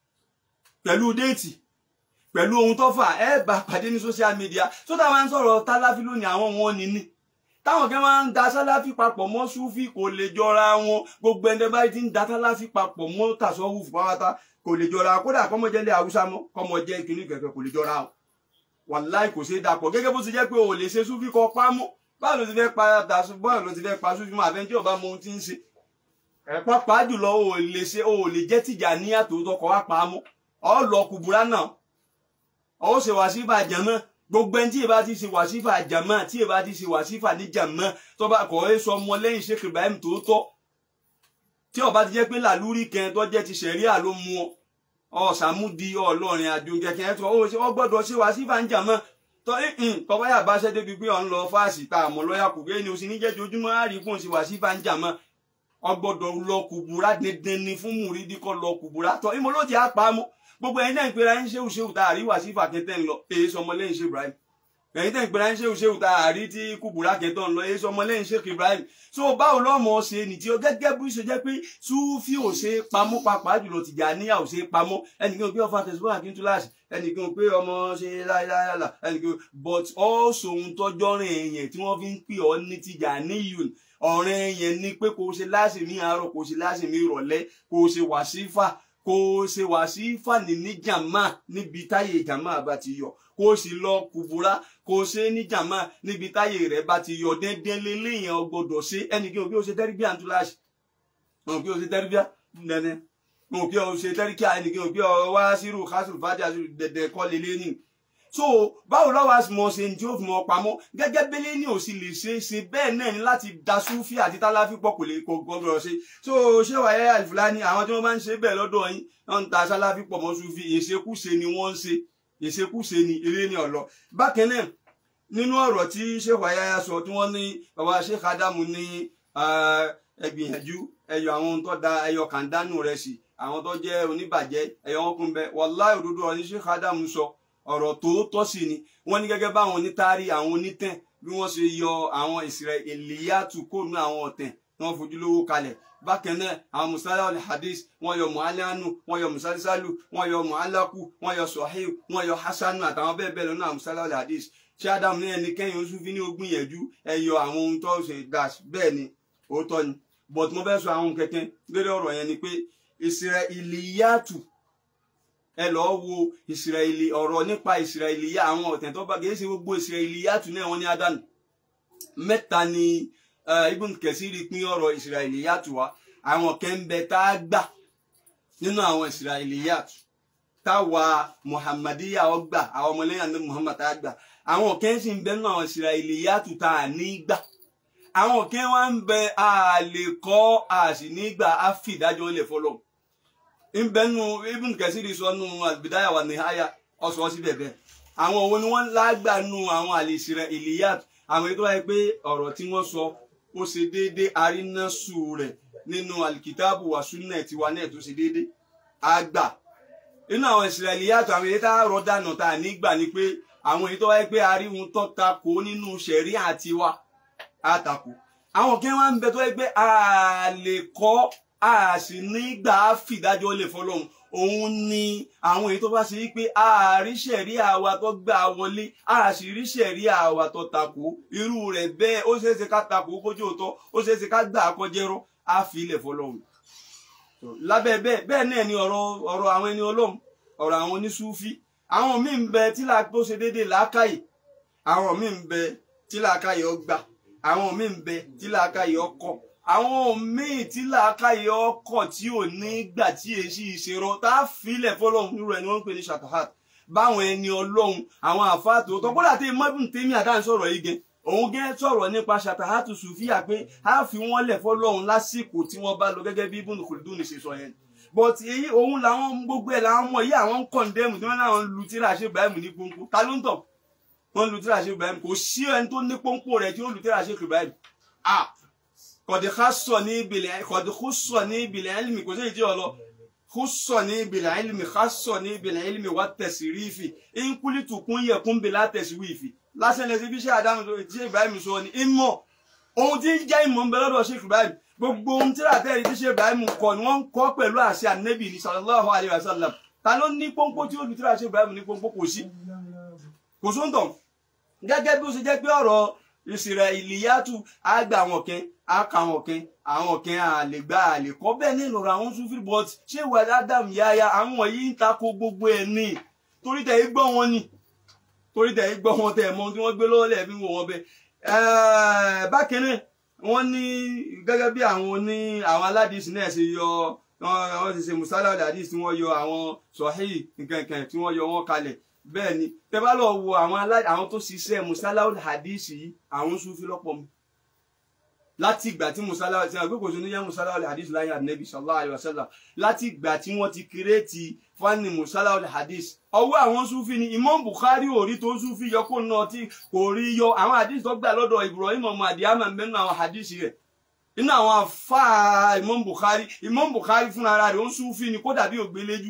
pẹ̀lú déètì pẹ̀lú ohun tó fà ẹ bá pàdé ní social media tó tá máa ń sọ̀rọ̀ táláfí lónìí àwọn wọn ni ní táwọn kan máa ń da sáláfí papọ̀ mọ́ súfì kò lè jọra wọn gbogbo ẹni báyìí ti ń da sáláfí papọ̀ mọ́ tàṣọ́wù pátá kò lè jọra kódà kọ́mọjẹ́lẹ̀ haúsá mọ́ kọ́mọjẹ́ kìnnì kẹ̀kẹ́ kò lè jọra wọn wàláì kò ṣeé dapọ̀ gẹ́gẹ́ bó ti jẹ́ pé o lè ṣe súfì kọ pámọ́ báwo ló ti fẹ́ pa daṣu báwo ló ti fẹ́ pa súfì mọ́ àfẹ́ntí ọba mọ ohun tí ń ṣe ẹ̀ pápá jùlọ o lè ṣe o lè jẹ́ tìjà ní àtòótọ́ kọ́ wá pamọ́ ọ lọ kùbúrá náà ọ ṣe wàsífà jàmọ́ gbogbo ẹni tí ìbá ti ṣe wàsífà jàmọ́ tí ìbá ti ṣe wàsífà ní jàmọ́ tó bá kọ́ ẹ sọ ọmọ lẹ́yìn Sheikh Ibrahim tòótọ́ tí ọba ti jẹ́ pé làlúrí kan tó jẹ́ ti ṣẹ̀ríà ló mú ọ ọ̀sàmúdi ọlọ́rin àjò kẹ̀kẹ́ tó ó ṣe wọ́n gbọ́dọ̀ ṣe wá sí fàǹjà mọ́ tọ́ tọ́ba yà bá ṣẹ́ débi pé ọ̀n lọ fáàsì tá àmọ́ lọ́yà kù bẹ́ẹ̀ ni o sì ní jẹ́ jojúmọ́ á rí fún ṣe wá sí fàǹjà mọ́ ọ gbọ́dọ̀ lọ kùbúrá dandan ni fún mùrídì kọ́ lọ kùbúrá tọ́ ìmọ̀ ló ti á pa á mọ́ gbogbo ẹ̀yin náà ń pera ń ṣéwù ṣéwù tá a rí wá sí fàkẹ́tẹ́ ń lọ èyí sọmọ lẹ́yìn ṣe Ibrahim ẹ̀yin náà ń pera ń ṣéwù ṣéwù tá a rí tí kùbúrá kẹtọ́ ń lọ èyí sọmọ lẹ́yìn Sheikh Ibrahim so báwo lọ́mọ ṣe ní tí ó gẹ́gẹ́ bí ó ṣe jẹ́ pé súfì ò ṣe pamọ́ pàápàá jùlọ Tìjàníyà ò ṣe pamọ́ ẹnìkan pé ọfà tẹ̀síwọ́n àkíntúláṣì ẹnìkan pé ọmọ ṣe láìláìlá ẹnìkan but also ohun tọ́jọ́ rìn èèyàn tí wọ́n fi ń pè ọ́ ní Tìjàníyùn ọ̀rẹ́ yẹn ni pé kò ṣe láṣì ní àárọ̀ kò ṣe láṣì ní ìrọ̀lẹ́ kò ṣe wàsífà kò ṣe wàsífà ní ní jàmá níbi táyé jàmá bá ti yọ kò sì lọ kùbúrá kò ṣe ní jàmá níbi táyé rẹ̀ bá ti yọ dẹ́ndẹ́n lélẹ́yìn ọgbọ́dọ̀ ṣe ẹnìkan òbí ó ṣe tẹ́rìbíà ń túláṣì òbí ó ṣe tẹ́rìbíà nẹ́nẹ́ òbí ó ṣe tẹ́rìbíà ẹnìkan òbí ó wá sírù kásìrù fàájà dẹ̀dẹ̀ kọ́ lélẹ́yìn so báwo lọ́wọ́ àsìmọ̀ ṣe ní tí ó fi mọ́ pamọ́ gẹ́gẹ́ bẹ́lẹ́ ní òsì lè ṣe é ṣe bẹ́ẹ̀ náà ni láti da súfì àti táláfì pọ̀ kò lè kó gbọ́dọ̀ ṣe so ṣé wàá yẹ àlìfúlání àwọn tí wọ́n máa ń ṣe bẹ́ẹ̀ lọ́dọ̀ yín wọ́n ń ta sáláfì pọ̀ mọ́ súfì ìṣekúṣe ni wọ́n ń ṣe ìṣekúṣe ni eré ní ọ̀lọ́ bákan náà nínú ọ̀rọ̀ tí ṣéwà ayáyá sọ tí wọ́n ní bàbá Sheikh Adamu ní ẹgbìyànjú ẹyọ àwọn tó da ẹyọ kàndánù rẹ̀ sí àwọn tó jẹ́ oníbàjẹ́ ẹyọ wọn kún bẹ wàláì òdodo ọ̀rọ̀ ní Sheikh Adamu sọ ọ̀rọ̀ tòótọ́ sí ni wọ́n ní gẹ́gẹ́ báwọn onítàrí àwọn onítẹ̀ bí wọ́n ṣe yọ àwọn Israiliyatu kóònù àwọn ọ̀tẹ̀ tí wọ́n fojú lówó kalẹ̀ bákan náà àwọn musala al hadith wọ́n yọ muhalanu wọ́n yọ musalisalu wọ́n yọ muhalaku wọ́n yọ sahih wọ́n yọ hasanu àtàwọn bẹ́ẹ̀ bẹ́ẹ̀ lọ́nà àwọn musala al hadith ṣé ádámù ní ẹni kẹ́yìn oṣù fi ní ogún yẹ̀jú ẹ yọ àwọn ohun tó ṣe dash bẹ́ẹ̀ ni òótọ́ ni but mo fẹ́ sọ àwọn kẹ̀kẹ́ lórí ọ̀rọ̀ yẹn ni pé Israiliyatu ẹ lọ́ọ́ wo ìsirẹ́lì ọ̀rọ̀ nípa ìsirẹ́lì yá àwọn ọ̀tẹ̀ tó bá kì í ṣe gbogbo ìsirẹ́lì yá tún náà wọ́n ní àdánù mẹ́ta ni Ibn Kathiri pín ọ̀rọ̀ ìsirẹ́lì yá tù wá àwọn kẹ́ńbẹ tá a gbà nínú àwọn ìsirẹ́lì yá tù táwa muhammadiya ọgbà àwọn ọmọlẹ́yìn àti muhammad tá a gbà àwọn kan sì ń bẹ nínú àwọn Israiliyatu tá a ní gbà àwọn kan wá ń bẹ a lè kọ́ a sì ní gbà á fi ìdájọ́ lẹ̀ fọlọ́ ń bẹ nù ibùn kẹsìrì sọ nù al-Bidaya wa Nihaya ọ̀sọ̀ sí bẹ̀bẹ̀ àwọn òun ni wọ́n lágbà nù àwọn al-Israiliyatu àwọn ètò wáyé pé ọ̀rọ̀ tí wọ́n sọ ó ṣe déédéé arínásù rẹ̀ nínú alikitaabu wa sunna tiwa náà tó ṣe déédéé àgbà inú àwọn ìsirẹ̀lì yàtọ̀ àwọn èyí tá a rọ dànù tá a nígbà ni pé àwọn èyí tó wáyé pé aríhun tó takò nínú ṣẹ̀rí àti wa á takò àwọn kí wọ́n ń bẹ tó wáyé pé a lè kọ́ a sì nígbà á fìdájọ́ lè fọlọ́hún òun ni àwọn èyí tó bá ṣe wípé a rí ṣẹ̀rí àwa tó gbà wọlé a sì rí ṣẹ̀rí àwa tó takò irú rẹ̀ bẹ́ẹ̀ ó ṣeéṣe ká takò kójú òótọ́ ó ṣeéṣe ká gbà kọjẹ́rọ́ á fi ilẹ̀ fọlọ́hún lábẹ́ bẹ́ẹ̀ bẹ́ẹ̀ náà ni ọ̀rọ̀ ọ̀rọ̀ àwọn ẹni ọlọ́run ọ̀rọ̀ àwọn oníṣúfí àwọn míì ń bẹ tí là tó ṣe déédéé làákàyè àwọn míì ń bẹ tí làákàyè ọgbà àwọn míì ń bẹ tí làákàyè ọkọ àwọn míì tí làákàyè ọkọ tí ò ní gbà tí èsì ìṣèrọ tá a filẹ̀ fọlọ́run nírú ẹni wọ́n ń pè ní ṣàtàhàt báwọn ẹni ọlọ́run àwọn àfáàtò tó kódà tí mọ́bùn tèmi àdáhùn sọ̀rọ̀ yìí gan òun gẹ́ sọ̀rọ̀ nípa ṣàtàhátù sùfíà pé a fi wọ́n lẹ̀ fọlọ́run lásìkò tí wọ́n bá lọ gẹ́gẹ́ bí ibùdó kùdùn ṣe sọ yẹn but èyí òun làwọn gbogbo ẹ̀ làwọn ọmọ yìí àwọn ń kọ̀ndẹ́mù tí wọ́n láwọn lu tíra ṣe Ibrahim ní pọ́npọ́ ta ló ń tọ̀ wọ́n lu tíra ṣe Ibrahim kò sí ẹni tó ní pọ́npọ́ rẹ̀ tí ó lu tíra ṣe Ibrahim ah kọ̀dí xasọ̀ ní ìbìlẹ̀ kọ̀dí xusọ̀ ní ìbìlẹ̀ ẹlmi kò sí ìdí ọ̀lọ́ xusọ̀ ní ìbìlẹ̀ ẹlmi xasọ̀ ní ìbìlẹ̀ ẹlmi wà tẹ̀sírífì ìnkúlìtùkún yẹkún bìlà tẹ̀síwìfì lásán lẹsí bí ṣe àdáhùn tó ṣe Ibrahim sọ ni ìmọ̀ ohun tí ń jẹ́ ìmọ̀ ń bẹ lọ́dọ̀ ṣe Ibrahim gbogbo ohun tí àtẹ́rì tí ṣe Ibrahim kọ ni wọ́n ń kọ́ pẹ̀lú àṣẹ ànẹ́bì ní sallallahu alayhi wa sallam ta ló ní pọ́npọ́ tí olùtírà ṣe Ibrahim ní pọ́npọ́ kò sí kò sóńtọ̀ gẹ́gẹ́ bí ó ṣe jẹ́ pé ọ̀rọ̀ Israiliyatu àgbà àwọn kan àkà àwọn kan àwọn kan àlègbà àlèkọ́ bẹ́ẹ̀ ní ìlọ̀rọ̀ àwọn Sufi but ṣé ìwà Adam yáya àwọn yìí ń takò gbogbo ẹ̀ ní torí tẹ̀ gbọ́ wọn ni torí tẹ̀ gbọ́ wọn tẹ̀ mọ tí wọ́n gbé lọ́wọ́ lẹ́ẹ̀bí wò wọn bẹ́ẹ̀ bákan náà wọ́n ní gẹ́gẹ́ bí àwọn ní àwọn aládìsí náà ṣe yọ wọ́n ti ṣe musala aládìsí tí wọ́n yọ àwọn sọ̀hí nkankan tí wọ́n yọ wọ́n kalẹ̀ bẹ́ẹ̀ ni tẹ́ bá lọ wo àwọn àwọn tó ṣiṣẹ́ musala aládìsí yìí àwọn Sufi lọ́pọ̀ mi láti ìgbà tí musala ti hàn pé kò sí ní yẹ musala aládìsí láyé ànábì sallallahu alaihi wasallam láti ìgbà tí wọ́n ti kírètì fani musala aládìsí ọwọ́ àwọn Sufi ni Imam Bukhari ò rí tó Sufi yọ kó náà tí kò rí yọ àwọn hadith tó gbà lọ́dọ̀ Ibrahim ọmọ àdìyàmà mẹ́nu àwọn hadith rẹ̀ inú àwọn afá Imam Bukhari Imam Bukhari fúnra rẹ̀ ó ń Sufi ni kó dàbí ògbéléjú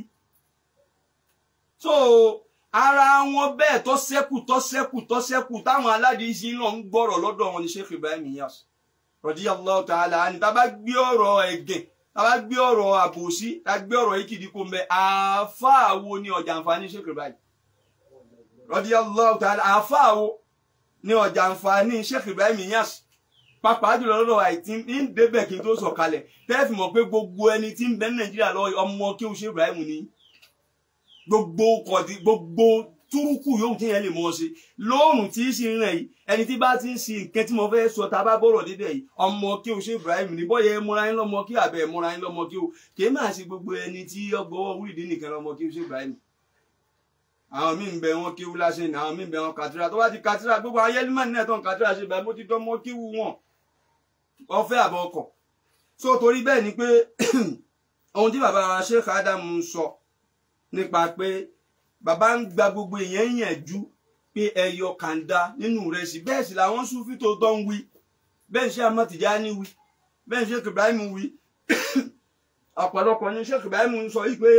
so ara wọn bẹ́ẹ̀ tó ṣẹ́kù tó ṣẹ́kù tó ṣẹ́kù táwọn aládìsí náà ń gbọ́rọ̀ lọ́dọ̀ wọn ni Sheikh Ibrahim Niyas radiyallahu ta'ala ni tá bá gbé ọ̀rọ̀ ẹ̀gẹ̀ tàbá gbé ọ̀rọ̀ àbòsí tá gbé ọ̀rọ̀ ìkìdí kò mbẹ àáfàáwo ní ọjà àǹfààní Sheikh Ibrahim radiyallahu ta'ala àáfàáwo ní ọjà àǹfààní Sheikh Ibrahim Niyas pàápàá jùlọ lọ́dọ̀ àìtí ń débẹ̀ kí n tó sọ̀kalẹ̀ tẹ́ẹ̀fì mọ̀ pé gbogbo ẹni tí ń bẹ ní Nàìjíríà lọ ọmọ kí o Sheikh Ibrahim ní gbogbo kọ̀dí gbogbo túrúkù yóò tí yẹn lè mọ́ ṣe lóòrùn tí í ṣe rìn yìí ẹni tí bá ti ń ṣe nǹkan tí mo fẹ́ sọ tá a bá bọ̀rọ̀ débẹ̀ yìí ọmọ kí o ṣe Ibrahim ní bọ́yẹ múra yín lọ́mọ kí àbẹ̀ múra yín lọ́mọ kí o kì í máa ṣe gbogbo ẹni tí ọgbọ́wọ́ wíìdì nìkan lọ́mọ kí o ṣe Ibrahim àwọn míì ń bẹ wọn kí wú láṣẹ ní àwọn míì ń bẹ wọn kàtírà tó bá ti kàtírà gbogbo ayélujára náà tó ń kàtírà ṣe báyìí mo ti dánmọ kí wú wọn ọfẹ àbọ ọkọ so torí bẹ́ẹ̀ ni pé ohun tí bàbá wa Sheikh Adam sọ nípa pé bàbá ń gba gbogbo èèyàn yànjú pé ẹyọ kàńdá nínú rẹ̀ sí bẹ́ẹ̀ sì làwọn Sufi tó tọ́ ń wí bẹ́ẹ̀ ṣe Ahmad Tijani wí bẹ́ẹ̀ ṣe Ibrahim wí ọ̀pọ̀lọpọ̀ ní Sheikh Ibrahim ń sọ wípé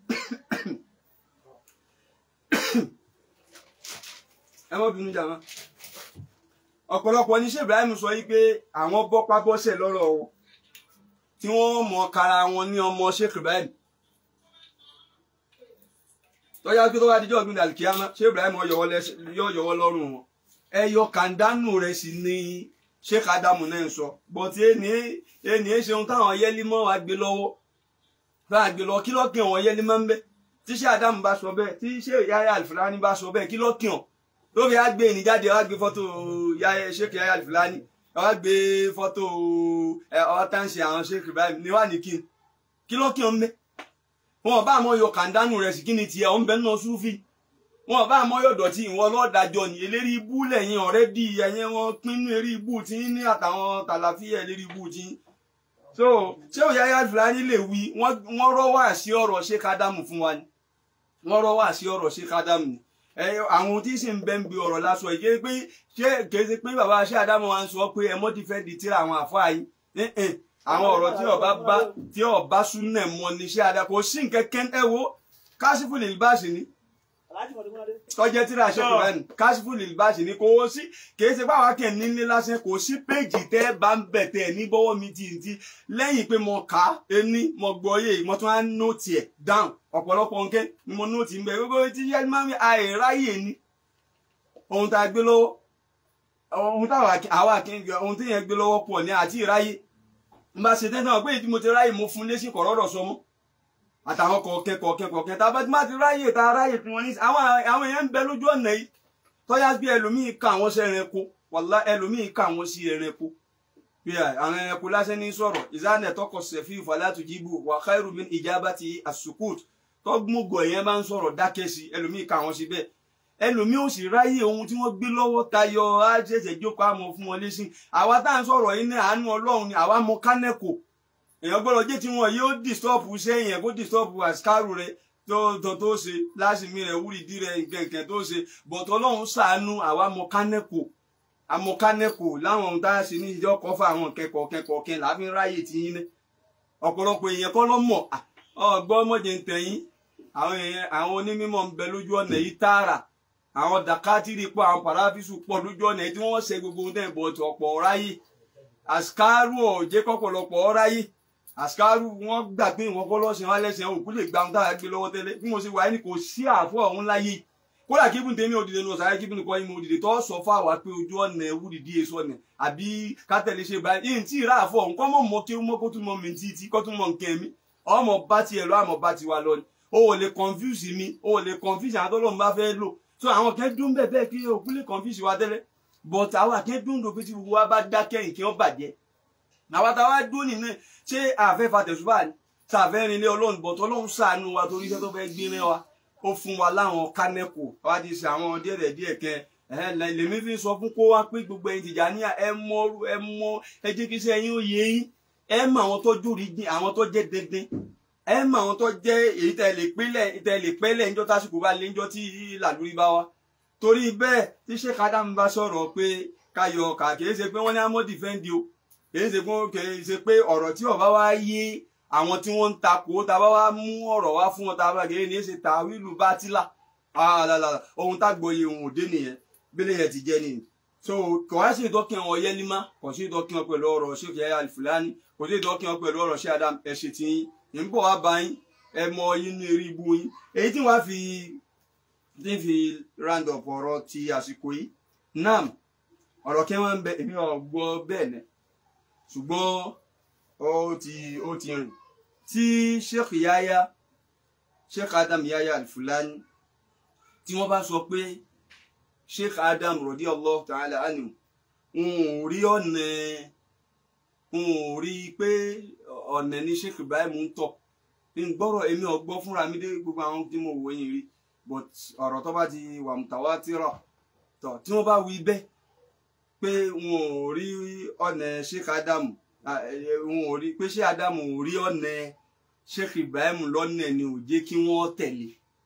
ẹ mọ́ bínú jàmá ọ̀pọ̀lọpọ̀ ní Sheikh Ibrahim sọ wípé àwọn bọ́pá bọ́sẹ̀ lọ́rọ̀ wọn tí wọ́n mọ̀ kára wọn ní ọmọ Sheikh Ibrahim tọ́já pé tó bá dijọ́ ọ̀gbìn dàlùkìyàmá ṣé Ibrahim yọ yọwọ́ lọ́rùn wọn ẹyọ kàndánù rẹ̀ sì ni Sheikh Adamu náà ń sọ bọ́tí ẹni ẹni ẹ ṣeun táwọn yẹlímọ́ wa gbé lọ́wọ́ bá gbé lọ kí lọ́kìn wọn yẹlímọ́ ń bẹ́ tí Sheikh Adamu bá sọ bẹ́ẹ̀ tí Sheikh Yahya Al-Fulani bá sọ bẹ́ẹ̀ kí lọ́kìn ọ̀ lórí àgbé ìníjáde wá gbé fọ́tò Sheikh Yahya Al-Fulani wá gbé fọ́tò ọ̀tánṣe àwọn Sheikh Ibrahim níwá ní kí kí lọ́kìn ọ̀ ń bẹ́ wọn bá àmọ́ yọ kàńdánù rẹ̀ sí kí ni tiẹ̀ ọ̀n bẹ́ẹ̀ náà súfì wọn bá àmọ́ yọ dọ̀tí ìwọ lọ́ọ̀dájọ́ ni eléri ibú lẹ́yìn ọ̀rẹ́ di ẹ̀yẹ wọn pinnu eré ibú tí ń ní àtàwọn tàlàfíà eléri ibú tí ń. so ṣé òyà yá fúlàní lè wí wọ́n rọ́ wá sí ọ̀rọ̀ ṣé kádàmù fún wa ni wọ́n rọ́ wá sí ọ̀rọ̀ ṣé kádàmù ni àwọn tí sì ń bẹ́ ń bi ọ̀rọ̀ lásọ yìí pé ṣé kèsì pé bàbá ṣé àdámọ̀ wa ń sọ pé ẹ mọ́ ti fẹ́ di tíra àwọn àfáà yìí àwọn ọ̀rọ̀ tí ọba bá tí ọba súnẹ̀ mọ ní ṣé àdá kò sí nǹkan kẹ́ ẹ wo káṣífù lè bá ṣe ni tọ́jẹ́ tíra ṣẹ́kù rẹ̀ ní káṣífù lè bá ṣe ni kò ó sí kìí ṣe báwa kẹ́ nílé lásán kò sí péjì tẹ́ bá ń bẹ̀ tẹ́ ní bọ́wọ́ mi ti ti lẹ́yìn pé mo kà á ení mo gbọ́ yé mo tún á nóòtì ẹ̀ dáhùn ọ̀pọ̀lọpọ̀ nǹkan ni mo nóòtì ń bẹ̀ gbogbo tí yẹn máa ń àìráyè ni ohun tá a gbé lọ́wọ́ ohun táwa àwa kìí ohun tí yẹn gbé lọ́wọ́ pọ̀ ní àti ìráyè n bá ṣe tẹ́tàn pé ìdí mo ti ráyè mo fún lésì kọ̀rọ̀rọ̀ sọmọ́ àtàwọn kọ̀ọ̀kẹ́ kọ̀ọ̀kẹ́ kọ̀ọ̀kẹ́ tá a bá ti má ti ráyè tá a ráyè tí wọ́n ní àwọn àwọn èèyàn ń bẹ lójú ọ̀nà yìí tọ́yá bí ẹlòmíì ka àwọn sí ẹranko wàlá ẹlòmíì ka àwọn sí ẹranko bí àwọn ẹranko lásán ní sọ̀rọ̀ ìzánẹ̀ tọkọ sẹ̀fí ìfàlátù jíbù wà khairu min ijabati as-sukut tọ́gbọ́gọ̀ èèyàn bá ń sọ̀rọ̀ dákẹ́ sí ẹlòmíì ka àwọn sí bẹ́ẹ̀ ẹlòmíì ò sì ráyè ohun tí wọ́n gbé lọ́wọ́ tayọ àṣẹṣẹ jókòó àmọ́ fún wọn lẹ́sìn àwa tá à ń sọ̀rọ̀ yìí ní àánú Ọlọ́run ni àwa mọ kánẹkò èèyàn gbọ́dọ̀ jẹ́ tí wọn yóò dìstọọpù sẹ́yìn ẹ kó dìstọọpù àṣkárù rẹ tó tó tó ṣe láṣìmí rẹ wúrìdí rẹ nkẹnkẹ tó ṣe bọ̀tọ̀ Ọlọ́run ṣàánú àwa mọ kánẹkò àmọ kánẹkò láwọn ohun tá a ṣe ní ìjọ kọfà àwọn kẹkọọ kẹkọọ kẹ láfi ń ráyè tí yín ní ọ̀pọ̀lọpọ̀ èèyàn kọ́ lọ́mọ ọgbọ́n mọ̀jẹ̀ ń tẹ̀yìn àwọn èèyàn àwọn onímọ̀ ń bẹ lójú ọ̀nà yìí tààrà àwọn dàkátìrì pọ̀ àwọn pàráfíṣù pọ̀ lójú ọ̀nà tí wọ́n ṣe gbogbo ohun tẹ̀ bọ̀ tí ọ̀pọ̀ ọ̀ráyè àṣkárù ọ̀jẹ́ kọ́pọ̀lọpọ̀ ọ̀ráyè àṣkárù wọ́n gbà pé ìwọ̀n kọ́ lọ́sìn wọn lẹ́sìn òkú lè gba ohun táwa gbé lọ́wọ́ tẹ́lẹ̀ bí mo ṣe wà ní kò sí àfọ́ ọ̀hún láyé kódà kíbùn tèmi òdìdè ní ọ̀sàrẹ́ kíbùn kọ́ ìmọ̀ òdìdè tó sọ fún àwa pé ojú ọ̀nà ẹ̀wù dìdí èso ọ̀nà àbí kátẹ́lẹ̀ ṣe báyìí yìí tí ìrà àfọ̀ ọ̀hún kọ́ mọ̀ mọ́ kí ó mọ́ kó tún mọ́ mi tí tí kọ́ tún mọ́ nkẹ́ mi ọmọ bá tiẹ̀ lọ àmọ́ bá tiwa lọ ni o ò lè confuse mi o ò lè confuse àwọn tó lóun bá fẹ́ lò so àwọn kan dún bẹ́ẹ̀ bẹ́ẹ̀ kí òkú lè confuse wa tẹ́lẹ̀ but àwọn kan dún dòfin tí gbogbo wa bá dákẹ́ nǹkan ó bàjẹ́ àwọn táwa dún nínú ṣé àfẹ́ fatẹ̀sùbà ni sàfẹ́ rinlé ọlọ́run but ọlọ́run ṣàánú wa torí iṣẹ́ tó fẹ́ gbé rẹ́ wa ó fún wa láwọn kánẹ́kò wá ti ṣe àwọn díẹ̀ díẹ̀ kẹ lèmi fi sọ fún kó wá pé gbogbo ẹ̀yin Tìjàníyà ẹ mọ ẹ mọ ẹ jẹ́ kí iṣẹ́ yín ó yé yín ẹ mọ àwọn tó jòrí dín àwọn tó jẹ́ dandan ẹ mọ àwọn tó jẹ́ èyí tẹ́ lè pínlẹ̀ tẹ́ lè pẹ́lẹ̀ níjọ́ tásìkò bá lé níjọ́ tí làlórí bá wa torí bẹ́ẹ̀ tí Sheikh Adam bá sọ̀rọ̀ pé káyọ̀ kà kìí ṣe pé wọ́n ní àmọ́ dìfẹ́ǹdì o kìí ṣe pé kìí ṣe pé ọ̀rọ̀ tí ọba wa yé àwọn tí wọ́n ń takò tá a bá wá mú ọ̀rọ̀ wá fún wọn tá a bá kìí ní ṣe tàwílù bátìlà ohun tágbòye òun òde nìyẹn bílẹ̀ yẹn ti jẹ́ nìyẹn so kò wá sí ìdọ́kìn wọn yẹ́ nímá kò sí ìdọ́kìn wọn pẹ̀lú ọ̀rọ̀ Sheikh Yahya Al-Fulani kò sí ìdọ́kìn wọn pẹ̀lú ọ̀rọ̀ Sheikh Adam ẹ̀ ṣe ti yín ń bọ̀ wá bá yín ẹ mọ inú eré ibu yín èyí tí wọ́n fi tí fi round up ọ̀rọ̀ ti àsìkò yìí nam ọ̀rọ̀ kí wọ́n ń bẹ èmi ò gbọ́ bẹ́ẹ̀ nẹ ṣùgbọ́n ó ti ó ti rìn tí Sheikh Yahya Sheikh Adam Yahya Al-Fulani tí wọ́n bá sọ pé Sheikh Adam radiyallahu ta'ala anhu n ò rí ọ̀nà n ò rí pé ọ̀nà ní Sheikh Ibrahim ń tọ̀ n gbọ́rọ̀ èmi ò gbọ́ fúnra mi dé gbogbo àwọn tí mo wò yín rí but ọ̀rọ̀ tó bá ti wà mùtàwátìrà tọ̀ tí wọ́n bá wí bẹ́ẹ̀ pé wọn ò rí ọ̀nà Sheikh Adam wọn ò rí pé Sheikh Adam ò rí ọ̀nà Sheikh Ibrahim lọ́nà ni ò jẹ́ kí wọ́n tẹ̀lé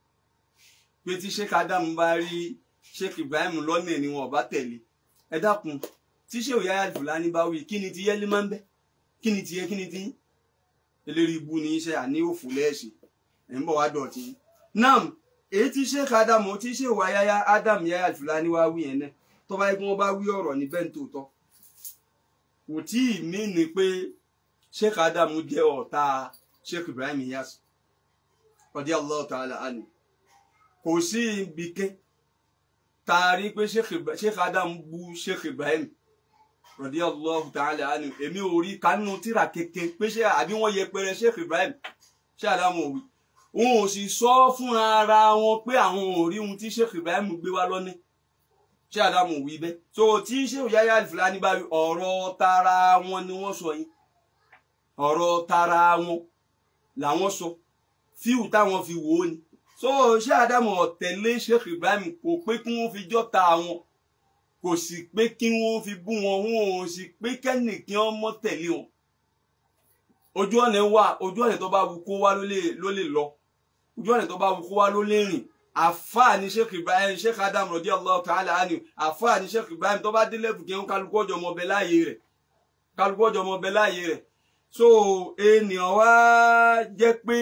pé tí Sheikh Adam bá rí Sheikh Ibrahim lọ́nà ni wọn ò bá tẹ̀lé ẹ dákun tí Sheikh Yahya Al-Fulani bá wí kí ni ti yẹ́lí máa ń bẹ́ kí ni ti yẹ kí ni ti eléri ibu ní iṣẹ́ àní òfò lẹ́ẹ̀ṣẹ̀ ẹ̀ ń bọ̀ wá dọ̀tí nam èyí tí Sheikh Adam tí Sheikh Yahya Adam Yahya Al-Fulani wá wí yẹn náà tó bá yẹ kí wọ́n bá wí ọ̀rọ̀ ní bẹ́ẹ̀ tó tọ́ kò tí ì mí ni pé Sheikh Adam jẹ́ ọ̀tá Sheikh Ibrahim Inyas radiyallahu ta'ala anhu kò sí ibi kẹ́ taari pé Sheikh Adam bú Sheikh Ibrahim radiyallahu ta'ala anhu èmi ò rí kánú tíra kéke pé ṣé àbí wọ́n yẹpẹrẹ Sheikh Ibrahim Sheikh Adam ò wí wọn ò sì sọ fún ara wọn pé àwọn ò rí ohun tí Sheikh Ibrahim gbé wá lọ́ní Sheikh Adam ò wí bẹ́ẹ̀ so tí Sheikh Yahya Al-Fulani bá wí ọ̀rọ̀ tara wọn ni wọ́n sọ yìí ọ̀rọ̀ tara wọn làwọn sọ fíù táwọn fi wò ó ni so ṣé Ádámù ọ̀tẹ̀lé Sheikh Ibrahim kò pé kí wọ́n fi jọ́ta wọn kò sì pé kí wọ́n fi bú wọn wọn ò sì pé kẹ́nìkí wọn mọ́ tẹ̀lé wọn ojú ọ̀nà wà ojú ọ̀nà tó bá wù kó wá ló lè ló lè lọ ojú ọ̀nà tó bá wù kó wá ló lè rìn àfáà ní Sheikh Ibrahim Sheikh Adam radiyallahu ta'ala anhu àfáà ní Sheikh Ibrahim tó bá délé fùkẹ́ ń kálukú ọjọ́ ọmọ ọbẹ̀ láàyè rẹ̀ kálukú ọjọ́ ọmọ ọbẹ̀ láàyè rẹ̀ so ènìyàn wá jẹ́ pé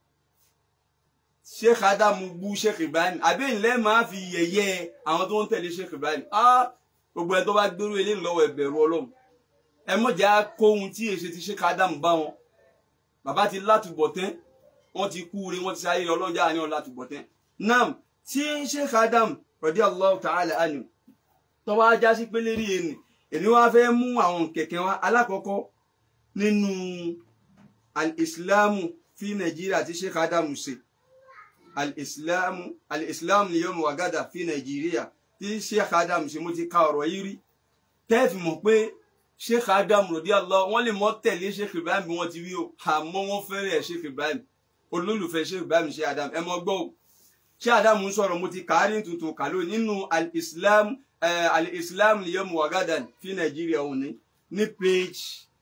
Sheikh Adam bú Sheikh Ibrahim àbí ìlẹ́ máa fi yẹ̀yẹ́ àwọn tó ń tẹ̀lé Sheikh Ibrahim ah gbogbo ẹ tó bá gbérú eléyìí lọ́wọ́ ẹ̀bẹ̀rù Ọlọ́run ẹ mọ̀jà kóhun tí èsì ti Sheikh Adam bá wọn bàbá ti látúbọ̀ tán wọ́n ti kú rí wọ́n ti sáyé ọlọ́jà ní ọ̀làtúbọ̀ tán nam tí Sheikh Adam radiyallahu ta'ala anhu tó wá já sí pé lérí ẹni èmi wá fẹ́ mú àwọn kẹ̀kẹ́ wa alákọ̀ọ́kọ́ nínú al-islamu fi Nàìjíríà tí Sheikh Adam ṣe al-islamu al-islamu liyawm wa gada fi Nàìjíríà tí Sheikh Adam ṣe mo ti ka ọ̀rọ̀ yìí rí tẹ́ẹ̀fì mọ̀ pé sheikh adam radiyallahu wọn lè mọ tẹ̀lé sheikh ibrahim bí wọ́n ti wí o àmọ́ wọ́n fẹ́rẹ̀ sheikh ibrahim olólùfẹ́ sheikh ibrahim sheikh adam ẹ mọ gbọ́ o sheikh adam ń sọ̀rọ̀ mo ti kàárín tuntun kàló nínú al-islam al-islam liyom wagadan fi nàìjíríà òun ní ní page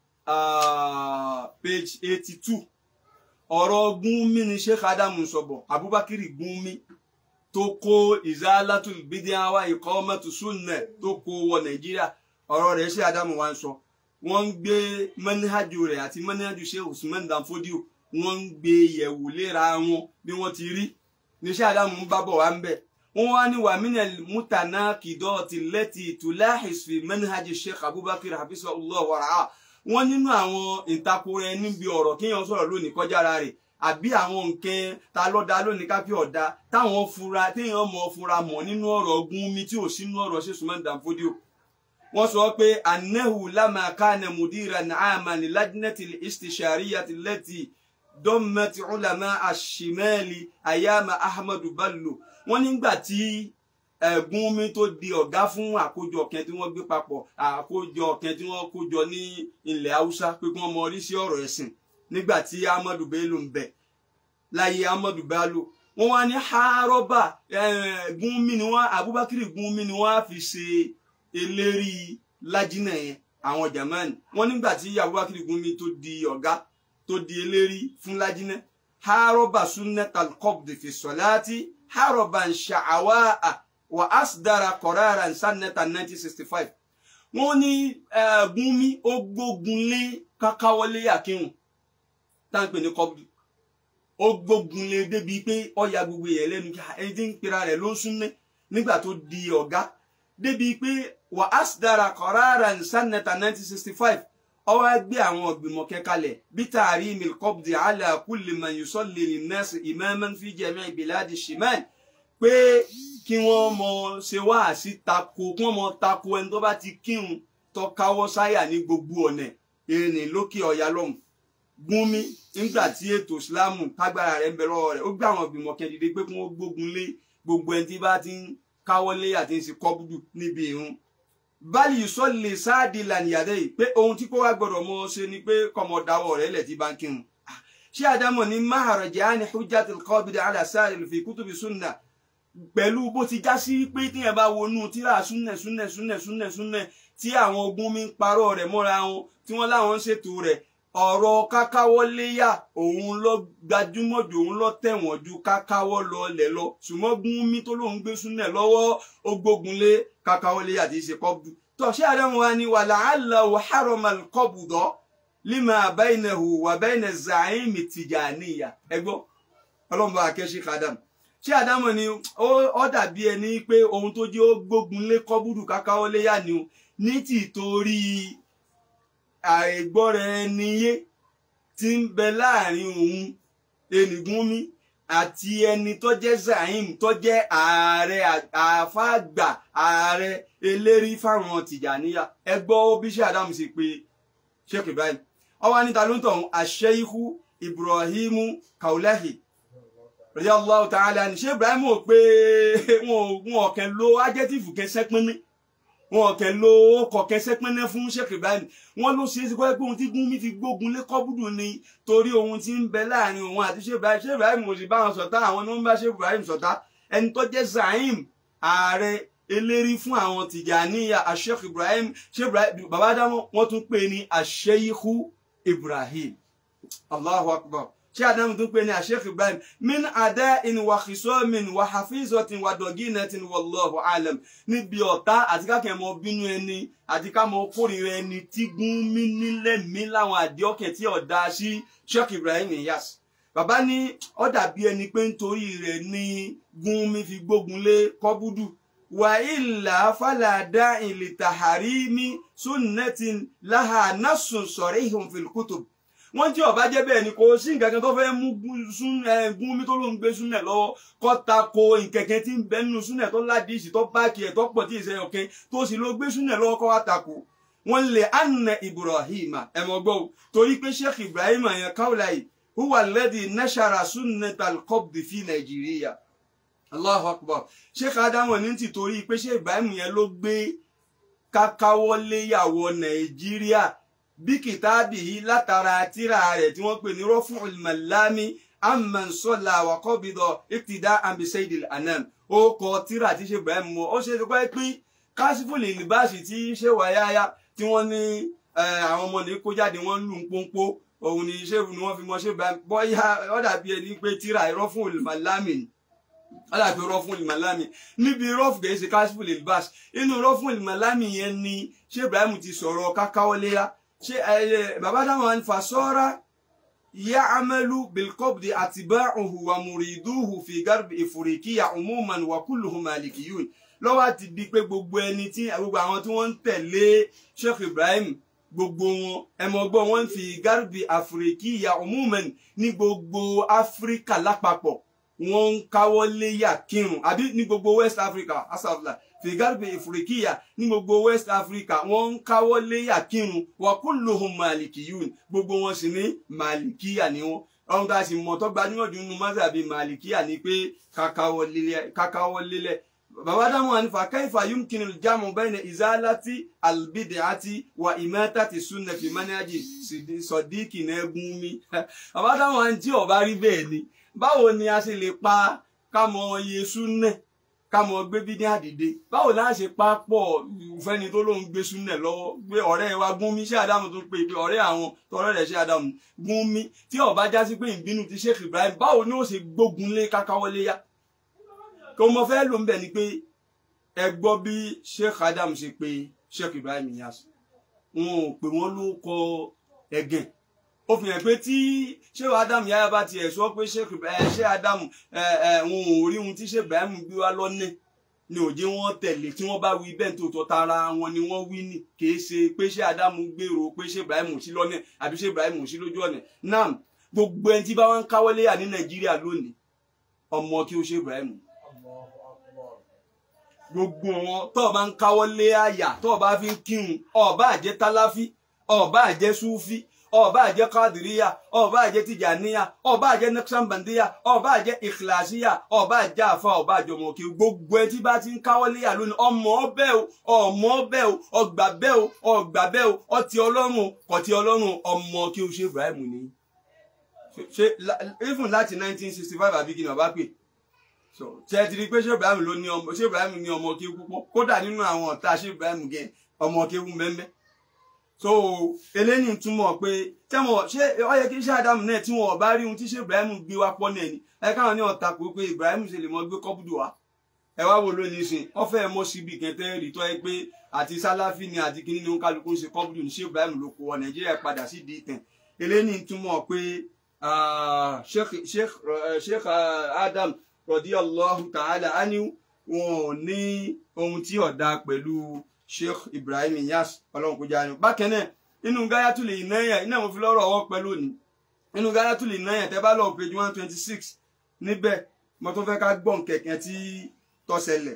page eighty two ọ̀rọ̀ gúnmi ni sheikh adam ń sọ̀bọ̀ abubakar gúnmi tó kó izalatul bid'a wa iqamatu sunnah tó kó wọ nàìjíríà ọ̀rọ̀ rẹ̀ ṣe Ádámù wa ń sọ wọ́n ń gbé mẹ́níhàjù rẹ̀ àti mẹ́níhàjù ṣe Usman Danfodio wọ́n ń gbé yẹ̀wò léra wọn bí wọ́n ti rí níṣẹ́ Ádámù ń bábọ̀ wá ń bẹ̀ wọ́n wá ní wàmínà mútànà kìdọ́ọ̀tì lẹ́tì tùláhìs fi mẹ́níhàjù Sheikh Abubakar hafizahullah wàrà wọ́n nínú àwọn ìtakùrọ̀ ẹni bí ọ̀rọ̀ kéèyàn sọ̀rọ̀ lónìí kọjá ara rẹ̀ àbí àwọn nǹkan ta lọ́dà lónìí káfí ọ̀dà táwọn fura téèyàn mọ̀ fura mọ̀ nínú ọ̀rọ̀ ọ̀gùn mi tí ò sínú ọ̀rọ̀ ṣe Usman Danfodio wọ́n sọ pé anahu lama kana mudiran aama ni lajnati istishariyati lati dọ́mẹ́tì ulama ashimali ayama ahmadu bello wọ́n nígbà tí ẹ̀gún mi tó di ọ̀gá fún àkójọ kan tí wọ́n gbé papọ̀ àkójọ kan tí wọ́n kójọ ní ilẹ̀ haúsá pé kí wọ́n mọ orí sí ọ̀rọ̀ ẹ̀sìn nígbà tí ahmadu bello ń bẹ láyé ahmadu bello wọ́n wá ní haroba gúnmi ni wọ́n abubakar gúnmi ni wọ́n á fi ṣe eléri lájínà yẹn àwọn jamani wọn nígbà tí abubakar gumi tó di ọ̀gá tó di eléri fún lájínà haroba sunnatal qabd fi salati haroba sha'awa wa asdara qarara sanata 1965 wọn ní gumi ó gbógun lé kákáwọlé akínwó táǹpẹ ní qabd ó gbógun lé débi pé ọya gbogbo yẹn lẹ́nu kí ẹni tí ń pera rẹ̀ ló ń súnmẹ nígbà tó di ọ̀gá débi pé wà asdara qararan sanata 1965 ó wá gbé àwọn ìgbìmọ̀ kẹkalẹ̀ bí tahrimi al-qabdi ala kulli man yusalli lin-nas imaman fi jami' biladi shimal pé kí wọ́n mọ ṣe wá sí tako kí wọ́n mọ tako ẹni tó bá ti kírun tó káwọ́ sáyà ní gbogbo ọ̀nà ìrìn lókè ọ̀yà lọ́hùn gúnmi nígbà tí ètò ìsìláàmù tágbára rẹ̀ ń bẹ lọ́wọ́ rẹ̀ ó gbé àwọn ìgbìmọ̀ kan dìde pé kí wọ́n gbógun lé gbogbo ẹni tí bá ti ń káwọ́lé àti ń ṣe kọ́bùdù níbi ìrun báyìí sọ lè sáàdì lànìyàdẹ yìí pé ohun tí kò wá gbọ́dọ̀ mọ ṣe ni pé kọmọ dáwọ́ rẹ̀ lẹ ti bá ń kírun ṣé àdámọ̀ ní maharajani hujjatul qabid ala sa'il fi kutubi sunna pẹ̀lú bó ti já sí pé tíyẹn bá wọnú tíra súnnẹ súnnẹ súnnẹ súnnẹ súnnẹ tí àwọn ogun mi ń parọ́ rẹ̀ mọ́ra wọn tí wọ́n láwọn ń ṣètò rẹ̀ ọ̀rọ̀ kákáwọ́léyà òun lọ gbajúmọ̀ jù òun lọ tẹ̀wọ̀n ju kákáwọ́ lọ lẹ̀ lọ ṣùgbọ́n gúnmi tó lóun gbé súnẹ̀ lọ́wọ́ ó gbógun lé kákáwọ́léyà tí í ṣe kọ́bù tọ̀ṣẹ́ àdáhùn wa ni wàlà àlàó haramal kọ́bùdọ́ lima baynahu wa bayna zaimi tijaniya ẹgbọ́ ọlọ́mọba akẹ́ṣe kàdám ṣé àdámọ̀ ni ó dàbí ẹni pé ohun tó jẹ́ ó gbógun lé kọ́bùdù kákáwọ́léyà ni ní tìtorí àìgbọ́ra ẹni yé tí ń bẹ láàrin òun Ẹnìgúnmi àti ẹni tó jẹ́ Zaim tó jẹ́ ààrẹ àfàgbà ààrẹ eléri fáwọn Tìjàníyà ẹ gbọ́ bí ṣe Ádámù sì pé Sheikh Ibrahim ọwọ́ níta ló ń tọ̀hún àṣeyíkú Ibrahimu Kaulahi radiyallahu ta'ala ní ṣé Ibrahim ò pé wọn ò kàn lo adjective kẹsẹ́ pínpín wọn kẹ lo kọkẹ sẹpẹnẹ fún Sheikh Ibrahim wọn ló ṣeé ṣe kọ́ pé ohun tí Gumi fi gbógun lé kọ́bùdù ni torí ohun tí ń bẹ láàrin òun àti Sheikh Ibrahim Sheikh Ibrahim kò sì bá wọn ṣọ̀tá àwọn ni wọ́n ń bá Sheikh Ibrahim ṣọ̀tá ẹni tó jẹ́ Zaim ààrẹ eléri fún àwọn Tìjàníyà Sheikh Ibrahim Sheikh Ibrahim bàbá dámọ̀ wọ́n tún pè ní Sheikhu Ibrahim Allahu Akbar ṣé adamu tún pè ní Sheikh Ibrahim min ada'in wa khisamin wa hafizatin wa doginatin wallahu alam níbi ọ̀tá àti kákẹ́ mọ bínú ẹni àti ká mọ kórìíra ẹni tí Gumi nílẹ̀ mí láwọn àdéhọ́kẹ́ tí ọ̀dà sí Sheikh Ibrahim Inyas bàbá ní ó dàbí ẹni pé nítorí rẹ̀ ní Gumi fi gbógun lé kọ́búdù wà ilà fàlàdà ìlìtàhárímì sunnatin láhà nasun sarihun fil kutub wọ́n tí ọba jẹ́ bẹ́ẹ̀ ni kò sí nǹkan kan tó fẹ́ mú Gumi tó ló ń gbé súnẹ̀ lọ́wọ́ kọ́ ta ko nkẹ̀kẹ́ tí ń bẹ nínú súnẹ̀ tó ládìsí tó báàkì ẹ̀ tó pọ̀ tí ìṣe ọ̀kẹ́ tó sì ló gbé súnẹ̀ lọ́wọ́ kọ́ wá ta ko wọ́n lè anna Ibrahim ẹ̀mọ́ gbọ́ torí pé Sheikh Ibrahim yẹn káwùlà yìí huwa alladhi nashara sunnatal qabd fi Nàìjíríà Allahu Akbar Sheikh Adamu ní ti torí pé Sheikh Ibrahim yẹn ló gbé kákáwọ́léyàwó Nàìjíríà bí kìtàbì yìí látara tíra rẹ̀ tí wọ́n pè ní Raf'ul Malami amman salla wa qabida iqtida'an bi sayyidil anam ó kọ tíra tí Sheikh Ibrahim mọ́ ó ṣe pé pín kásífùlì libáṣì tí ṣe wáyáyá tí wọ́n ní àwọn ọmọ ní kó jáde wọ́n lù ń pọ́npọ́ òun ni ṣé ni wọ́n fi mọ Sheikh Ibrahim bọ́yá ó dàbí ẹni pé tíra Raf'ul Malami ni aláàfin rọ́fún ìmàlámi níbi rọ́fù kìí ṣe kásífù lè báṣ inú rọ́fún ìmàlámi yẹn ni Sheikh Ibrahim ti sọ̀rọ̀ kákáwọléyà ṣe ẹ bàbá dáwọn fasọ́ra ya'malu bilqabdi atba'uhu wa muriduhu fi garbi ifurikiya umuman wa kulluhum malikiyun lọ́wọ́ àti di pé gbogbo ẹni tí gbogbo àwọn tí wọ́n ń tẹ̀lé Sheikh Ibrahim gbogbo wọn ẹmọgbọ́n wọn fi garbi afurikiya umuman ní gbogbo Áfíríkà lápapọ̀ wọ́n ń káwọ́ léyà kírun àbí ní gbogbo West Africa asafla fìgárùbẹ ìfúrikíyà ní gbogbo West Africa wọ́n ń káwọ́ léyà kírun wa kulluhum malikiyun gbogbo wọn sì ní malikiya ni wọn ọ̀hún tá a sì mọ̀ tó gbajúmọ̀ jù nínú mọ́sàbí malikiya ni pé kákáwọ́ lélẹ̀ bàbá dáhùn àní fa kaifa yumkinu al-jamu bayna izalati al-bid'ati wa imatati sunna fi manhaji sọdíkì náà gún mi bàbá dáhùn àní tí ó bá rí bẹ́ẹ̀ ni báwo ni a ṣe lè pa ká mọ iye súnẹ̀ ká mọ gbé bídí àdìde báwo la ṣe pa pọ̀ fẹ́ni tó lóun gbé súnẹ̀ lọ́wọ́ gbé ọ̀rẹ́ wa Gúnmi ṣé Ádámù tó pé pé ọ̀rẹ́ àwọn tọ̀rẹ́ rẹ̀ ṣé Ádámù Gúnmi tí ó bá já sí pé ìbínú ti Sheikh Ibrahim báwo ni ó ṣe gbógun lé kákáwọlé yá kò mọ fẹ́ ló ń bẹ̀ ni pé ẹ gbọ́ bí Sheikh Ádámù ṣe pé Sheikh Ibrahim Inyas wọn ò pè wọ́n ló kọ ẹ̀gẹ̀ ó fi hàn pé tí ṣéwà ádámù yáyà bá tiẹ̀ sọ pé ṣé ádámù wọn ò rí ohun tí ṣé ibrahim gbé wá lọ́nà ni òjé wọn tẹ̀lé tí wọ́n bá wí bẹ́ẹ̀ tó tọ́ tara wọn ni wọ́n wí ní kìí ṣe pé ṣé ádámù gbèrò pé ṣé ibrahim ò sí lọ́nà àbí ṣé ibrahim ò sí lójú ọ̀nà náà gbogbo ẹni tí bá wọn ń káwọ́lé yà ní nàìjíríà lónìí ọmọ kí ó ṣe ibrahim gbogbo wọn tó o bá ń káwọ́lé àyà tó o bá fi ń kírun ó bá jẹ́ táláfí ó bá jẹ́ súfí ọba àjẹ kadiriya ọba àjẹ tijaniya ọba àjẹ naqshbandiya ọba àjẹ ikhlasiya ọba àjẹ afa ọba àjẹ ọmọkè gbogbo ẹ tí bá ti ń káwọ́ léyà lónìí ọmọ ọbẹ o ọmọ ọbẹ o ọgbà bẹ o ọgbà bẹ o ọtí Ọlọ́run kọtí Ọlọ́run ọmọ kí o ṣe Ibrahim ni ṣe even láti nineteen sixty five àbí kí ni ọba pè ṣe ti rí pé ṣé Ibrahim ló ní ọmọ ṣé Ibrahim ní ọmọ kí púpọ̀ kódà nínú àwọn ọ̀tá ṣé Ibrahim gẹ ọmọ kí wú mẹ́mẹ́ so eléyìí túmọ̀ pé tẹ́wọ̀n ṣé ó yẹ kí iṣẹ́ Ádámù náà tí wọn ò bá rí ohun tí ṣé Ibrahim gbé wá pọ́ náà ni ẹ káwọn ní ọ̀tá kó pé Ibrahim ṣe lè mọ gbé kọ́bùdù wá ẹ wá wo lónìí sìn wọ́n fẹ́ mọ́ síbi kẹtẹ́ rí tọ́ ẹ pé àti sálàfí ni àti kíní ni ó ń kálukú ń ṣe kọ́bùdù ní ṣé Ibrahim ló kó wọ Nàìjíríà padà sí di ìtàn eléyìí túmọ̀ pé Sheikh Adam radiyallahu ta'ala anhu wọn ò ní ohun tí ọ̀dà pẹ̀lú sheikh ibrahim Inyas ọlọ́run kò jáde bákan náà inú gáyàtú lè náyà iná mo fi lọ́rọ̀ ọwọ́ pẹ̀lú òní inú gáyàtú lè náyà tẹ́ bá lọ page one twenty six níbẹ̀ mo tún fẹ́ ká gbọ́n kẹ̀kẹ́ tí tó ṣẹlẹ̀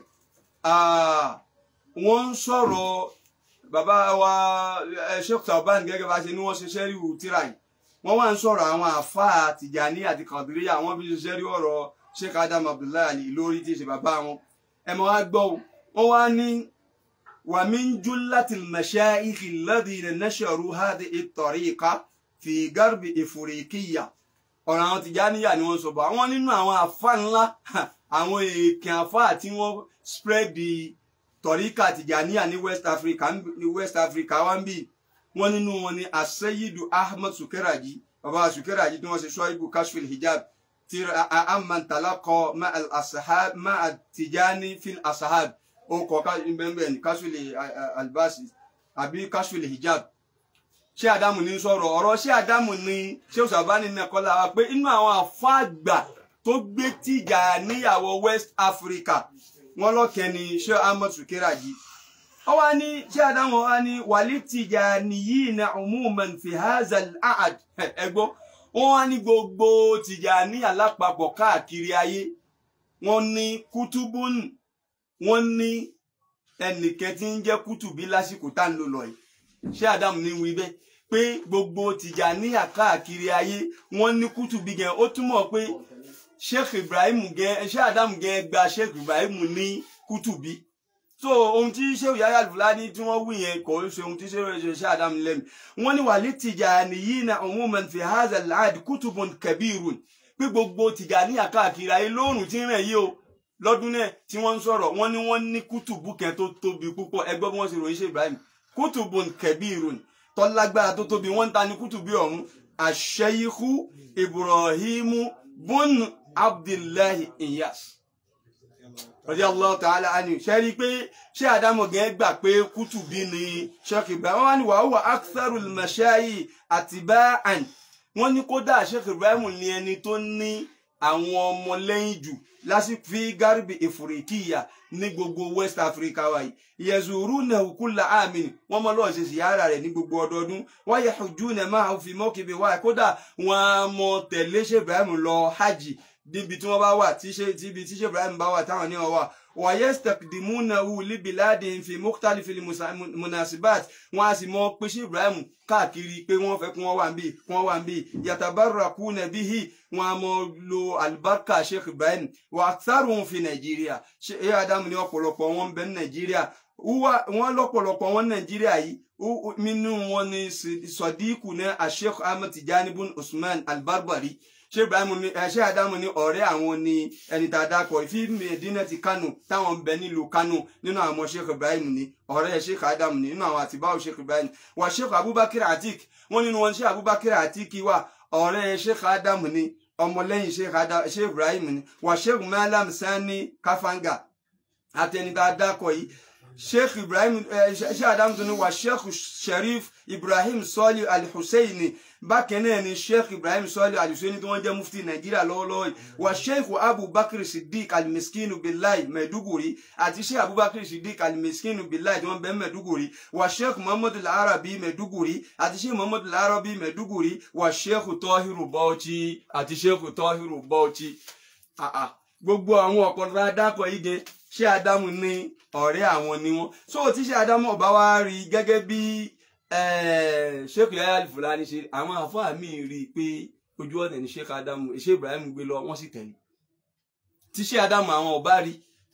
wọ́n ń sọ̀rọ̀ bàbá wa sheikh tauban gẹ́gẹ́ bá ṣe ni wọ́n ṣe sẹ́ríwù tíra yìí wọ́n wá ń sọ̀rọ̀ àwọn àfáà tìjàní àti kàdúríyà wọ́n fi ṣe sẹ́ríwù ọ̀rọ̀ sheikh adam abdullahi ali lórí tí ì ṣe bàbá wọn ẹ̀ mọ́ wá gbọ́ wọ́n wá ní ومن جلة المشايخ الذين نشروا هذه الطريقة في غرب إفريقيا ọ̀rọ̀ àwọn tìjáníyà ni wọ́n sọ bọ̀ àwọn nínú àwọn àfa ńlá àwọn èèkàn àfa tí wọ́n spread the tọ̀ríkà tìjáníyà ní West Africa ní West Africa wá ń bì wọ́n nínú wọn ni aseyidu Ahmed Sukeraji baba Sukeraji tí wọ́n ṣe ṣọ́ìbù kashfil hijab tí amman talaqqa ma'al asahab ma'al tìjáni fil asahab ó kọ bẹ́ẹ̀ ní kashfil albasi àbí kashfil hijab ṣé àdámù ní sọ̀rọ̀ ọ̀rọ̀ ṣé àdámù ní ṣé òṣàbáni ní ẹ̀kọ́ lára pé inú àwọn àfáàgbà tó gbé tìjà níyàwó West Africa wọn lọ́kẹ́ ni ṣé Ahmed Sukeraji ó wá ní ṣé àdámù wá ní wàlí tìjà nìyí na umuman fi hazal ahad ẹgbọ́ wọn wá ní gbogbo tìjà ní alápapọ̀ káàkiri ayé wọn ní kútúbùn wọn ní ẹnìkẹ́ tí ń jẹ́ kútùbí lásìkò tá ń lò lọ yìí ṣé àdámù ní wí bẹ́ẹ̀ pé gbogbo tìjàníyà káàkiri ayé wọ́n ní kútùbí gẹ ó túmọ̀ pé sheikh ibrahim gẹ ṣé àdámù gẹ gba sheikh ibrahim ní kútùbí so ohun tí sheikh yahya al-fulani tí wọ́n wí yẹn kò ń ṣe ohun tí sheikh ṣe àdámù lẹ́nu wọ́n ní wàlí tijaniyina umuman fi hadha al-ahd kutubun kabirun pé gbogbo tìjàníyà káàkiri ayé lóòrùn tí ń rẹ̀ yìí o lọ́dún náà tí wọ́n ń sọ̀rọ̀ wọ́n ní wọ́n ní kútùbù kan tó tóbi púpọ̀ ẹgbẹ́ bí wọ́n ṣe ròyìn sheikh ibrahim kútùbùn kẹbírùn tọ́lágbára tó tóbi wọ́n ń ta ní kútùbí ọ̀hún àṣẹyíkú ibrahimu bun abdullahi iyas radiyallahu ta'ala anhu ṣe rí i pé ṣé àdámọ̀ gẹ́ gbà pé kútùbí ni sheikh ibrahim wọ́n wá ní wàá wà aktharul mashayi atiba'an wọ́n ní kódà sheikh ibrahim ní ẹni tó ní àwọn ọmọlẹ́yìn jù lásìkò fi garibi ìfòrìkìyà ní gbogbo west africa wáyé yẹzùrú náà kúlà àmín wọn mọ lọ́ọ̀ ṣe síyára rẹ̀ ní gbogbo ọdọọdún wọ́n yẹ ojú náà máa fi mọ́kìbí wáyé kódà wọn á mọ tẹ̀lé ṣe ibrahim lọ hajj níbi tí wọ́n bá wà tí ṣe tíbi tí ṣe ibrahim bá wà táwọn ní wọn wà wọ́n yẹ stakdimunahu libiladi fi mukhtalifil munasibat wọ́n á sì mọ pé ṣe ibrahim káàkiri pé wọ́n fẹ́ kí wọ́n wà níbí kí wọ́n wà níbí yatabarakuna bihi wọ́n á mọ lo alibarika sheikh ibrahim wa aktharuhum fi nàìjíríà ṣe adamu ní ọ̀pọ̀lọpọ̀ wọn bẹ ní nàìjíríà wọ́n lọ́pọ̀lọpọ̀ wọn nàìjíríà yìí nínú wọn ni sadiku ní asheikh ahmed tijani bun usman albarbari ṣé ibrahim ní ṣé adamu ní ọ̀rẹ́ àwọn ní ẹni tá a dákọ ìfi medina ti kánò táwọn ń bẹ nílùú kánò nínú àwọn ọmọ sheikh ibrahim ní ọ̀rẹ́ sheikh adamu ní nínú àwọn àtibáwò sheikh ibrahim wà sheikh abubakar atik wọ́n nínú wọn sheikh abubakar atik wà ọ̀rẹ́ sheikh adamu ní ọmọlẹ́yìn sheikh ibrahim ní wà sheikh malam sani kafanga àtẹni tá a dákọ yìí sheikh ibrahim sheikh adamu tó ní wà sheikh sharif ibrahim sọlí alhusseini bákan náà ni sheikh ibrahim sọlí alhusseini tí wọ́n jẹ́ mufti nàìjíríà lọ́wọ́lọ́wọ́ yìí wà sheikh abubakar siddiq almiskinu billahi mẹduguri àti sheikh abubakar siddiq almiskinu billahi tí wọ́n bẹ mẹduguri wà sheikh muhammadu larabi mẹduguri àti sheikh muhammadu larabi mẹduguri wà sheikh tọhiru bauchi àti sheikh tọhiru bauchi gbogbo àwọn ọ̀pọ̀lọpọ̀ adákọ̀ yìí gẹ ṣé adamu ní ọ̀rẹ́ àwọn ni wọ́n so tí ṣé adamu ọba wa rí gẹ́gẹ́ bí sheikh yahya al-fulani ṣe àwọn àfáà mi rí i pé ojú ọ̀nà ni sheikh adamu sheikh ibrahim gbé lọ wọ́n sì tẹ̀lé tí ṣé adamu àwọn ọba rí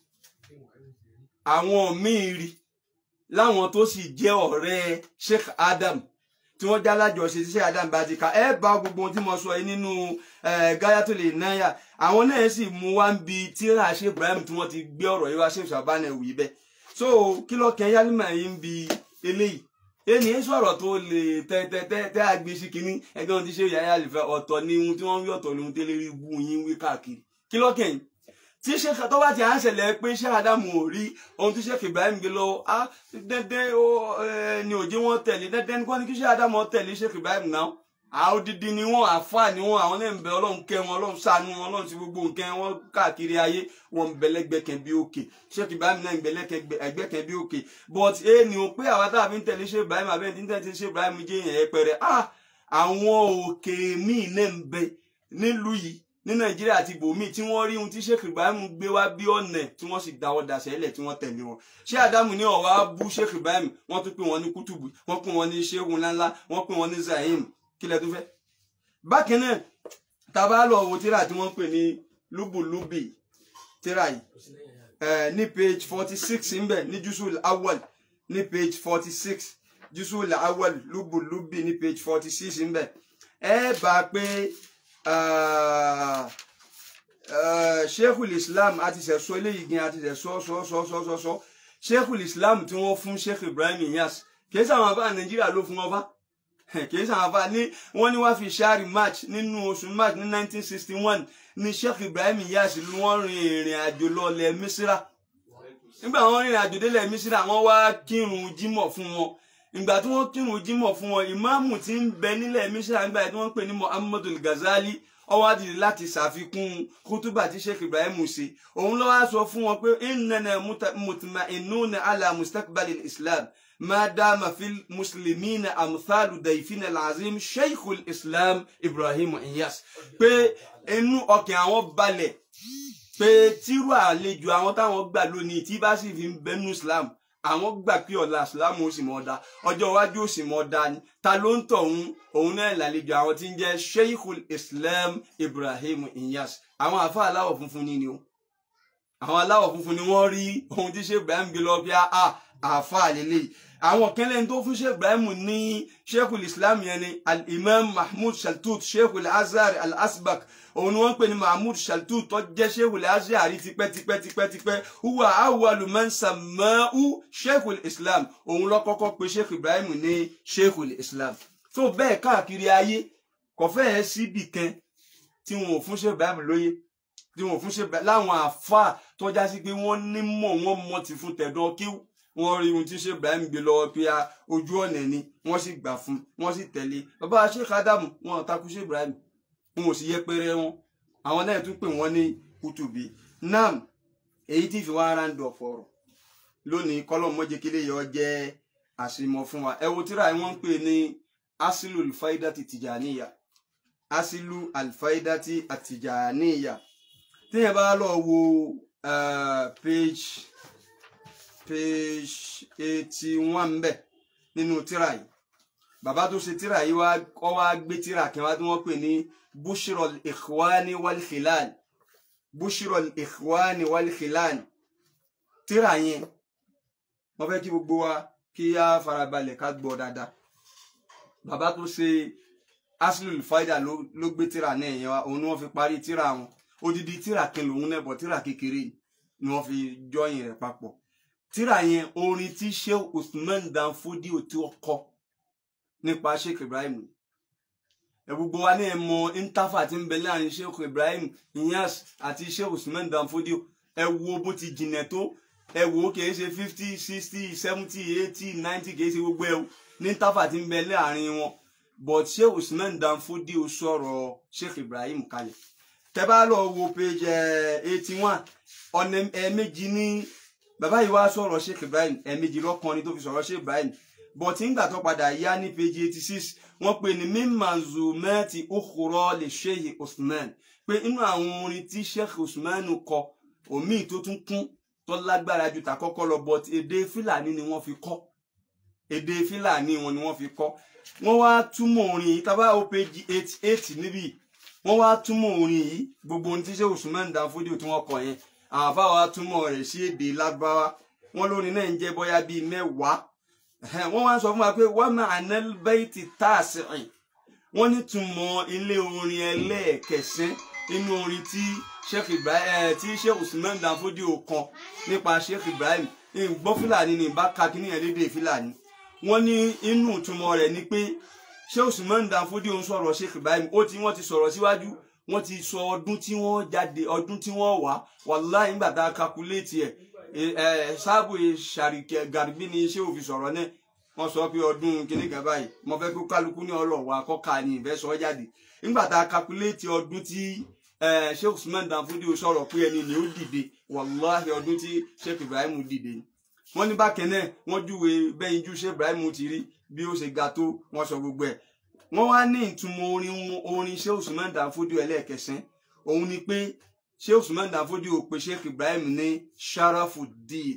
àwọn míì rí láwọn tó sì jẹ́ ọ̀rẹ́ sheikh adam tí wọ́n já lájọṣe tí sheikh adam bá ti ka ẹ bá gbogbo ohun tí mo sọ yìí nínú gáyàtò lè náyà àwọn náà sì mú wá ń bi tíra sheikh ibrahim tí wọ́n ti gbé ọ̀rọ̀ yìí wá sheikh shabana wì bẹ́ẹ̀ so kí ló kẹ́ yálìmọ̀ yìí ń bi eléyìí ènìyàn sọ̀rọ̀ tó lè tẹ́tẹ́tẹ́ àgbé sí kínní ẹgbẹ́ wọn ti ṣe yàrá àlùfẹ́ ọ̀tọ̀ ní ohun tí wọ́n ń wí ọ̀tọ̀ ní ohun tẹ́lẹ̀ rí bú yín wí káàkiri kí ló kẹ́yìn tí ṣe tó bá ti à ń ṣẹlẹ̀ pé ṣé Ádámù ò rí ohun tí Sheikh Ibrahim gbé lọ á dẹ́dẹ́ ni òjé wọn tẹ̀lé dẹ́dẹ́ ní kọ́ ni kí ṣé Ádámù tẹ̀lé Sheikh Ibrahim náà àwọn odidi ni wọn àfáà ni wọn àwọn náà ń bẹ Ọlọ́run kẹ́ wọn Ọlọ́run ṣàánú wọn Ọlọ́run ti gbogbo nǹkan wọn káàkiri ayé wọn ń bẹlẹgbẹkẹ bí òkè Sheikh Ibrahim náà ń bẹlẹgbẹkẹ bí òkè but ẹ ní o pé àwa tá a fi ń tẹ̀lé Sheikh Ibrahim abẹ́rẹ́ tí ń tẹ̀lé Sheikh Ibrahim jẹ́ yẹn ẹ pẹ̀rẹ̀ ah àwọn òkè míì náà ń bẹ nílùú yìí ní Nàìjíríà àti ibòmíì tí wọ́n rí ohun tí Sheikh Ibrahim gbé wá bí ọ̀nà tí wọ́n sì dáwọ́ daṣẹ́ lẹ̀ tí wọ́n tẹ̀lé wọn ṣé Ádámù ní ọ̀wá bú Sheikh Ibrahim wọ́n tún pè wọ́n ní kútùbù wọ́n pè wọ́n ní ṣéhùn ńláńlá wọ́n pè wọ́n ní zahim kílẹ̀ tó fẹ́ bákan náà tàbá lọ wo tíra tí wọ́n pè ní lúbùlúbì tíra yìí ní page forty six ńbẹ ní jusul awal ní page forty six jùsù làwọl lúbùlúbì ní page forty six ńbẹ ẹ bá a pé sheikhul islam àti sẹ̀sọ́ eléyìí gan àti sẹ̀sọ́ sọ́ sọ́ sọ́ sọ́ sọ́ sheikhul islam tí wọ́n fún sheikh ibrahim iyas kìí sàwọn àbá nàìjíríà ló fún ọba kìí sàwọn àbá ní wọ́n ní wá fi ṣáàrì march nínú oṣù march ní nineteen sixty one ní sheikh ibrahim iyas ló wọ́n rin ìrìn àjò lọlẹ̀ mísírà nígbà wọ́n rìnrìn àjò délẹ̀ mísírà wọ́n wá kírun jímọ̀ fún wọn ìgbà tí wọ́n kírun jímọ̀ fún wọn ìmáàmù tí ń bẹ nílẹ̀ mísírà nígbà tí wọ́n pè ní muhammadu ghazali ó wá dìde láti ṣàfikún kútúbà tí sheikh ibrahim ṣe òun ló wá sọ fún wọn pé innana mutma'innuna ala mustaqbalil islam ما دام في المسلمين أمثال ضيفنا العظيم شيخ الإسلام إبراهيم إياس pé inú ọkàn àwọn balẹ̀ pé tírú àlejò àwọn táwọn gbà lónìí tí bá sì fi ń bẹnu Islam àwọn gbà pé ọ̀la Islam ó sì mọ̀ ọ́ da ọjọ́ iwájú ó sì mọ̀ ọ́ da ni ta ló ń tọ̀ òun òun náà lálejò àwọn tí ń jẹ́ Sheikhul Islam Ibrahim Inyas àwọn àfa aláwọ̀ funfun ni ni o àwọn aláwọ̀ funfun ni wọ́n rí ohun tí Sheikh Ibrahim gbé lọ bí a àfa àlélẹ́yìí àwọn kẹlẹ́ tó fún sheikh ibrahim ní sheikhul islam yẹn ni al-imam mahmud shaltut sheikhul azhar al-asbak òun ni wọ́n pè ní mahmud shaltut tó jẹ́ sheikhul azhar tipẹ́tipẹ́tipẹ́tipẹ́ huwa awwalu man sammahu sheikhul islam òun ló kọ́kọ́ pè sheikh ibrahim ní sheikhul islam tó bẹ́ẹ̀ káàkiri ayé kò fẹ́ẹ̀ síbì kan tí wọn ò fún sheikh ibrahim lóye tí wọn ò fún sheikh ibrahim láwọn àfa tó já sí pé wọ́n nímọ̀ wọ́n mọ̀ ti fún tẹ̀dọ̀ kíw wọ́n rí ohun tí ṣe ibrahim gbé lọ́wọ́ pé a ojú ọ̀nà ni wọ́n sì gbà fún wọ́n sì tẹ̀lé bàbá sheikh adamu wọn ò takú ṣe ibrahim wọn ò sì yẹpẹrẹ wọn àwọn náà tún pè wọ́n ní kutubi nam èyí tí fi wá ara ń dọ̀ fọ̀rọ̀ lónìí kọ́lọ̀ mọ́jẹ́kẹ́lẹ́ yọ jẹ́ àṣìmọ̀ fún wa ẹ wo tíra wọ́n ń pè ní asilu alfaidati tijaniya asilu alfaidati atijaniya téèyàn bá lọ wo uh, page page eighty one mbẹ nínú tíra yìí bàbá tó ṣe tíra yìí wá kọ́ wá gbé tíra kan wá tí wọ́n pè ní bushirol ikhwani wal khilal bushirol ikhwani wal khilal tíra yẹn wọ́n fẹ́ kí gbogbo wa kí á farabalẹ̀ ká gbọ́ dáadáa bàbá tó ṣe aslul faida ló gbé tíra náà yẹn wá òun ni wọ́n fi parí tíra wọn odidi tíra kan lòun náà bọ̀ tíra kékeré ni wọ́n fi jọyìn rẹ̀ papọ̀ tíra yẹn orin tí sheikh usman danfodio tí ó kọ nípa sheikh ibrahim ẹ gbogbo wa ní ẹ mọ intafa tí ń bẹ láàrin sheikh ibrahim inyas àti sheikh usman danfodio ẹ wo bó ti jìnà tó ẹ wo kìí ṣe fifty sixty seventy eighty ninety kìí ṣe gbogbo ẹ ní intafa tí ń bẹ láàrin wọn but sheikh usman danfodio sọ̀rọ̀ sheikh ibrahim kalẹ̀ tẹ́ bá lọ wo page eighty one ọ̀nà ẹ̀ẹ̀mejì ní bàbá yìí wá sọ̀rọ̀ sheikh ibrahim ẹ̀ẹ̀mejì lọ́kànrin tó fi sọ̀rọ̀ sheikh ibrahim but nígbà tó padà yá ní page eighty six wọ́n pè ní mímàzùmẹ́ẹ̀tì òkúrọ̀ lè sheikh usman pé inú àwọn orin tí sheikh usman kọ omi tó tún kún tó lágbára ju tàkọ́kọ́ lọ but èdè fúlàní ni wọ́n fi kọ́ èdè fúlàní wọn ni wọ́n fi kọ́ wọ́n wá túmọ̀ orin yìí tábà ó page eighty eight níbí wọ́n wá túmọ̀ orin yìí gbogbo ohun tí sheikh usman danfodio tí wọ́n kọ yẹn àwọn afáwa túmọ̀ rẹ̀ sí èdè lágbáwá wọn lórin náà ń jẹ́ bóyá bíi mẹ́wàá wọ́n wá ń sọ fún wa pé wọ́n máa ná bẹ́ẹ̀tì táàsìrìn wọ́n ní túmọ̀ ilé orin ẹlẹ́ẹ̀kẹsẹ́ nínú orin tí sheikh ibrahim tí sheikh usman danfodio kan nípa sheikh ibrahim gbọ́ fúlàní ní ìbá ka kíní ẹ̀lédè fúlàní wọ́n ní inú túmọ̀ rẹ̀ ni pé sheikh usman danfodio ń sọ̀rọ̀ sheikh ibrahim ó ti wọ́n ti sọ̀rọ̀ síwájú wọ́n ti sọ ọdún tí wọ́n jáde ọdún tí wọ́n wá wàláhì nígbà tá a kakuléètì ẹ̀ ẹ̀ sáàbù ṣàrìkẹ́ gàrbí ni iṣẹ́ òfin sọ̀rọ̀ náà wọ́n sọ pé ọdún kìíní kan báyìí mo fẹ́ kó kálukú ní ọlọ́wọ́ akọ́ka ni ìfẹ́ sọ jáde nígbà tá a kakuléètì ọdún tí sheikh usman danfodio sọ̀rọ̀ pé ẹni ni ó dìde wàláhì ọdún tí sheikh ibrahim dìde ni wọ́n ní bákẹ́ náà wọ́n júwe bẹ́yìn ju sheikh ibrahim ti rí bí ó ṣe ga tó wọ́n sọ gbogbo ẹ̀ wọ́n wá ní ìtumọ̀ orin orin sheikh usman danfodio ẹlẹ́ẹ̀kẹsàn òun ni pé sheikh usman danfodio pè sheikh ibrahim ní sharafuddin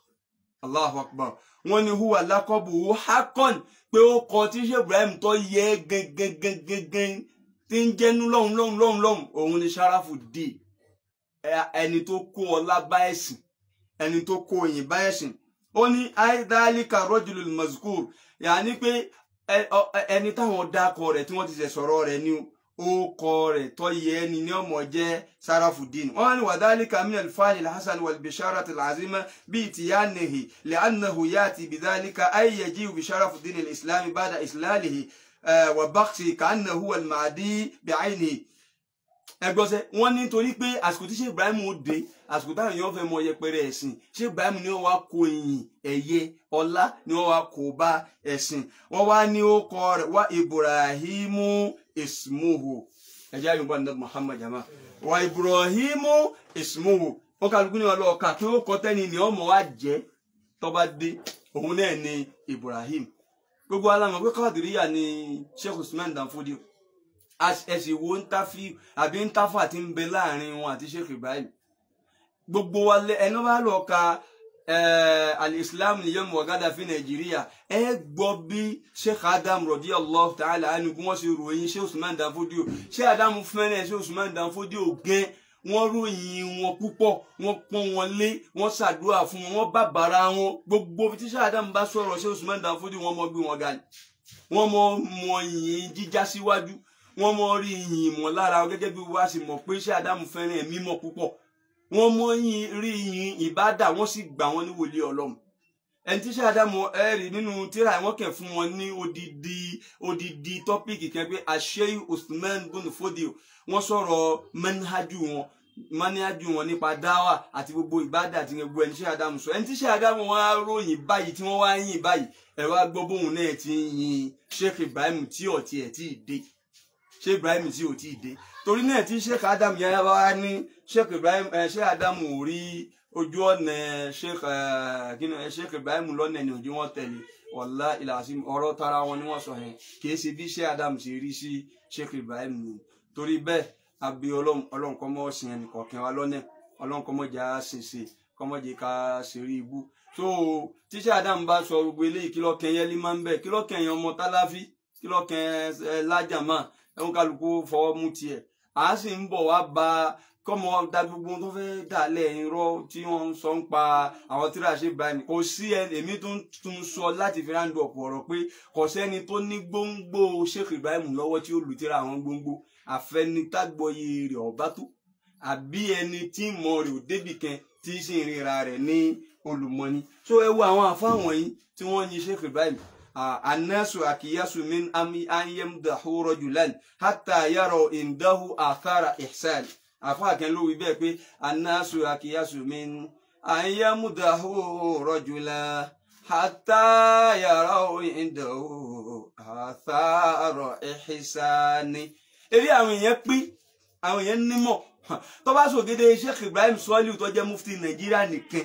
allahu akbar wọ́n ní huwa lakobu hakon pé ó kọ tí sheikh ibrahim tó yẹ gẹgẹgẹgẹgẹ tí ń jẹnu lọ́hùn lọ́hùn lọ́hùn lọ́hùn òun ni sharafuddin ẹni tó kó ọlá bá ẹ̀sìn ẹni tó kó òyìn bá ẹ̀sìn ó ní aidalika rojulul mazkur yàní pé ẹ- ọ- ẹni táwọn dákọ rẹ̀ tí wọ́n ti ṣe sọ̀rọ̀ rẹ̀ ni ó kọ rẹ̀ tó yẹ ẹni ní ọmọ jẹ́ sarafudin wọ́n ní wàdálíkà min alfani alhassan walbisharat alazima bí tiyanihi li'annahu yati bidhalika ay yaji'u bisharafudin alislami ba'da islalihi eh, wa bakhsi ka'annahu almahdi bi'aynihi ẹgbọ́sẹ̀ wọ́n ní torí pé àsìkò tí ṣé ibrahim ó dé àsìkò táwọn èèyàn fẹ́ mọ yẹpẹrẹ ẹ̀sìn ṣé ibrahim ni wọ́n wá kó ìyìn ẹ̀yẹ ọlá ni wọ́n wá kó bá ẹ̀sìn wọ́n wá ní ó kọ rẹ̀ wá ibrahimu ismuhu ẹ̀jẹ̀ àyùbá ní muhammad jama wá ibrahimu ismuhu ó kálukú ní ọlọ́ọ̀ka kí ó kọ tẹ́ni ni ọmọ wa jẹ́ tọ́ba dé òun náà ni ibrahim gbogbo alamọ̀ pé kọ́ọ̀dìríyà ni sheikh usman danfodiyo ẹsìn wo ń táfi àbí ń táfà tí ń bẹ láàrin wọn àti sheikh ibrahim gbogbo wa lẹ ẹni bá lọ ka alislam niyẹn mọgádà fi nàìjíríà ẹ gbọ́ bí sheikh adam rọdí allah ta'ala ẹni bí wọ́n ṣe ròyìn sheikh usman danfodio sheikh adam fẹ́ràn sheikh usman danfodio gẹ́ wọ́n ròyìn wọn púpọ̀ wọ́n pọ́n wọn lé wọ́n ṣàdúrà fún wọn wọ́n bàbàrà wọn gbogbo tí sheikh adam bá sọ̀rọ̀ sheikh usman danfodio wọ́n mọ gbé wọn ga ni wọ́n mọ mọ yìnyín jíjá síwájú wọ́n mọ rí yìnyín mọ̀ lára wọn gẹ́gẹ́ bí wàá sì mọ̀ pé sheikh adam fẹ́ràn ẹ̀mí mọ̀ púpọ̀ wọ́n mọ yìn rí yìn ìbádà wọ́n sì gbà wọ́n ní wòlíì Ọlọ́run ẹni tí sàdámù ẹrì nínú tíra wọ́n kẹ fún wọn ní odidi odidi tọpíkì kan pé àṣeyù Usman bùnú fódìò wọ́n sọ̀rọ̀ mẹnihàjú wọn mẹnihàjú wọn nípa dáwà àti gbogbo ìbádà àti gbogbo ẹni tí sàdámù sọ ẹni tí sàdámù wọn á ròyìn báyìí tí wọ́n wá yìn báyìí ẹ wá gbọ́ bóun náà ti ń yin Sheikh Ibrahim tí ọtí ẹ tí ì dé Sheikh Ibrahim tí ò tí ì dé torí náà tí Sheikh Adam yẹn wá ní sheikh ibrahim ẹ sheikh adamu ò rí ojú ọ̀nà sheikh ẹ kíni ẹ sheikh ibrahim lọ́nà ni òjì wọn tẹ̀lé wàllá ìlàsí ọ̀rọ̀ tara wọn ni wọ́n sọ yẹn kì í ṣe bí sheikh adamu ṣe rí sí sheikh ibrahim nù torí bẹ́ẹ̀ àbí ọlọ́run kọ́ mọ́ sin ẹnì kọ̀ọ̀kan wa lọ́nà ọlọ́run kọ́ mọ́ jà á ṣèṣe kọ́ mọ́ jẹ́ ká ṣeré ibú tó tí sheikh adamu bá sọ gbogbo eléyìí kí lọ́kàn yẹn lé máa ń bẹ̀ kí lọ́kàn yẹn ọmọ táláfí kí lọ́kàn ẹ lájàmá ẹ̀hún kálukú fọwọ́ mú tiẹ̀ àá sì ń bọ̀ wá ba kọ́mọ da gbogbo tó fẹ́ dàlẹ̀ irọ́ tí wọ́n ń sọ ń pa àwọn tíra ṣe báyìí kò sí ẹ èmi tó ń tún sọ láti fi ráńdù ọ̀pọ̀ ọ̀rọ̀ pé kò sẹ́ni tó ní gbóngbó Sheikh Ibrahim lọ́wọ́ tí ó lù tíra àwọn gbóngbó àfẹnitágbọ́yé rẹ̀ ọ̀bá tó àbí ẹni tí mọ̀ rẹ̀ ò débì kan tí sì ń ríra rẹ̀ ní olùmọ̀ni so ẹ wo àwọn àfáwọn yìí tí wọ́n yin Sheikh Ibrahim annasu akiyasu min ami an yamdahu rajulan hatta yaraw indahu athara ihsan àfáà kan ló wí bẹ́ẹ̀ pé anáṣu àkíyàsù mi ń àyẹ̀múdàhù rọ́jùlá hàtà yàrá ìdàhù àtàrọ̀ ìhìsáni. eré àwọn èèyàn pín àwọn èèyàn nímọ̀ tó bá sògede Sheikh Ibrahim Sọ́líù tó jẹ́ mufti Nàìjíríà nìkan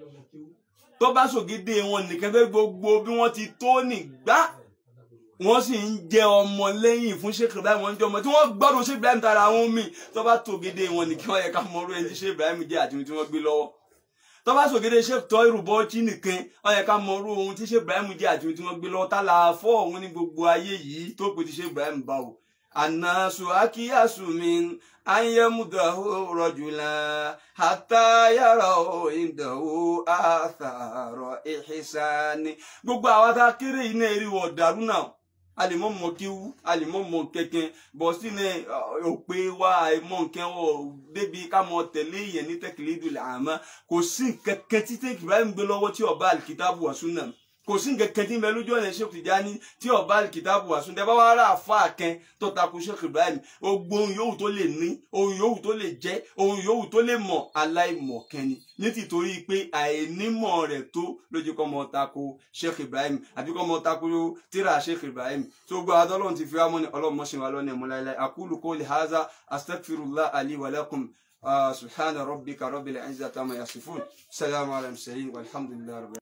tó bá sògede wọn nìkan fẹ́ gbogbo bí wọ́n ti tó nígbà wọ́n sì ń jẹ ọmọ lẹ́yìn fún Sheikh Ibrahim wọ́n ń jẹ ọmọ tí wọ́n gbọ́dọ̀ Sheikh Ibrahim tara àwọn míì tó bá tògede wọn ní kí wọ́n yẹ ká mọ orú ẹni tí Sheikh Ibrahim jẹ́ àti ohun tí wọ́n gbé lọ́wọ́ tó bá sògede Sheikh Toiru Bauchi nìkan wọ́n yẹ ká mọ orú ohun tí Sheikh Ibrahim jẹ́ àti ohun tí wọ́n gbé lọ́wọ́ tá la fọ́ òun ní gbogbo ayé yìí tó pè tí Sheikh Ibrahim bá wò anasu akiyasu min anyamudahu rọjula hatayara indahu atharo ihisani gbogbo àwọn tá a kéré yìí náà rí wọ dàrú náà alimọ mọ kéwú alimọ mọ kẹkẹ bọ sínú òpè wa àìmọ nǹkan wọ débi ká mọ tẹ̀lé yẹn ní tẹkìlẹ ìdúlẹ àmọ́ kò sí kẹkẹ títí Ibrahim gbé lọ́wọ́ tí ọba alikitabu wà súnà kò sí kẹkẹ tí ń bẹ lójú ọ̀nà Sheikh Tijani tí ọba alikitabu wà súnà bá wà rà àfa kẹ tó takò Sheikh Ibrahim gbogbo ohun yòówù tó lè ní ohun yòówù tó lè jẹ ohun yòówù tó lè mọ aláìmọ̀ kẹni ní tìtorí pé àìnímọ̀ rẹ̀ tó lójú kọ́ mọ́ tako Sheikh Ibrahim àbí kọ́ mọ́ tako tíra Sheikh Ibrahim tó gbọ́ adọ́lọ́run ti fi wá mọ́ ni ọlọ́mọ ṣe wà lọ́nà ìmúlá ilẹ̀ aqulu qawli hadha astaghfirullah ali wa lakum subhana rabbika rabbil izzati amma yasifun salamu ala mursalin walhamdulillahi rabbil